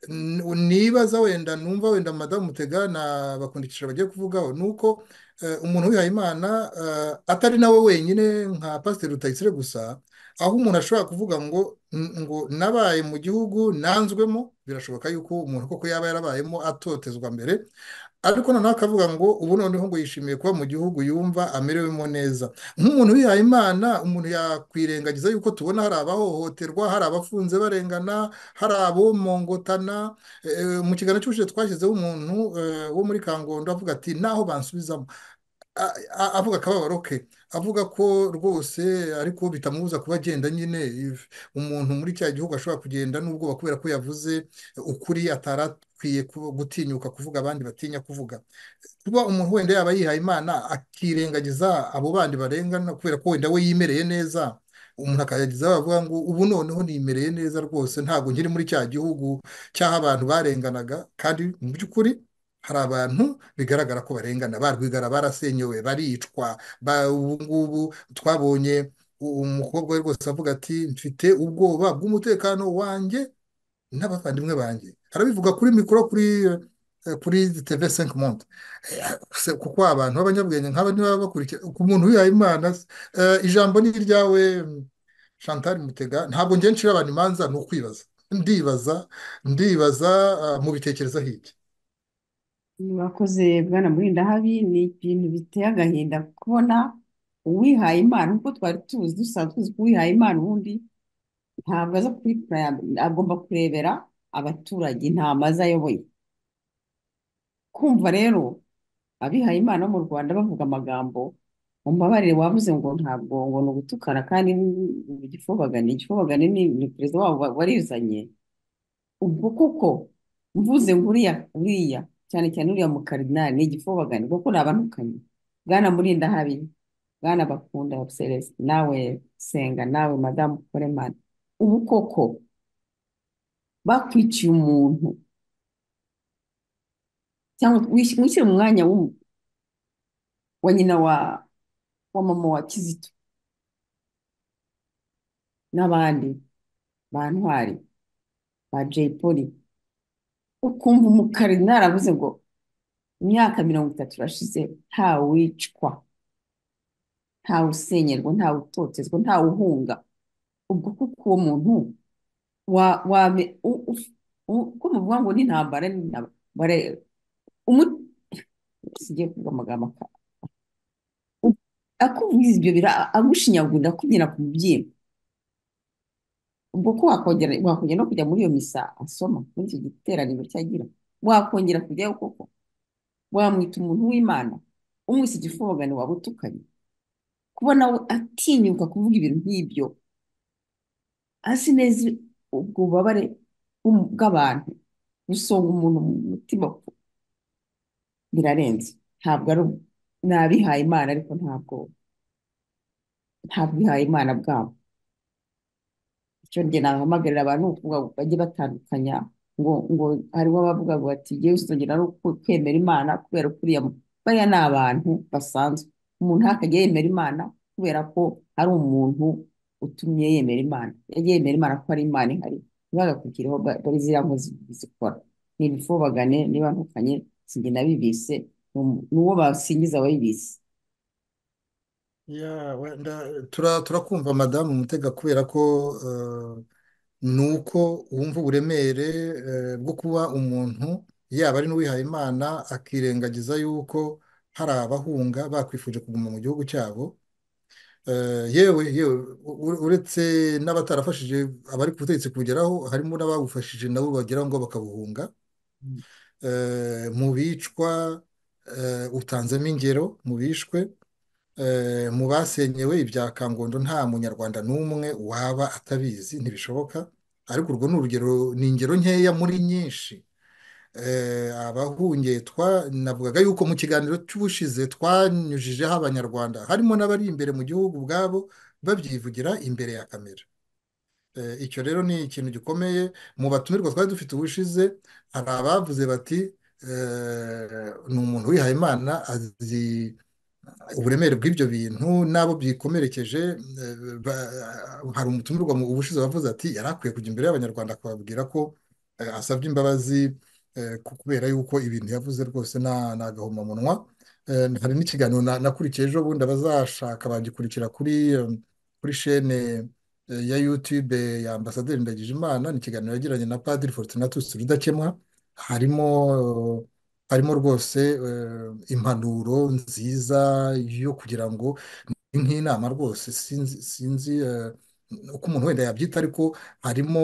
n- nibaza wenda numva wenda madamu mutega na bakundikisha bagiye kuvugaho ni uko eh, umuntu wihaye imana eh, atari nawe wenyine nka pasiteri rutayisire gusa aho umuntu ashobora kuvuga ngo "N- ngo nabaye mu gihugu nanzwemo birashoboka yuko umuntu koko yaba yarabayemo atotezwa mbere ariko noneho akavuga ngo ubu noneho ngo yishimiye kuba mu gihugu yumva amerewemo neza nk'umuntu wihaye imana umuntu yakwirengagiza yuko tubona hari abahohoterwa hari abafunze barengana hari abomongotana Eh, mu kiganiro cy'ubushize twashyizeho umuntu eh, wo muri kangondo avuga ati naho bansubizamo a- a- avuga akababaro ke avuga ko rwose ariko bitamubuza kuba agenda nyine if- umuntu muri cya gihugu ashobora kugenda n'ubwoba kubera ko yavuze ukuri atari akwiye ku- gutinyuka kuvuga abandi batinya kuvuga kuba umuntu wenda yaba yihaye imana akirengagiza abo bandi barengana kubera ko wenda we yimereye neza umuntu akayagizaho avuga ngo ubu noneho nimereye neza rwose ntabwo nkiri muri cya gihugu cy'aho abantu barenganaga kandi mu by'ukuri hari abantu bigaragara ko barengana barwigara barasenyewe baricwa ba- ubu ngubu twabonye umukobwa we rwose avuga ati mfite ubwoba bw'umutekano wanjye n'abavandimwe banjye arabivuga kuri mikoro kuri kuri teve senke monte kuko abantu b'abanyabwenge nk'aba niba bakurikiye ku muntu wihaye imana ijambo ni iryawe chantal mutega ntabwo ngiye ncira abantu imanza ni ukwibaza ndibaza ndibaza mubitekereza hirya mwakoze bwana murindahabi ni ibintu biteye agahinda kubona uwihaye imana nk'uko twari tuzi dusanzwe tuzi ko uwihaye imana ubundi ntabwo aza kuri agomba kurebera abaturage nta mazi ayoboye kumva rero abihaye imana bo mu rwanda bavuga amagambo mumbabarire wavuze ngo ntabwo ngo ni ugutukana kandi igifobagane igifobagane ni perezida wabo warizanye ubwo kuko mvuze ngo uriya cyane cyane uriya mukarinari ni igifobagane kuko ni abantukanye bwana murinda habi bwana bakunda celeste nawe senga nawe madamu koremani ubu koko bakwiciye umuntu cyangwa wishyire mu mwanya wa nyina wa wa mama wa kizito n'abandi ba ntwari ba jay poli ukumva umukarinari avuze ngo imyaka mirongo itatu irashize ntawicwa ntawusenyerwa ntawutotezwa ntawuhunga ubwo kuko uwo muntu uko muvuga ngo n'intambara sigiye kuvuga amagambo akuvugiza ibyo bira agushinyagurira akubyina ku mubyimba ubwo ko wakongera no kujya muri iyo misa asoma muri icyo giteraniro cyagira wakongera kujyayo koko wamwita umuntu w'imana umwise igifobagane waba utukanye kubona we atinyuka kuvuga ibintu nk'ibyo azi neza ubwo bubabare bw'abantu busonga umuntu mu mutima birarenze ntabwo ari nabihaye imana ariko ntabwo ntabwo bihaye imana bwabo icyo njye nahamagarira abantu ukuvuga bajye batandukanya ngo ngo hariho abavuga ngo bati yewe usongera no kwemera imana kubera kuriya bariya ni abantu basanzwe umuntu ntakajya yemera imana kubera ko ari umuntu utumye yemera imana yagiye yemera imana ko ari imana ihari ntibagakurikireho bari ziriya nkozi zikora ni ibifobagane niba ntukanye sinjye nabibise n'uwo basingiza wayibise turakumva madamu mutega kubera ko ni uko wumva uburemere bwo kuba umuntu yaba ari n'uwihaye imana akirengagiza yuko hari abahunga bakwifuje kuguma mu gihugu cyabo yewe yewe uretse n'abatarafashije abari ku butegetsi kugeraho harimo n'abagufashije nabo bagera ngo bakabuhunga mu bicwa utanzemo ingero mu bishwe mu basenyewe ibya kangondo nta munyarwanda n'umwe waba atabizi ntibishoboka ariko urwo ni urugero ni ingero nkeya muri nyinshi abahungetwa navugaga yuko mu kiganiro cy'ubushize twanyujijeho abanyarwanda harimo n'abari imbere mu gihugu ubwabo babyivugira imbere ya kamera icyo rero ni ikintu gikomeye mu batumirwa twari dufite ubushize hari abavuze bati ni umuntu wihaye imana azi uburemere bw'ibyo bintu n'abo byikomerekeje hari umutumirwa mu ubushize wavuze ati yari akwiye kujya imbere y'abanyarwanda akababwira ko asabye imbabazi kubera yuko ibintu yavuze rwose ni agahomamunwa hari n'ikiganiro nakurikiye ejo bundi abazashaka bagikurikira kuri kuri shene ya yutube ya ambasaderi ndagijimana ni ikiganiro yagiranye na padiri fortunatus rudakemwa harimo harimo rwose impanuro nziza yo kugira ngo ni nk'inama rwose sinzi uko umuntu wenda yabyita ariko harimo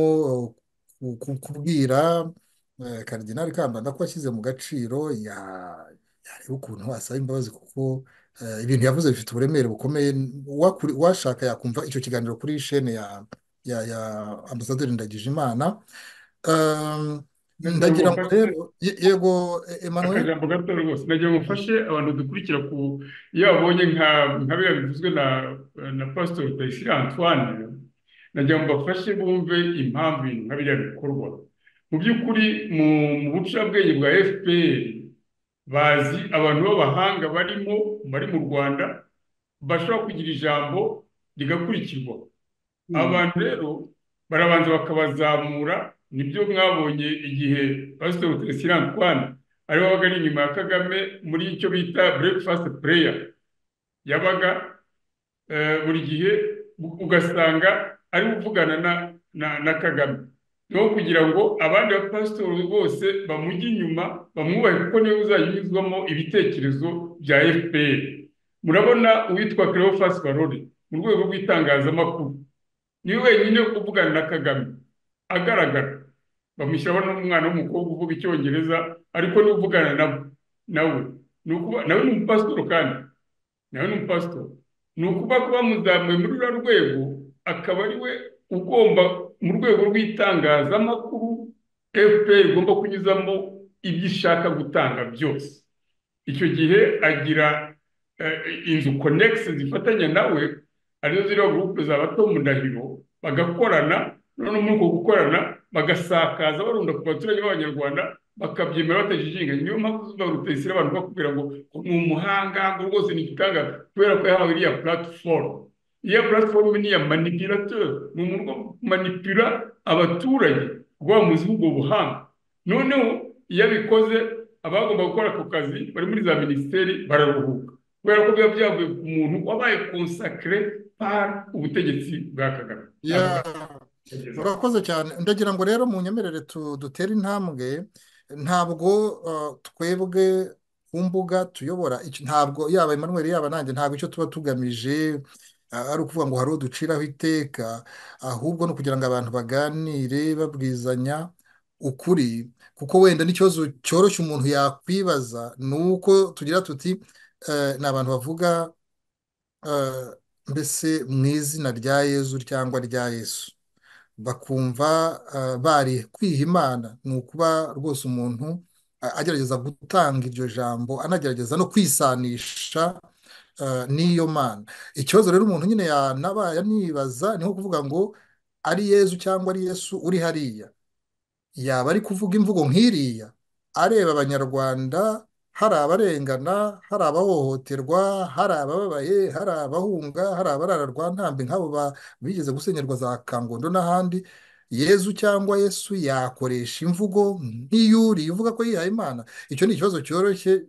kubwira karidinari kambanda ko yashyize mu gaciro yareba ukuntu asaba imbabazi kuko ibintu yavuze bifite uburemere bukomeye uwashaka yakumva icyo kiganiro kuri shene ya ambasaderi ndagijimana ndagira ngo rero yego emanuel akajambo gato rwose ndagira ngo mfashe abantu dukurikira ku iyo babonye nka biriya bivuzwe na na pasitori Rutayisire antoine ndagira ngo bafashe bumve impamvu ibintu nka biriya bikorwa mu by'ukuri mu bucurabwenge bwa fpr bazi abantu b'abahanga barimo bari mu rwanda bashobora kugira ijambo rigakurikirwa abantu rero barabanza bakabazamura nibyo mwabonye igihe pasitori teresirante rwanda ariwe wabaga ari inyuma ya kagame muri icyo bita burekifasite pureya yabaga buri gihe ugasanga ari uvugana na kagame niho kugira ngo abandi bapasitori bose bamujye inyuma bamwubahe kuko niwe uzajya unyuzwamo ibitekerezo bya fpr murabona uwitwa Cleophas barore mu rwego rw'itangazamakuru niwe wenyine uvugana na kagame agaragara bamushyiraho n'umwana w'umukobwa uvuga icyongereza ariko niwe uvugana nawe nawe ni umupasitori kandi nawe ni umupasitori ni ukuba kuba muzamuye muri ruriya rwego akaba ari we ugomba mu rwego rw'itangazamakuru fpr igomba kunyuzamo ibyo ishaka gutanga byose icyo gihe agira inzu konegisi zifatanya nawe arizo ziriho gurupe za bato mu ndahiro bagakorana noneho muri uko gukorana bagasakaza barunda ku baturage b'abanyarwanda bakabyemera batajijinganye niyo mpamvu zuba rutayisire abantu bakubwira ngo ni umuhanga ngo rwose ni igitangaza kubera ko yahawe iriya puratifomu iya puratifomu ni iya manipirateri ni umuntu manipira abaturage kuba mu gihugu buhanga noneho iyo abikoze abagomba gukora ako kazi bari muri za minisiteri bararuhuka kubera ko biba byavuye ku muntu wabaye konsakire par ubutegetsi bwa kagame urakoze cyane ndagira ngo rero mu nyemerere dutere intambwe ntabwo twebwe ku mbuga tuyobora ntabwo yaba Emmanuel yaba nanjye ntabwo icyo tuba tugamije ari ukuvuga ngo hari uduciraho iteka ahubwo ni ukugira ngo abantu baganire babwizanya ukuri kuko wenda n'ikibazo cyoroshye umuntu yakwibaza ni uko tugira tuti ni abantu bavuga mbese mu izina rya yezu cyangwa rya yesu bakumva bari kwiha imana ni ukuba rwose umuntu agerageza gutanga iryo jambo anagerageza no kwisanisha n'iyo mana ikibazo rero umuntu nyine yanabaye anibaza ni nko kuvuga ngo ari yezu cyangwa ari yesu uri hariya yaba ari kuvuga imvugo nk'iriya areba abanyarwanda hari abarengana hari abahohoterwa hari abababaye hari abahunga hari abarara rwa ntambi nk'abo bigeze gusenyerwa za kangondo n'ahandi yezu cyangwa yesu yakoresha imvugo nk'iyuriye uvuga ko yihaye imana icyo ni ikibazo cyoroshye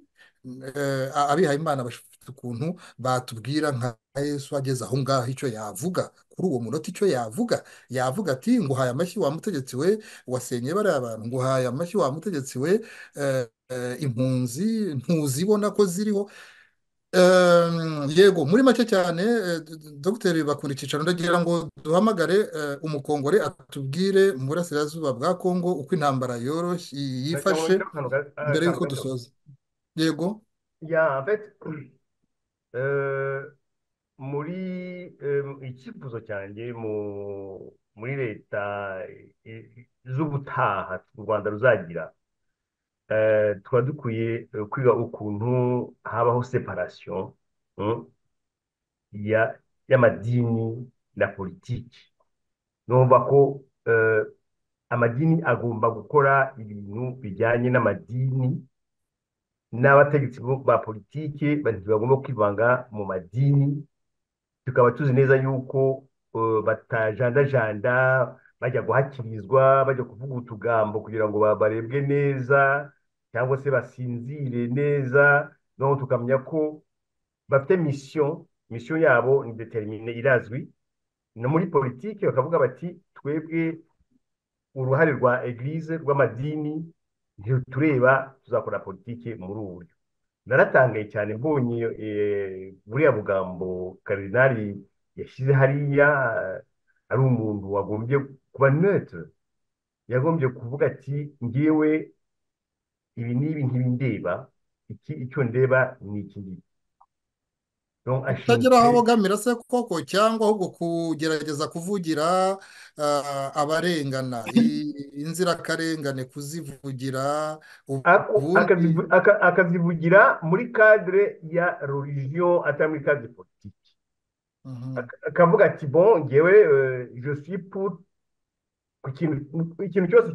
abihaye imana bafite ukuntu batubwira nka yesu ageze aho ngaho icyo yavuga kuri uwo munota icyo yavuga yavuga ati nguhaye amashyi wa mutegetsi we wasenye bariya bantu nguhaye amashyi wa mutegetsi we impunzi ntuzibona ko ziriho yego muri make cyane dogiteri bakunda icyicaro ndagira ngo duhamagare umukongore atubwire mu burasirazuba bwa kongo uko intambara yoroshye yifashe mbere y'uko dusoza yego ya muri icyifuzo cyanjye muri leta z'ubutaha u rwanda ruzagira tuba dukwiye kwiga ukuntu habaho separasiyo y'amadini na politiki numva ko amadini agomba gukora ibintu bijyanye n'amadini n'abategetsi ba politiki bagomba kwivanga mu madini tukaba tuzi neza yuko batajandajanda bajya guhakirizwa bajya kuvuga utugambo kugira ngo barebwe neza cyangwa se basinzire neza noneho tukamenya ko bafite misiyo misiyo yabo ni determine irazwi no muri politiki bakavuga bati twebwe uruhare rwa eglise rw'amadini ntitureba tuzakora politiki muri ubu buryo naratangaye cyane mbonye buriya bugambo karinari yashyize hariya ari umuntu wagombye kuba neutire yagombye kuvuga ati ngewe ibi n'ibi ntibindeba iki icyo ndeba ni iki ngiki utagira aho abogamira se koko cyangwa ahubwo kugerageza kuvugira abarengana inzirakarengane kuzivugira akazivugira muri kadire ya religion atari muri kadire politiki akavuga ati bo ngewe josipu ikintu cyose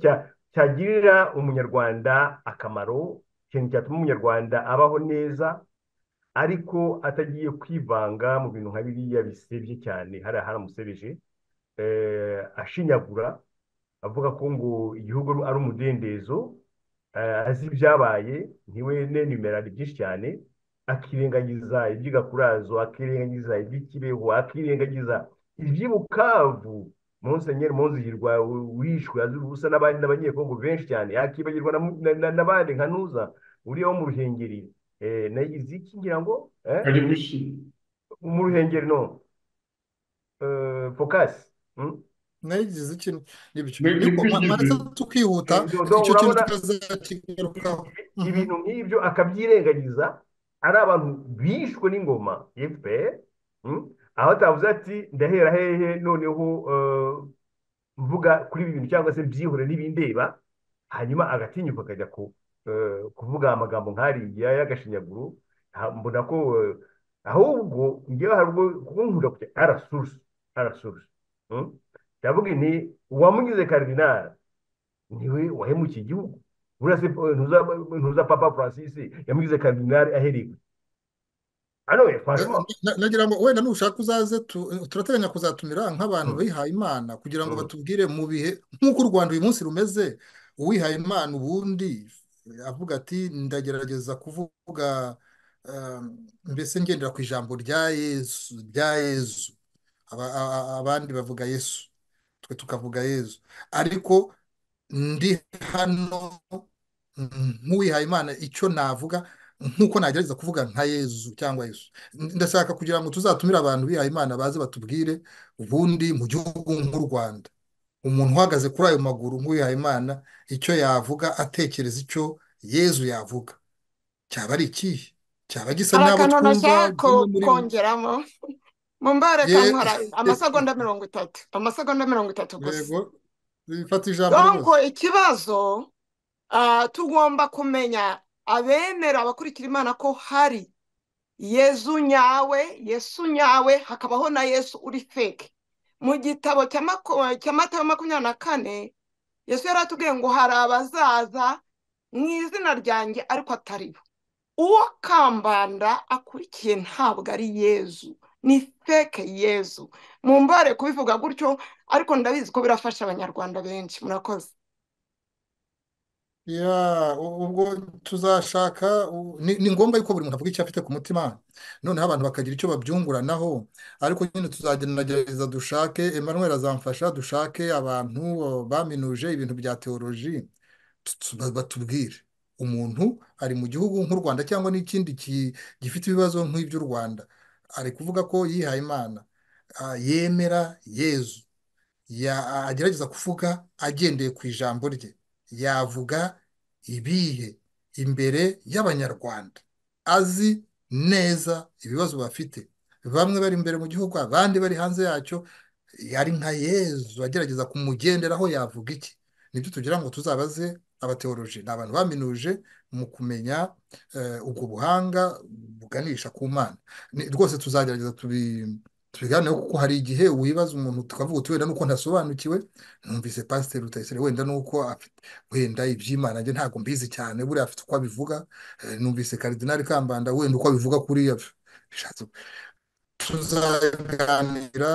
cyagirira umunyarwanda akamaro ikintu cyatuma umunyarwanda abaho neza ariko atagiye kwivanga mu bintu nka biriya bisebye cyane hariya haramusebeje ashinyagura avuga ko ngo igihugu ari umudendezo azi ibyabaye ntiwe n'enimero ari byinshi cyane akirengagiza iby'igakurazo akirengagiza iby'ikibeho akirengagiza iby'ibukavu monsenyeri monzihirwa wishwe azira ubusa n'abandi n'abanyekongo benshi cyane yakibagirwa n'abandi nka ntuza uriya wo mu ruhengeri nayizi iki ngira ngo ari bushi mu ruhengeri no fokasi nayigize ikintu maze tukihuta icyo kintu tukazakigarukaho ibintu nk'ibyo akabyirengagiza ari abantu bishwe n'ingoma efuperi aho atavuze ati ndahera hehe noneho mvuga kuri ibi bintu cyangwa se byihore n'ibindeba hanyuma agatinyuka akajya kuvuga amagambo nk'ariya y'agashinyaguro mbona ko ahubwo ngewe hari ubwo kunkunda kujya arasurusu arasurusu ndavuga nti uwamugize karidinari niwe wahemukiye igihugu ntuza papa francis yamugize karidinari ahereye nagira ngo wenda nushaka uzaze turateganya kuzatumira nk'abantu bihaye imana kugira ngo batubwire mu bihe nk'uko u rwanda uyu munsi rumeze uwihaye imana ubundi avuga ati ndagerageza kuvuga mbese ngendera ku ijambo rya yezu rya yezu abandi bavuga yesu twe tukavuga yezu ariko ndi hano nk'uwihaye imana icyo navuga nk'uko nagerageza kuvuga nka yezu cyangwa yesu ndashaka kugira ngo tuzatumire abantu bihaye imana baze batubwire ubundi mu gihugu nk'u rwanda umuntu uhagaze kuri ayo maguru nk'uwihaye imana icyo yavuga atekereza icyo yezu yavuga cyaba ari ikihe cyaba gisa n'abo twumva kongeramo mumbare kamuhara amasegonda mirongo itatu amasegonda mirongo itatu gusa bifata ijambo rwose ikibazo tugomba kumenya abemera abakurikira imana ko hari yezu nyawe yesu nyawe hakabaho na yesu uri feke mu gitabo cy'amata ya makumyabiri na kane yesu yari atubwiye ngo hari abazaza mu izina ryanjye ariko atari bo uwo kambanda akurikiye ntabwo ari yezu ni feke yezu mu mbare kubivuga gutyo ariko ndabizi ko birafasha abanyarwanda benshi murakoze ubwo tuzashaka ni ngombwa yuko buri muntu avuga icyo afite ku mutima noneho abantu bakagira icyo babyunguranaho ariko nyine tuzagerageza dushake Emmanuel azamfasha dushake abantu baminuje ibintu bya teoroji batubwire umuntu ari mu gihugu nk'u rwanda cyangwa n'ikindi gifite ibibazo nk'iby'u rwanda ari kuvuga ko yihaye imana yemera yezu agerageza kuvuga agendeye ku ijambo rye yavuga ibihe imbere y'abanyarwanda azi neza ibibazo bafite bamwe bari imbere mu gihugu abandi bari hanze yacyo yari nka yezu agerageza kumugenderaho yavuga iki nibyo tugira ngo tuzabaze abateoroji ni abantu baminuje mu kumenya ubwo buhanga buganisha ku mana rwose tuzagerageza tubiganeho kuko hari igihe wibaza umuntu tukavuga uti wenda nuko ntasobanukiwe numvise pasiteri rutayisire wenda nuko afite wenda iby'imana njye ntabwo mbizi cyane buriya afite uko abivuga numvise karidinari kambanda wenda uko abivuga kuriya tuzaganira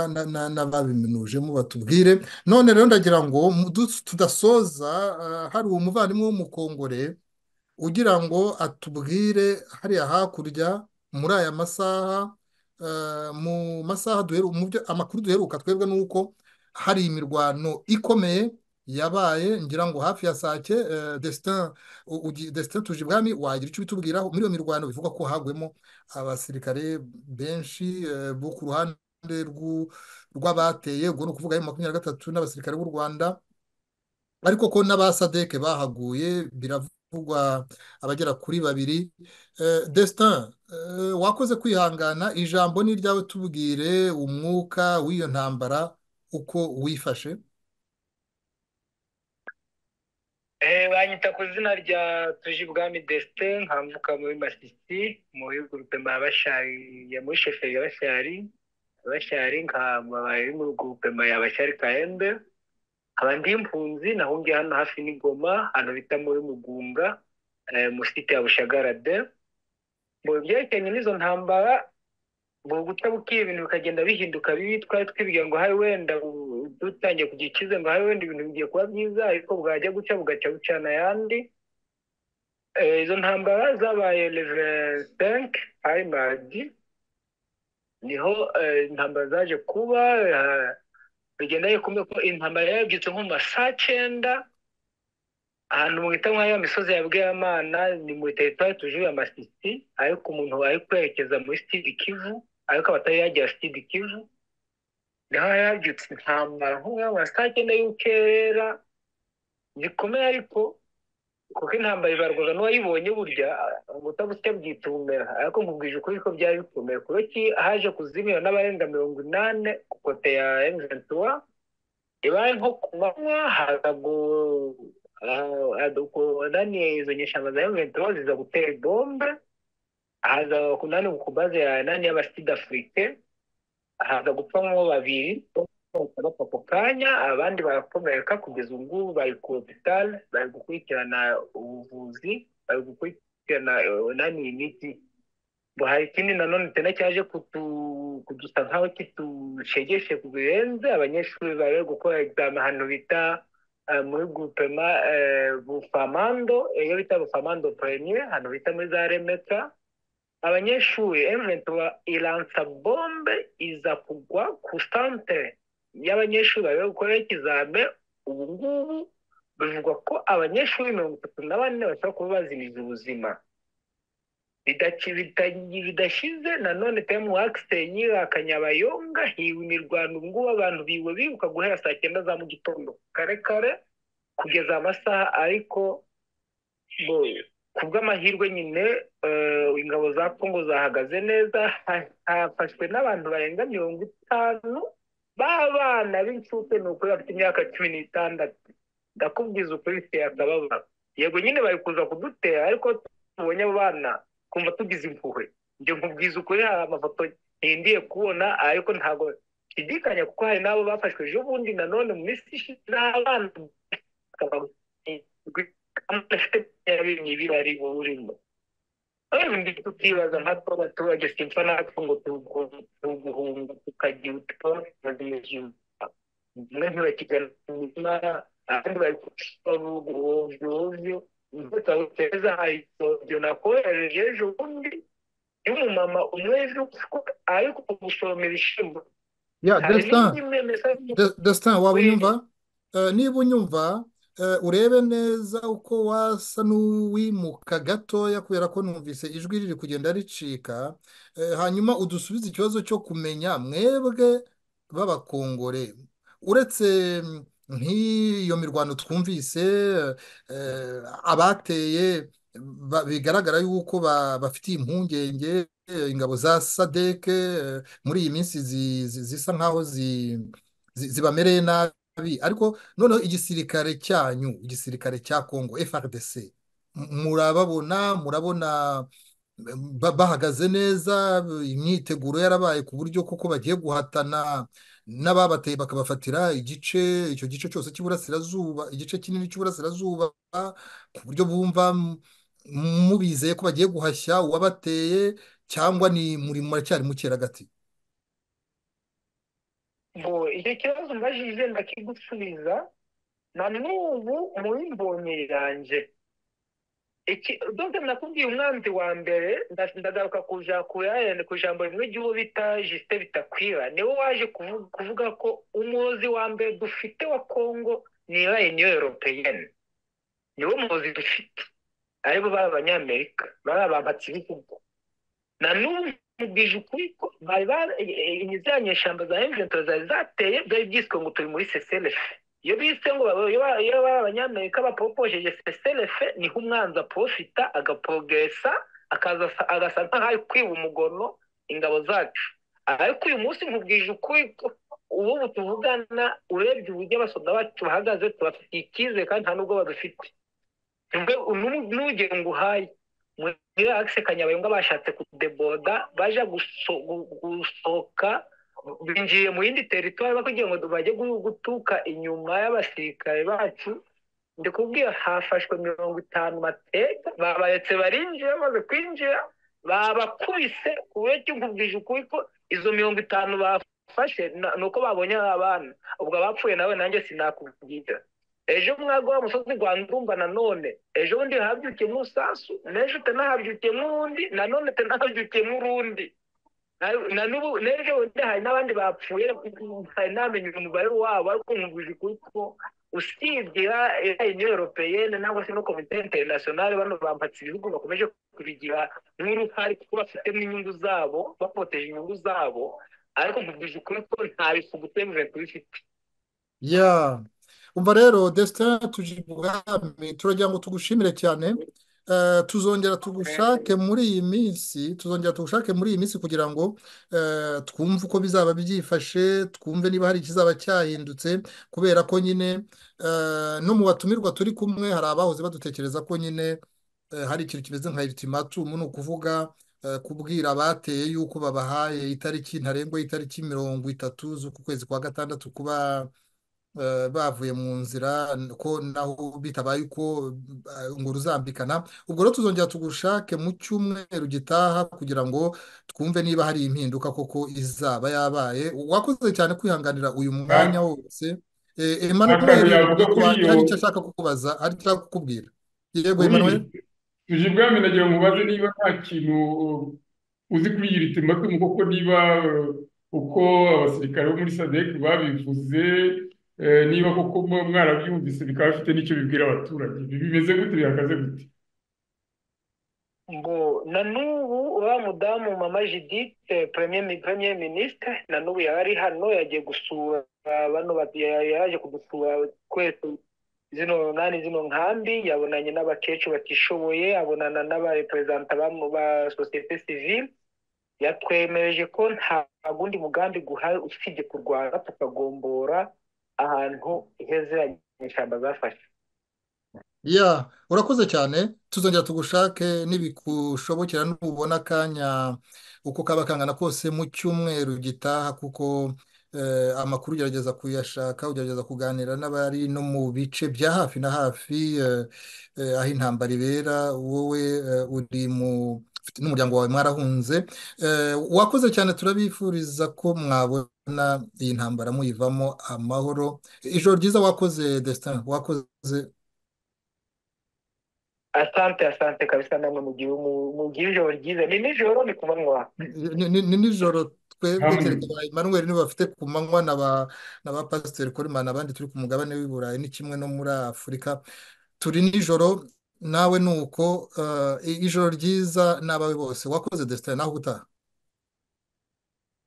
n'ababiminujemo batubwire none rero ndagira ngo tudasoza hari umuvandimwe w'umukongore ugira ngo atubwire hariya hakurya muri aya masaha mu masaha amakuru duheruka twebwe ni uko hari imirwano ikomeye yabaye ngira ngo hafi ya sake desite tuje ibwami wagira icyo ubitubwiraho muri iyo mirwano bivuga ko hagwemo abasirikare benshi bo ku ruhande rw'abateye ubwo ni ukuvuga makumyabiri na gatatu n'abasirikare b'u rwanda ariko ko n'abasadeke bahaguye biravugwa abagera kuri babiri desite wakoze kwihangana ijambo ni iryawe tubwire umwuka w'iyo ntambara uko wifashe banyita ku izina rya tuji bwami desite nkambuka muri masisi mu bihugu rupema ya muri sheferi ya bashari bashari nkababari mu rupema ya bashari kayembe nkaba ndi impunzi nahungiye hano hafi n'ingoma hano bita muri mugunga musite ya bushagarade ngo byerekeranye n'izo ntambara ngo guca bukiye ibintu bikagenda bihinduka bibi twari twibwira ngo hari wenda dutangiye kugira icyizere ngo hari wenda ibintu bigiye kuba byiza ariko bwajya guca bugaca bucana ayandi izo ntambara zabaye revesenke ayimadi niho intambara zaje kuba bigenda bikomeye ko intambara yabyutse nko mu ma saa cyenda ahantu mwita nka ya misozi ya bweyamana ni muri teritwari tujuye amasisi ariko umuntu ari kwerekeza muri sitidi kivu ariko abatari yagera sitidi kivu niho yabyutse intambara nko mu saa cyenda y'ukerera zikomeye ariko kuko intambara ibarwaga n'uwayibonye burya ubutabuke bwita ubumera ariko nkubwije ukuri ko byari bikomeye kubera ko haje kuzimira n'abarenga mirongo inani ku kote ya emuventura ibaye nko ku manywa haza kunaniye izo nyeshyamba za emuventura ziza gutera bombe haza kunani ku baze ya nani y'abasida afurike haza gupfamo babiri bapfa ako kanya abandi barakomereka kugeza ubu ngubu bari ku hopitali bari gukurikirana ubuvuzi bari gukurikirana nani imiti ngo hari ikindi nanone tena cyaje kudusa nkaho kitushegeshe birenze abanyeshuri bari bari gukora egizame ahantu bita muri gupema bufamando iyo bita bufamando premier ahantu bita muri za remeta abanyeshuri emuventura iransa bombe iza kugwa ku santere y'abanyeshuri bari gukorera ikizame ubu ngubu bivugwa ko abanyeshuri mirongo itatu na bane bashobora kuba bazimiza ubuzima bidashize nanone temu wakisenyi akanyabayonga hiwe imirwano ubu ngubu abantu biwe bibuka guhera saa cyenda za mu gitondo kare kare kugeza amasaha ariko ku bw'amahirwe nyine ingabo za kongo zahagaze neza hafashwe n'abantu barenga mirongo itanu b'abana b'incuke ni ukuri bafite imyaka cumi n'itandatu ndakubwiza ukuri akababara yego nyine bari kuza kudutera ariko tubonye abo bana kumva tugize impuhwe njye nkubwiza ukuri hari amafoto ntindiye kubona ariko ntabwo nshidikanya kuko hari n'abo bafashwe ejo bundi nanone mu minsi ishize n'abana ari burimo tukibaza nka two abaturage simfa natwe ngo tuguhunga tukagira utubazo bimwe ntibakigana imitima abandi bari kubuguhovyohovyo tutawuteza hayisovyo nakohereje ejo bundi y'umumama umwezi uko ariko gusoromera ishimbo destin waba unyumva niba unyumva urebe neza uko wasa n'uwimuka gatoya kubera ko numvise ijwi riri kugenda ricika hanyuma udusubize ikibazo cyo kumenya mwebwe b'abakongore uretse nk'iyo mirwano twumvise abateye bigaragara yuko bafitiye impungenge ingabo za sadeke muri iyi minsi zisa nkaho zibamereye nabi ariko noneho igisirikare cyanyu igisirikare cya kongo frdc murababona murabona bahagaze neza imyiteguro yarabaye ku buryo kuko bagiye guhatana n'ababateye bakabafatira igice icyo gice cyose cy'iburasirazuba igice kinini cy'iburasirazuba ku buryo bumva mubizeye ko bagiye guhashya uwabateye cyangwa ni muri muracyari mukeragati icyo kibazo mbajije ndakigusubiza na n'ubu muri mbonye yanjye dogita nakubwiye umwanzi wa mbere ndagaruka ku ijambo rimwe ry'uwo bita jisite bitakwira niwe waje kuvuga ko umuyobozi wa mbere dufite wa kongo ni rayini yoropeyeni niwo muyobozi dufite aribo bari abanyamerika bari abampatsi b'igihugu na n'ubu mubwije ukuri ko bari za nyeshyamba za emuventuro zari zateye byari byiswe ngo turi muri seserefe iyo bise ngo iyo bari abanyamerika bapoposheje seserefe niho umwanzi aprofita agaporogesa agasa nk'aho ari kwiba umugono ingabo zacu ariko uyu munsi nkubwije ukuri ko ubu tuvugana urebye uburyo abasoda bacu bahagaze tubafitiye icyizere kandi nta n'ubwo badufite n'ugera ngo uhaye muri akise kanyabayonga bashatse kudeboda baje gusohoka binjiye mu yindi teritwari kugira ngo bajye gutuka inyuma y'abasirikare bacu ndikubwira hafashwe mirongo itanu mateka babaretse barinjira bamaze kwinjira babakubise ku buryo cyumvubwije ukuri ko izo mirongo itanu bafashe ni uko babonye abana ubwo abapfuye nawe nanjye sinakubwira ejo mwagwa wa musozi rwa ndumva nanone ejo bundi habyukiyemo umusasu n'ejo utanahabyukiyemo uwundi nanone utanahabyukiyemo urundi na n'ubu n'ejo bundi hari n'abandi bapfuye hari n'amenye umubare wabo ariko nkubwije ukuri ko usibye uniyo europeyene cyangwa se no komite interinasiyonari bano bambatse ibihugu bakomeje kubigira nk'uruhare kuko bafitemo inyungu zabo bapoteje inyungu zabo ariko nkubwije ukuri ko nta bifu gutemera tubifite ya umva rero desitara tuje ubwami turagira ngo tugushimire cyane tuzongera tugushake muri iyi minsi tuzongera tugushake muri iyi minsi kugira ngo twumve uko bizaba byifashe twumve niba hari ikizaba cyahindutse kubera ko nyine no mu batumirwa turi kumwe hari abahoze badutekereza ko nyine hari ikintu kimeze nka ultimatum ni ukuvuga kubwira abateye yuko babahaye itariki ntarengwa y'itariki mirongo itatu z'ukwezi kwa gatandatu kuba bavuye mu nzira ko naho bitabaye uko ngo ruzambikana ubwo rero tuzongera tugushake mu cyumweru gitaha kugira ngo twumve niba hari impinduka koko izaba yabaye wakoze cyane kwihanganira uyu mwanya wose emanuweli hari icyo ashaka kukubaza hari icyo ashaka kukubwira yego emanuweli tuje ubwami nagira mubaze niba nta kintu uzi kuri iyi ritimatumu kuko niba uko abasirikare bo muri sadeki babivuze niba koko mwarabyumvise bikaba bifite n'icyo bibwira abaturage bimeze gute bihagaze gute ngo na n'ubu uriya mudamu mama jidite premier minisitiri na n'ubu yari hano yagiye gusura bano yaje kudusura twese zino nani zino nkambi yabonanye n'abakecuru batishoboye abonana n'abareperezanta ba sosiyete sivile yatwemereje ko nta gundi mugambi guhari usibye kurwana tukagombora ahantu hegeranye ishyamba zafashe ya urakoze cyane tuzongera tugushake n'ibikushobokera nubona akanya uko kaba kangana kose mu cyumweru gitaha kuko amakuru ugerageza kuyashaka ugerageza kuganira n'abari no mu bice bya hafi na hafi aho intambara ibera wowe uri mu n'umuryango wawe mwarahunze wakoze cyane turabifuriza ko mwabona iyi ntambara muyivamo amahoro ijoro ryiza wakoze desita wakoze asante asante kabisa namwe mugira ijoro ryiza ni nijoro ni ku manywa ni nijoro twebwe kereka ba emanuweli niba bafite ku manywa na ba pasiteri korimana abandi turi ku mugabane w'i burayi ni kimwe no muri afurika turi nijoro nawe ni uko ijoro ryiza n'abawe bose wakoze desitari naho utaha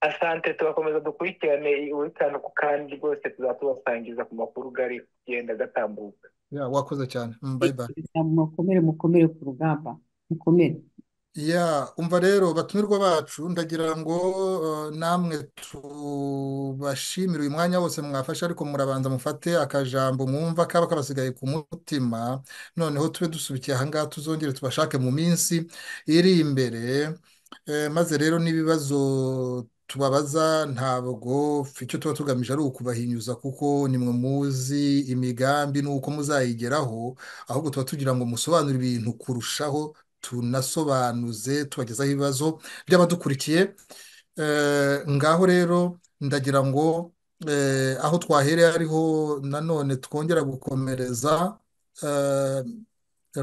asante turakomeza dukurikirane ubutanu ku kandi rwose tuzatubasangiza ku makuru gari kugenda gatambuka wakoze cyane bayibaye mukomere mukomere ku rugamba mukomere ya umva rero batumirwa bacu ndagira ngo namwe tubashimire uyu mwanya wose mwafashe ariko murabanza mufate akajambo mwumva kaba kabasigaye ku mutima noneho tube dusubikiye aha ngaha tuzongere tubashake mu minsi iri imbere maze rero n'ibibazo tubabaza ntabwo icyo tuba tugamije ari ukubahinyuza kuko nimwe muzi imigambi n'uko muzayigeraho ahubwo tuba tugira ngo musobanure ibintu kurushaho tunasobanuze tubagezaho ibibazo by'abadukurikiye ngaho rero ndagira ngo aho twahereye ariho nanone twongera gukomereza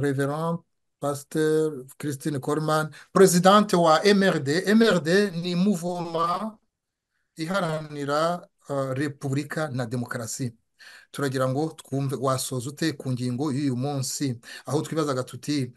reverand pasiteri christine Coleman perezidante wa mrd mrd ni muvoma iharanira repubulika na demokarasi turagira ngo twumve wasoza ute ku ngingo y'uyu munsi aho twibazaga tuti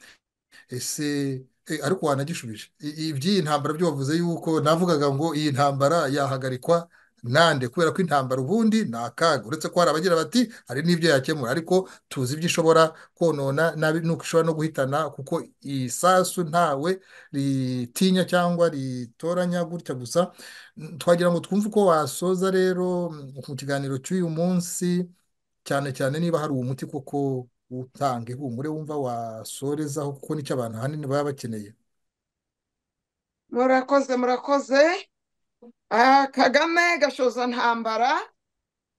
ese ariko wanagishubije iby'iyi ntambara byo bavuze yuko navugaga ngo iyi ntambara yahagarikwa nande kubera ko intambara ubundi ni akaga uretse ko hari abagira bati hari n'ibyo yakemura ariko tuzi ibyo ishobora konona nabi nuko ishobora no guhitana kuko isasu ntawe ritinya cyangwa ritoranya gutya gusa twagira ngo twumve uko wasoza rero mu kiganiro cy'uyu munsi cyane cyane niba hari umuti koko utanga ihumure wumva wasorezaho kuko nicyo abantu ahanini baba bakeneye murakoze murakoze kagame gashoza ntambara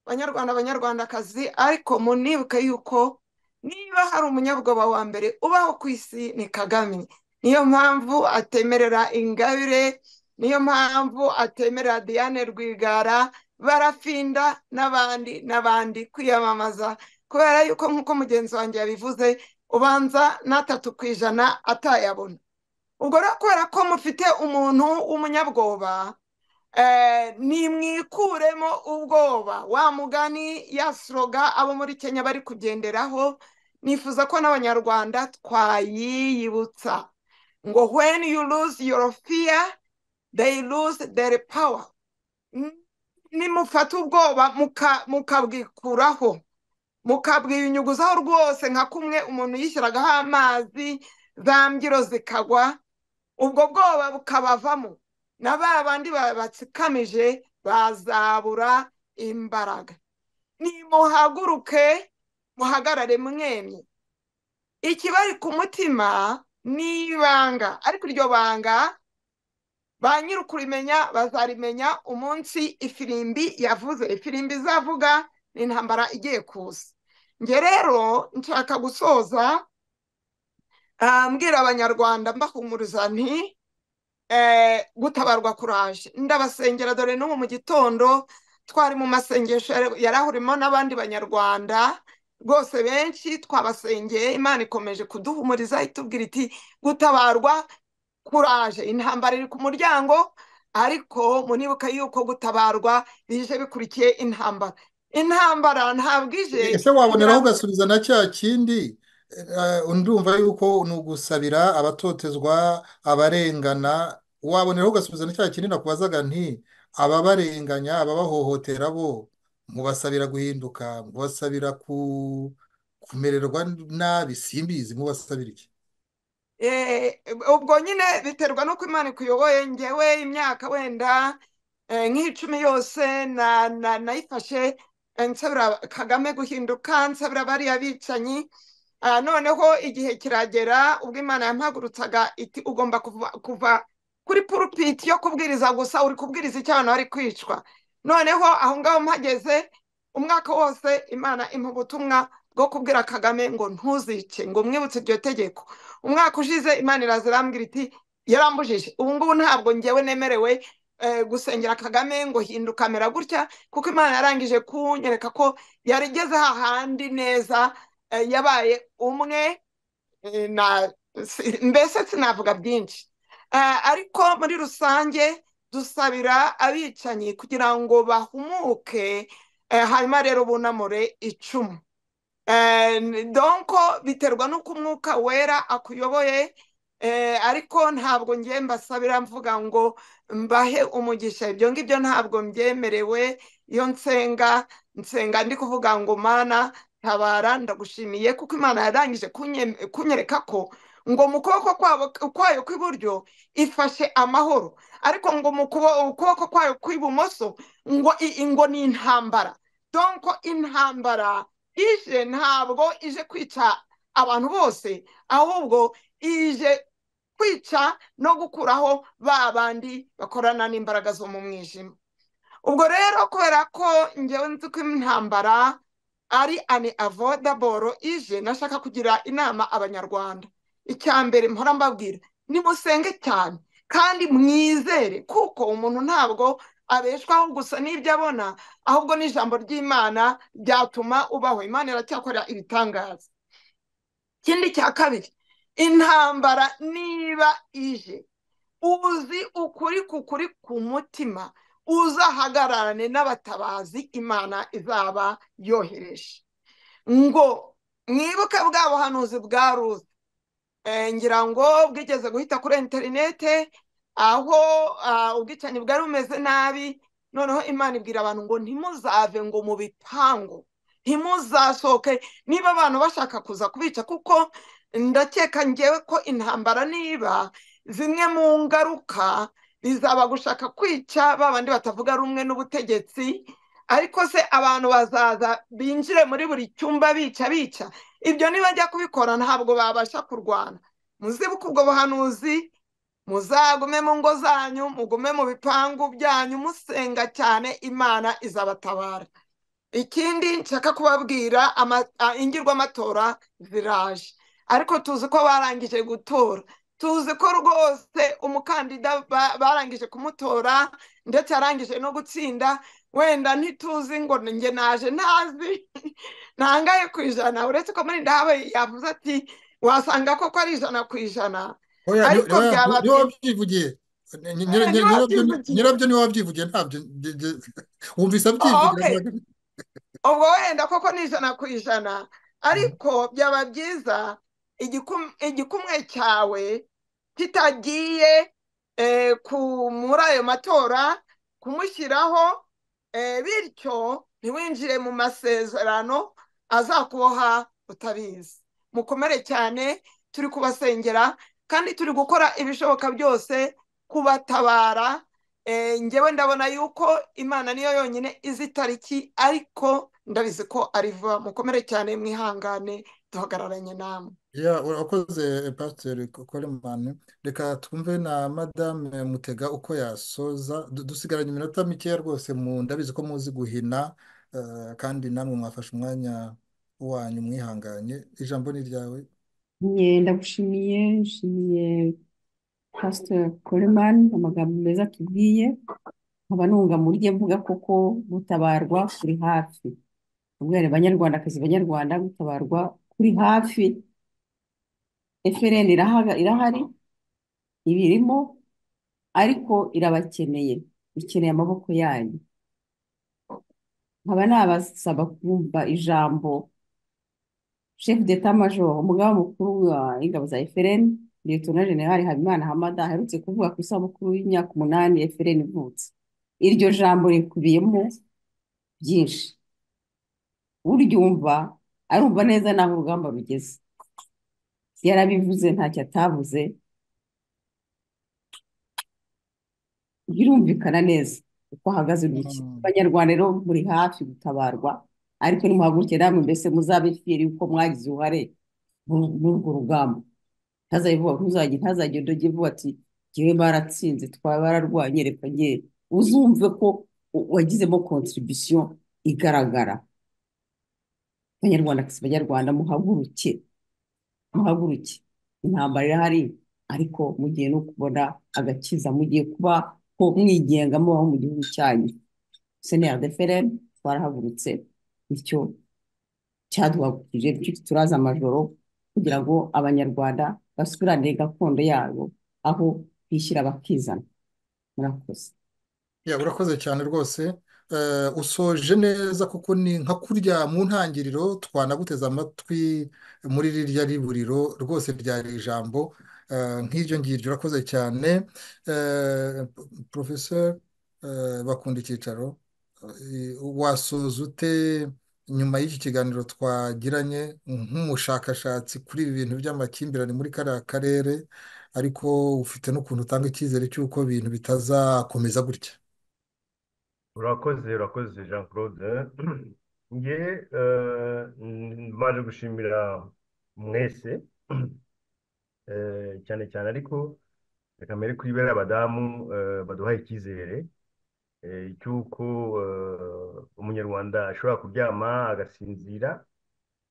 banyarwanda abanyarwandakazi ariko munibuke yuko niba hari umunyabwoba wa mbere ubaho ku isi ni kagame niyo mpamvu atemerera ingabire niyo mpamvu atemerera diane rwigara barafinda n'abandi n'abandi kwiyamamaza kubera yuko nk'uko mugenzi wanjye yabivuze ubanza n'atatu ku ijana atayabona ubwo rero kubera ko mufite umuntu w'umunyabwoba nimwikuremo ubwoba wa mugani ya soroga abo muri kenya bari kugenderaho nifuza ko n'abanyarwanda twayiyibutsa ngo when you lose your fear they lose their power nimufata ubwoba mukabwikuraho mukabwiyunyuguzaho rwose nka kumwe umuntu yishyiragaho amazi za mbyiro zikagwa ubwo bwoba bukabavamo na ba bandi babatsikamije bazabura imbaraga nimuhaguruke muhagarare mwemye ikibari ku mutima ni ibanga ariko iryo banga ba nyir'ukurimenya bazarimenya umunsi ifirimbi yavuze ifirimbi izavuga ni intambara igiye kuza njye rero nshaka gusoza mbwira abanyarwanda mbahumuriza nti gutabarwa kuraje ndabasengera dore n'ubu mu gitondo twari mu masengesho yari ahurimo n'abandi banyarwanda rwose benshi twabasengeye imana ikomeje kuduhumuriza itubwira iti gutabarwa kuraje intambara iri ku muryango ariko munibuka yuko gutabarwa bije bikurikiye intambara intambara ntabwo ije ese waboneraho ugasubiza na cya kindi ndumva yuko ni ugusabira abatotezwa abarengana waboneraho ugasubiza na cya kindi nakubazaga nti ababarenganya ababahohotera bo mubasabira guhinduka mubasabira kumererwa nabi simbizi mubasabira iki ubwo nyine biterwa n'uko imana ikuyoboye ngewe imyaka wenda nk'icumi yose nayifashe nsabira kagame guhinduka nsabira bariya bicanyi noneho igihe kiragera ubwo imana yampagurutsaga iti ugomba kuva kuri purupiti yo kubwiriza gusa uri kubwiriza icyo abantu bari kwicwa noneho aho ngaho mpageze umwaka wose imana impa ubutumwa bwo kubwira kagame ngo ntuzice ngo umwibutse iryo tegeko umwaka ushize imana iraza irambwira iti yarambujije ubu ngubu ntabwo ngewe nemerewe gusengera kagame ngo hinduka amera gutya kuko imana yarangije kunyereka ko yarigeze hahandi neza yabaye umwe mbese sinavuga byinshi ariko muri rusange dusabira abicanyi kugira ngo bahumuke hanyuma rero bunamure icumu donko biterwa n'uko umwuka wera akuyoboye ariko ntabwo ngiye mbasabira mvuga ngo mbahe umugisha ibyo ngibyo ntabwo mbyemerewe iyo nsenga nsenga ndi kuvuga ngo mana tabara ndagushimiye kuko imana yarangije kunyereka ko ngo mu kuboko kwayo kw'iburyo ifashe amahoro ariko ngo mu kuboko kwayo kw'ibumoso ngo ngo ni intambara donko intambara ije ntabwo ije kwica abantu bose ahubwo ije kwica no gukuraho ba bandi bakorana n'imbaraga zo mu mwijima ubwo rero kubera ko ngewe nzi ko intambara ari ani avodaboro ije nashaka kugira inama abanyarwanda icya mbere mpora mbabwira nimusenge cyane kandi mwizere kuko umuntu ntabwo abeshwaho gusa n'ibyo abona ahubwo n'ijambo ry'imana ryatuma ubaho imana iracyakora ibitangaza ikindi cya kabiri intambara niba ije uzi ukuri kukuri ku mutima uzahagararane n'abatabazi imana izaba yohereje ngo mwibuke bwa buhanuzi bwa ruzi ngira ngo bwigeze guhita kuri interinete aho ubwicanyi bwari bumeze nabi noneho imana ibwira abantu ngo ntimuzave ngo mu bipangu ntimuzasohoke niba abantu bashaka kuza kubica kuko ndakeka ngewe ko intambara niba zimwe mu ngaruka bizaba gushaka kwica babandi batavuga rumwe n'ubutegetsi ariko se abantu bazaza binjire muri buri cyumba bica bica ibyo nibajya kubikora ntabwo babasha kurwana muzibuke ubwo buhanuzi muzagume mu ngo zanyu mugume mu bipangu byanyu musenga cyane imana izabatabara ikindi nshaka kubabwira ingirwamatora ziraje ariko tuzi ko barangije gutora tuzi ko rwose umukandida barangije kumutora ndetse arangije no gutsinda wenda ntituzi ngo njye naje ntazi ntangaye ku ijana uretse ko muri ndahabaye yavuze ati wasanga koko ari ijana ku ijana ariko byaba byivugiye nyirabyo niwe wabyivugiye ntabyo wumvise abyivugira ubwo wenda koko ni ijana ku ijana ariko byaba byiza igikumwe cyawe kitagiye muri ayo matora kumushyiraho bityo ntiwinjire mu masezerano azakuboha utabizi mukomere cyane turi kubasengera kandi turi gukora ibishoboka byose kubatabara ngewe ndabona yuko imana niyo yonyine izi itariki ariko ndabizi ko ari vuba mukomere cyane mwihangane duhagararanye namwe urakoze pasiteri koremani reka twumve na madame mutega uko yasoza dusigaranye iminota mikeya rwose mu ndabizi ko muzi guhina kandi namwe mwafashe umwanya wanyu mwihanganye ijambo ni ryawe ndagushimiye nshimiye pasiteri koremani amagambo meza tubwiye nkaba nunga muri rye mvuga koko gutabarwa kuri hafi ubwere banyarwandakazi banyarwanda gutabarwa kuri hafi efereni irahari iba irimo ariko irabakeneye ikeneye amaboko yanyu nkaba nabasaba kumva ijambo shefu deta majoro umugaba mukuru wa ingabo za efereni liyetona generali habimana hamada aherutse kuvuga ku isabukuru y'imyaka umunani efereni ivutse iryo jambo rikubiyemo byinshi uryumva arumva neza n'aho urugamba rugeze yarabivuze ntacyo atavuze birumvikana neza uko ahagaze urugi abanyarwanda rero muri hafi gutabarwa ariko nimuhaguruke namwe mbese muzabe fiyeri yuko mwagize uruhare muri urwo rugamba ntazajya ndojye vuba ati ngewe baratsinze twaba bararwanye reka ngewe uzumve ko wagizemo kontribisiyo igaragara abanyarwanda abanyarwanda muhaguruke muhaguruke intambara irahari ariko mugiye no kubona agakiza mugiye kuba ko mwigenga mubaho mu gihugu cyanyu senera defereni twarahagurutse bityo cyaduhagurukije turaza amajoro kugira ngo abanyarwanda basubirane gakondo yabo aho bishyira bakizana murakoze urakoze cyane rwose usoje neza kuko ni nka kurya mu ntangiriro twanaguteze amatwi muri rirya riburiro rwose ryari ijambo nk'iryo ngiryo urakoze cyane porofeseri bakunda icyicaro wasoza ute nyuma y'iki kiganiro twagiranye nk'umushakashatsi kuri ibi bintu by'amakimbirane muri kariya karere ariko ufite n'ukuntu utanga icyizere cy'uko ibintu bitazakomeza gutya urakoze urakoze jean claude nge mbaje gushimira mwese cyane cyane ariko reka mbere kuri bera abadamu baduha icyizere cy'uko umunyarwanda ashobora kuryama agasinzira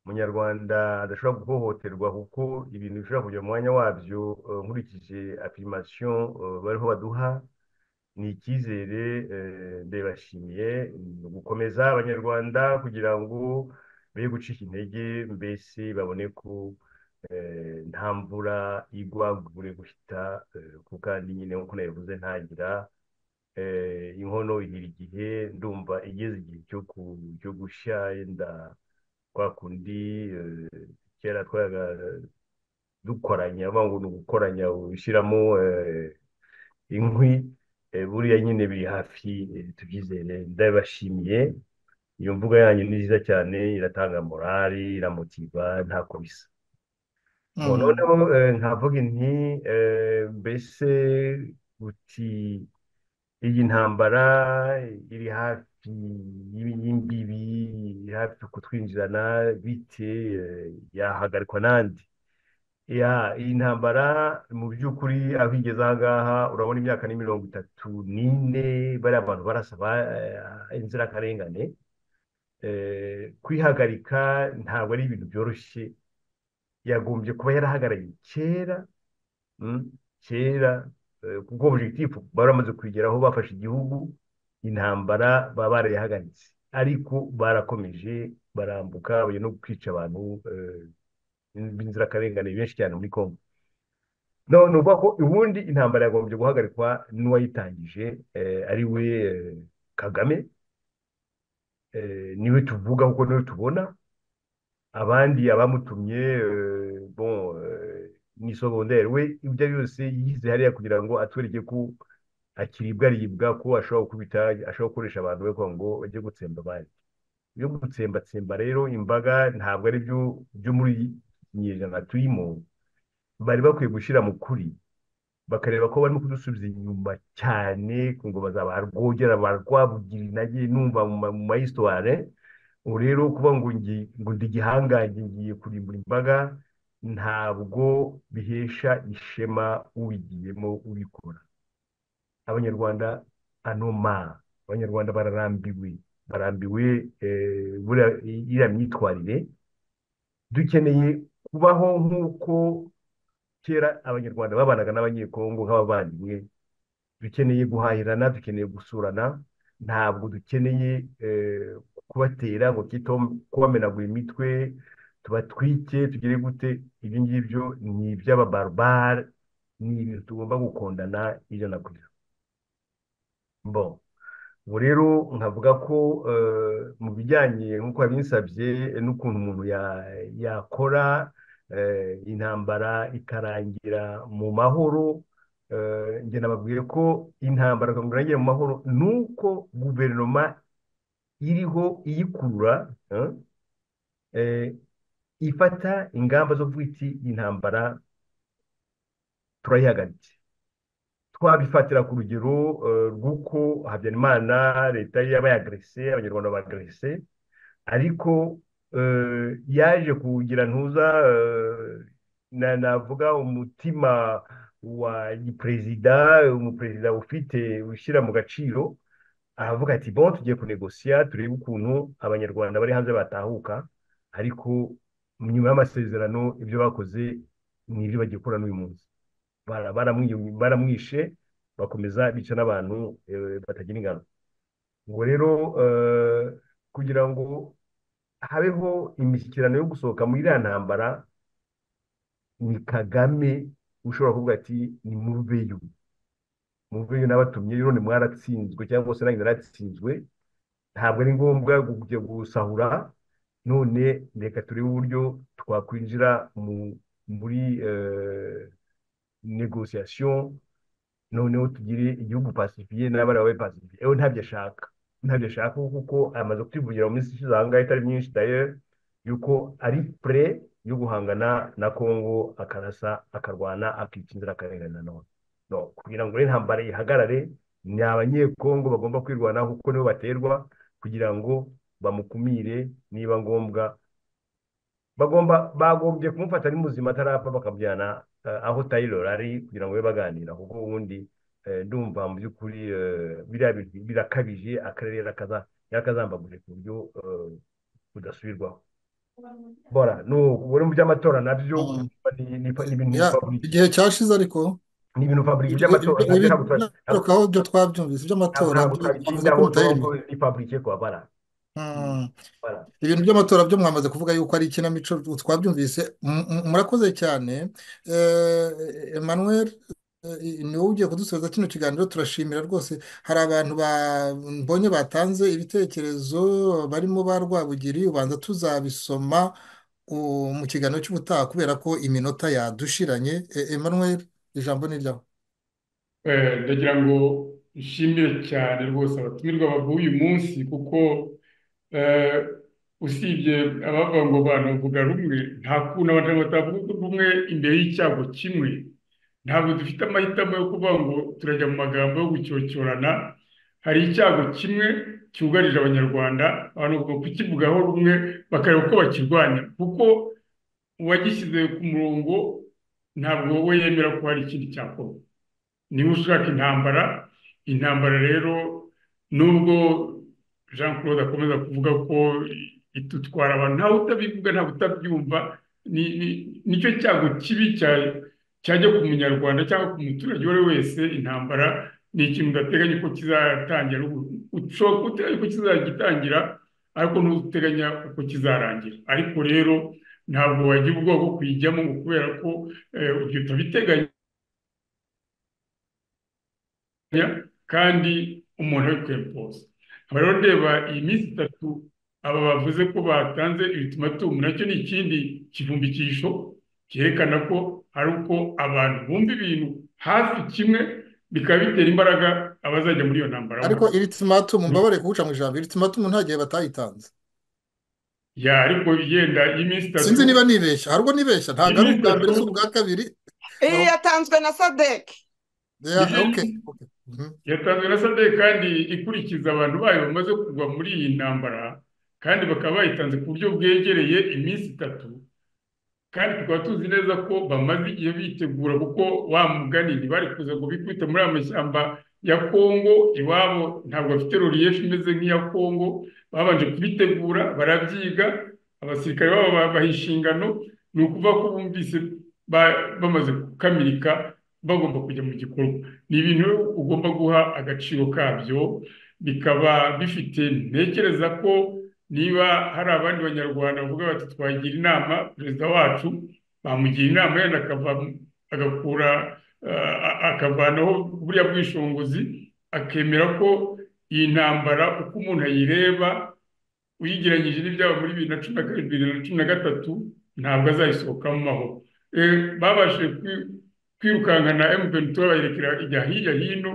umunyarwanda adashobora guhohoterwa kuko ibintu bishobora kujya mu mwanya wabyo nkurikije apirimasiyo bariho baduha ni icyizere ndebashimiye gukomeza abanyarwanda kugira ngo be gucika intege mbese babone ko nta mvura igwa bure guhita kuko kandi nyine nk'uko nabivuze ntagira inkono ihira igihe ndumva igeze igihe cyo gushya yenda kwa kundi kera twaga dukoranya ngo ni ugukoranya ushyiramo inkwi buriya nyine biri hafi tubyizere ndabibashimiye iyo mvuga yanyu ni nziza cyane iratanga morali iramutiva ntako bisa noneho nkavuga inti mbese uti iyi ntambara iri hafi y'imbibi iri hafi kutwinjirana bite yahagarikwa n'andi iyi ntambara mu by'ukuri aho igeze aha ngaha urabona imyaka ni mirongo itatu n'ine bariya bantu barasaba inzirakarengane kwihagarika ntabwo ari ibintu byoroshye yagombye kuba yarahagarariye kera kera kuko objectif bari bamaze kugeraho bafashe igihugu intambara baba barayihagaritse ariko barakomeje barambuka bajya no kwica abantu b'inzirakarengane benshi cyane muri congo ni ukuvuga ko ubundi intambara yagombye guhagarikwa n'uwayitangije ari we kagame niwe tuvuga kuko niwe tubona abandi abamutumye ni sobondere we ibyo ari byose yize hariya kugira ngo atwereke ko akiribwa aribwa ko ashobora gukubita ashobora gukoresha abantu be kugira ngo bajye gutsemba abandi ibyo gutsembatsemba rero imbaga ntabwo ari byo byo muri ikinyejana tuyimo bari bakwiye gushyira mu kuri bakareba ko barimo kudusubiza inyuma cyane ngo bazabarwogera barwabugira intege numva mu mayisitware ubu rero kuba ngo ndi igihangange ngiye kurimbura imbaga ntabwo bihesha ishema ubigiyemo ubikora abanyarwanda anoma abanyarwanda bararambiwe barambiwe iriya myitwarire dukeneye kubaho nk'uko kera abanyarwanda babanaga n'abanyekongo nk'abavandimwe dukeneye guhahirana dukeneye gusurana ntabwo dukeneye kubatera ngo kubamenagura imitwe tubatwike tugere gute ibyo ngibyo ni iby'ababarobare ni ibintu tugomba gukundana ijana ku ijana bo ubu rero nkavuga ko mu bijyanye nk'uko wabinsabye n'ukuntu umuntu yakora intambara ikarangira mu mahoro njye nababwiye ko intambara irangira mu mahoro ni uko guverinoma iriho iyikurura ifata ingamba zo kuvuga iti intambara turayihagaritse twabifatira ku rugero rw'uko habyarimana leta yaba yagrese abanyarwanda bagrese ariko yaje kugira ntuza navuga umutima wa perezida umuperezida ufite ushyira mu gaciro aravuga ati bo tugiye kunegosiya turebe ukuntu abanyarwanda bari hanze batahuka ariko nyuma y'amasezerano ibyo bakoze ni ibyo bagiye gukora n'uyu munsi baramwishe bakomeza bica n'abantu batagira ingano ngo rero kugira ngo habeho imishyikirano yo gusohoka muri iriya ntambara ni kagame ushobora kuvuga ati ni muveyo muveyo n'abatumye none mwaratsinzwe cyangwa se nanjye naratsinzwe ntabwo ari ngombwa kujya gusahura none reka turebe uburyo twakwinjira muri negosiyasiyo noneho tugire igihugu pasifiye n'abarawe pasifiye ewe ntabyo ashaka ntabyo ashaka kuko amaze kutivugira mu minsi ishize aha ngaha itari myinshi dayo yuko ari pure yo guhangana na kongo akarasa akarwana akica inzirakarengane nanone no kugira ngo intambara ihagarare ni abanyekongo bagomba kwirwanaho kuko nibo baterwa kugira ngo bamukumire niba ngombwa bagomba bagombye kumufata ari muzima atarapfa bakabujyana aho tayiloro ari kugira ngo babe baganira kuko ubundi ndumva mu by'ukuri biriya bintu birakabije akarere yakazambaguje ku buryo budasubirwaho bora ni mu by'amatora nabyo ni ibintu igihe cyashize ariko ni ibintu faburike by'amatora ntabwo ibyo twabyumvise iby'amatora ntabwo twabitindaho ni faburike kwa bara ibintu by'amatora byo mwamaze kuvuga yuko ari ikinamico twabyumvise murakoze cyane Emmanuel ni wowe ugiye kudusoza kino kiganiro turashimira rwose hari abantu mbonye batanze ibitekerezo barimo ba rwabugiri ubanza tuzabisoma mu kiganiro cy'ubutaha kubera ko iminota yadushiranye Emmanuel ijambo ni ryawe ndagira ngo nshimire cyane rwose abatumirwa baguye uyu munsi kuko usibye abavuga ngo banavuga rumwe nta kuntu abantu batavuga rumwe imbere y'icyago kimwe ntabwo dufite amahitamo yo kuvuga ngo turajya mu magambo yo gucyocyorana hari icyago kimwe cyugarije abanyarwanda abantu bagomba kukivugaho rumwe bakareba uko bakirwanya kuko uwagishyize ku murongo ntabwo we yemera ko hari ikindi cyakorwa niba ushaka intambara intambara rero nubwo jean claude akomeza kuvuga ko itutwara abantu ntawe utabivuga ntawe utabyumva nicyo cyago kibi cyajya ku munyarwanda cyangwa ku muturage uwo ari we wese intambara ni ikintu udateganya ko kizatangira ushobora guteganya ko kizagitangira ariko ntuteganya uko kizarangira ariko rero ntabwo wagira ubwoba bwo kuyijyamo kubera ko ibyo utabiteganya kandi umuntu ari kwempoza nkaba rero ndeba iyi minsi itatu aba bavuze ko batanze ibitumatumu nacyo ni ikindi kivumbikisho cyerekana ko hari uko abantu bumva ibintu hafi kimwe bikaba bitera imbaraga abazajya muri iyo ntambara ariko iri timatumu mbabare kuwuca mu ijambo iri timatumu nta gihe batayitanze ya ariko yenda iminsi itatu sinzi niba nibeshya hari ubwo nibeshya ntabwo ari ubwa mbere si ubwa kabiri iyi yatanzwe na sadeke yatanzwe na sadeke kandi ikurikiza abantu bayo bamaze kugwa muri iyi ntambara kandi bakaba bayitanze ku buryo bwegereye iminsi itatu kandi tukaba tuzi neza ko bamaze igihe bitegura kuko wa muganini bari kuza ngo bikubite muri amashyamba ya kongo iwabo ntabwo bafite roriyefu imeze nk'iya kongo babanje kubitegura barabyiga abasirikare babo babaha inshingano ni ukuvuga ko bumvise bamaze gukamirika bagomba kujya mu gikorwa ni ibintu ugomba guha agaciro kabyo bikaba bifite ntekereza ko niba hari abandi banyarwanda bavuga bati twagira inama perezida wacu bamugira inama yenda agakura akavanaho buriya bwishinguzi akemera ko iyi ntambara uko umuntu ayireba uyigeranyije n'ibyaba muri bibiri na cumi na karindwi bibiri na cumi na gatatu ntabwo azayisohokamo amahoro babashije kwirukankana emutiyeni bayerekera ijya hirya hino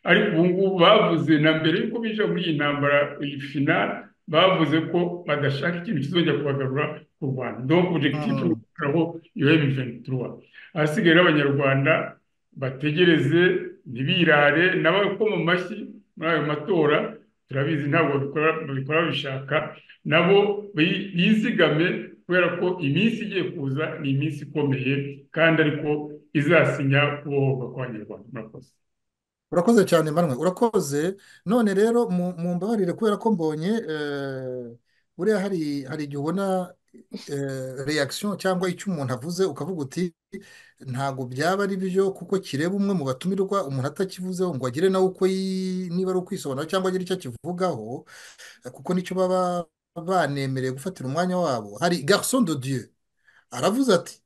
ariko ubu ngubu bavuze na mbere y'uko binjira muri iyi ntambara iyi finari bavuze ko badashaka ikintu kizongera kubagarura ku rwanda donc objectif ukuraho iyo M23 ahasigaye n'abanyarwanda bategereze ntibirare n'abakoma amashyi muri ayo matora turabizi ntabwo babikora babishaka nabo bizigame kubera ko iminsi igiye kuza ni iminsi ikomeye kandi ariko izasinya kubohoka kw'abanyarwanda murakoze urakoze cyane manwe urakoze none rero mu mbabarire kubera ko mbonye buriya hari igihe ubona reaction cyangwa icyo umuntu avuze ukavuga uti ntabwo byaba ari byo kuko kireba umwe mu batumirwa umuntu atakivuzeho ngo agire nawe uko niba ari ukwisobanura cyangwa agire icyo akivugaho kuko nicyo baba banemereye gufatira umwanya wabo hari garson de dieu aravuze ati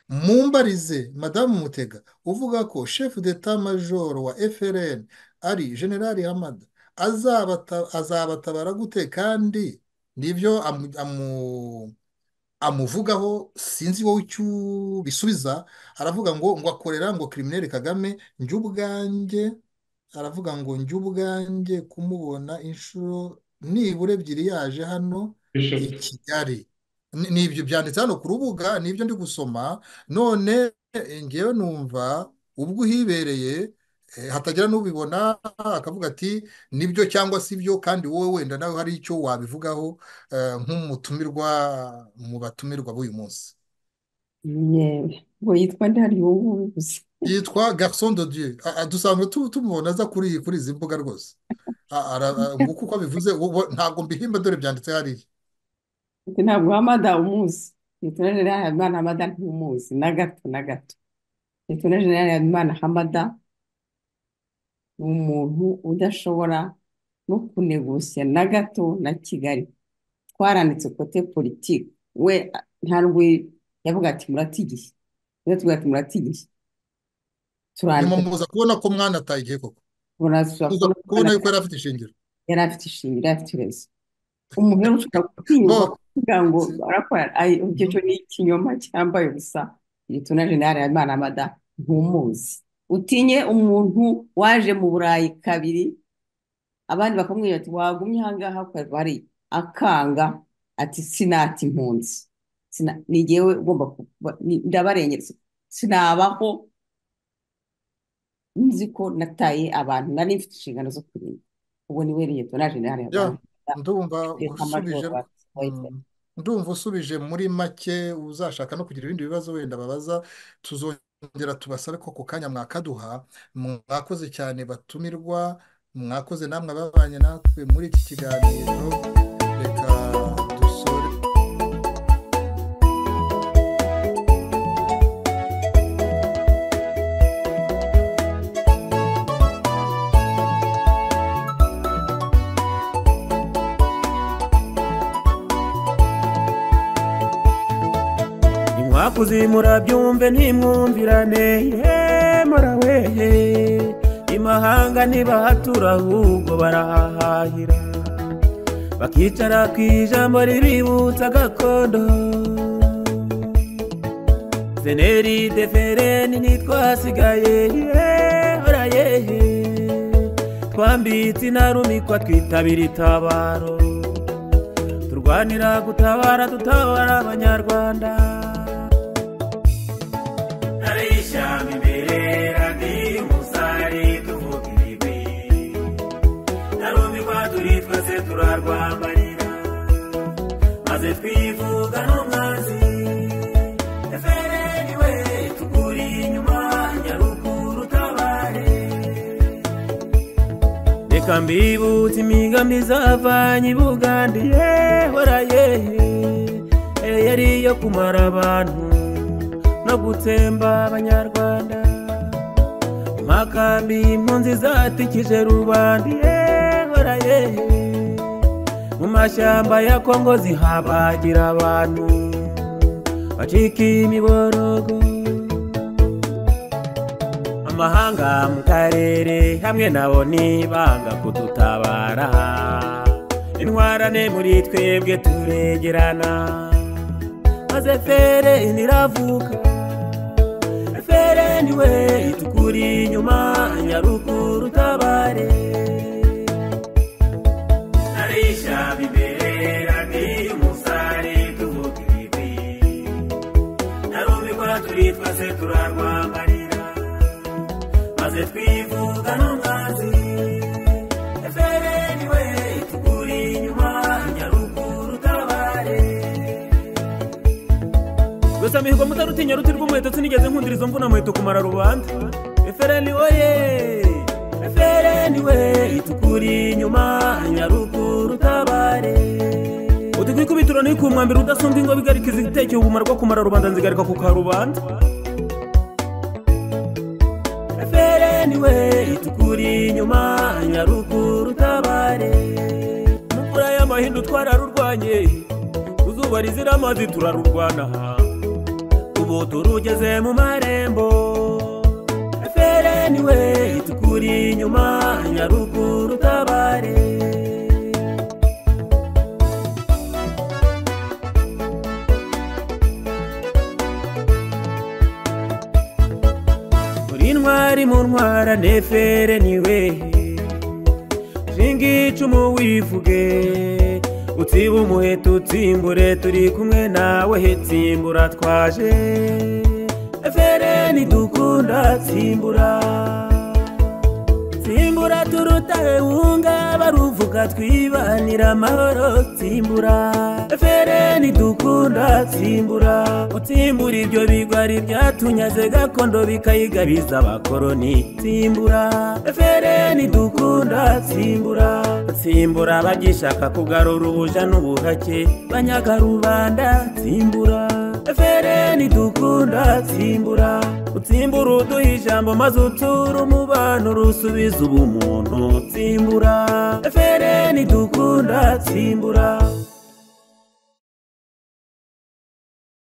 mumbarize madamu mutega uvuga ko shefu d'etat major wa FRN ari generali hamada azabatabara gute kandi nibyo amuvugaho sinzi wowe icyo ubisubiza aravuga ngo ngo akorera ngo kirimineri kagame njye ubwanjye aravuga ngo njye ubwanjye kumubona inshuro nibura ebyiri yaje hano i kigali ni ibyo byanditse hano ku rubuga ni ibyo ndi gusoma none ngewe numva ubwo uhibereye hatagira n'ubibona akavuga ati nibyo cyangwa si byo kandi wowe wenda nawe hari icyo wabivugaho nk'umutumirwa mu batumirwa b'uyu munsi ngo yitwa ndahari ubu ngubu gusa yitwa garson de dieu dusanzwe tumubona aza kuri izi mbuga rwose nguko uko bivuze ntabwo mbihimba dore byanditse hariya ntabwo hamada umuzi leta na generale habimana hamada ntumuzi na gato na gato leta na generale habimana hamada ni umuntu udashobora no kunegusiya na gato na kigali twaranditse kote politiki we ntabwo yavuga ati muratigiye niba tuvuga ati muratigiye turanditse muza kubona ko mwanataye igihe koko muza kubona yuko yari afite ishingiro yari afite ishingiro yari afite irezo umuntu rero ushobora gutinyuka kugira ngo barakora ibyo cyo ni ikinyoma cyambaye ubusa gituna generale habimana amada ntumuzi utinye umuntu waje mu burayi kabiri abandi bakamubwira ati wagumye ahangaha bari akanga ati sinata impunzi ni jyewe ugomba ndabarengereza sinabaho nzi ko nataye abantu nari mfite inshingano zo kurinda ubwo ni we leta generale habimana ndumva usubije muri make uzashaka no kugira ibindi bibazo wenda babaza tuzongera tubasabe ko ku kanya mwakaduha mwakoze cyane batumirwa mwakoze namwe ababanye natwe muri iki kiganiro reka dusore abakuzi murabyumve ntimwumvirane ye muraweye imahanga ntibahatura ahubwo barahahahira bakicara ku ijambo ribibutsa gakondo seneri defereni ntitwasigaye ye murayeye twambitse intarumikwa twitabira itabaro turwanira gutabara dutabara abanyarwanda ari ishyamba imbere radi umusare tuvuga ibigwi narumirwa turi twese turarwambarira maze twivuga n'umwanzi efereni we tuguri inyuma nyaruguru tabare reka mbibutse imigambi zavanye i bugande yehora yehe yari iyo kumara abantu no gutsemba abanyarwanda impaka mbi impunzi zatikije rubanda yehora yehe mu mashyamba ya kongo zihabagira abantu bacika imiborogo amahanga mu karere hamwe nabo ntibanga kudutabara intwarane muri twebwe turegerana maze fere ntiravuka fere niwe itukuri inyuma nyaruguru tabare arisha imbere rani umusare tuvuga ibigwi narumirwa turi twese turarwambarira maze twivuga n'umwanzi efereni we tuguri inyuma nyaruguru tabare gusa mihigo mutarutinya ruti rw'umuheto sinigeze nkundira izo mvuna muheto kumara rubanda efereni oye efereni we tuguri inyuma nyaruguru tabare utigwa ikubitiro ntikumwambira udasumbwa ingo bigarikiza igitekeho ubumara bwo kumara rubanda nzigarika ku karubanda efereni we itukuri inyuma nyaruguru tabare mvura y'amahindu twararurwanye uzuba rizira amazi turarurwana ubu turugeze mu marembo efereni we itukuri inyuma nyaruguru tabare uri intwari mu ntwara nefere niwe shinga icumu wivuge utsiba umuheto utsimbure turi kumwe nawe hetsimbura twaje efere nidukunda tsimbura tsimbura turutahe wunga baruvuga twibanira amahoro tsimbura efere nidukunda tsimbura utsimbura ibyo bigwari byatunyaze gakondo bikayigabiza abakoroni tsimbura efere nidukunda tsimbura tsimbura bagishaka kugarura ubuja n'ubuhake banyagarubanda tsimbura efere nidukunda tsimbura utsimbura uduha ijambo maze utura umubano rusubiza ubumuntu tsimbura efere nidukunda tsimbura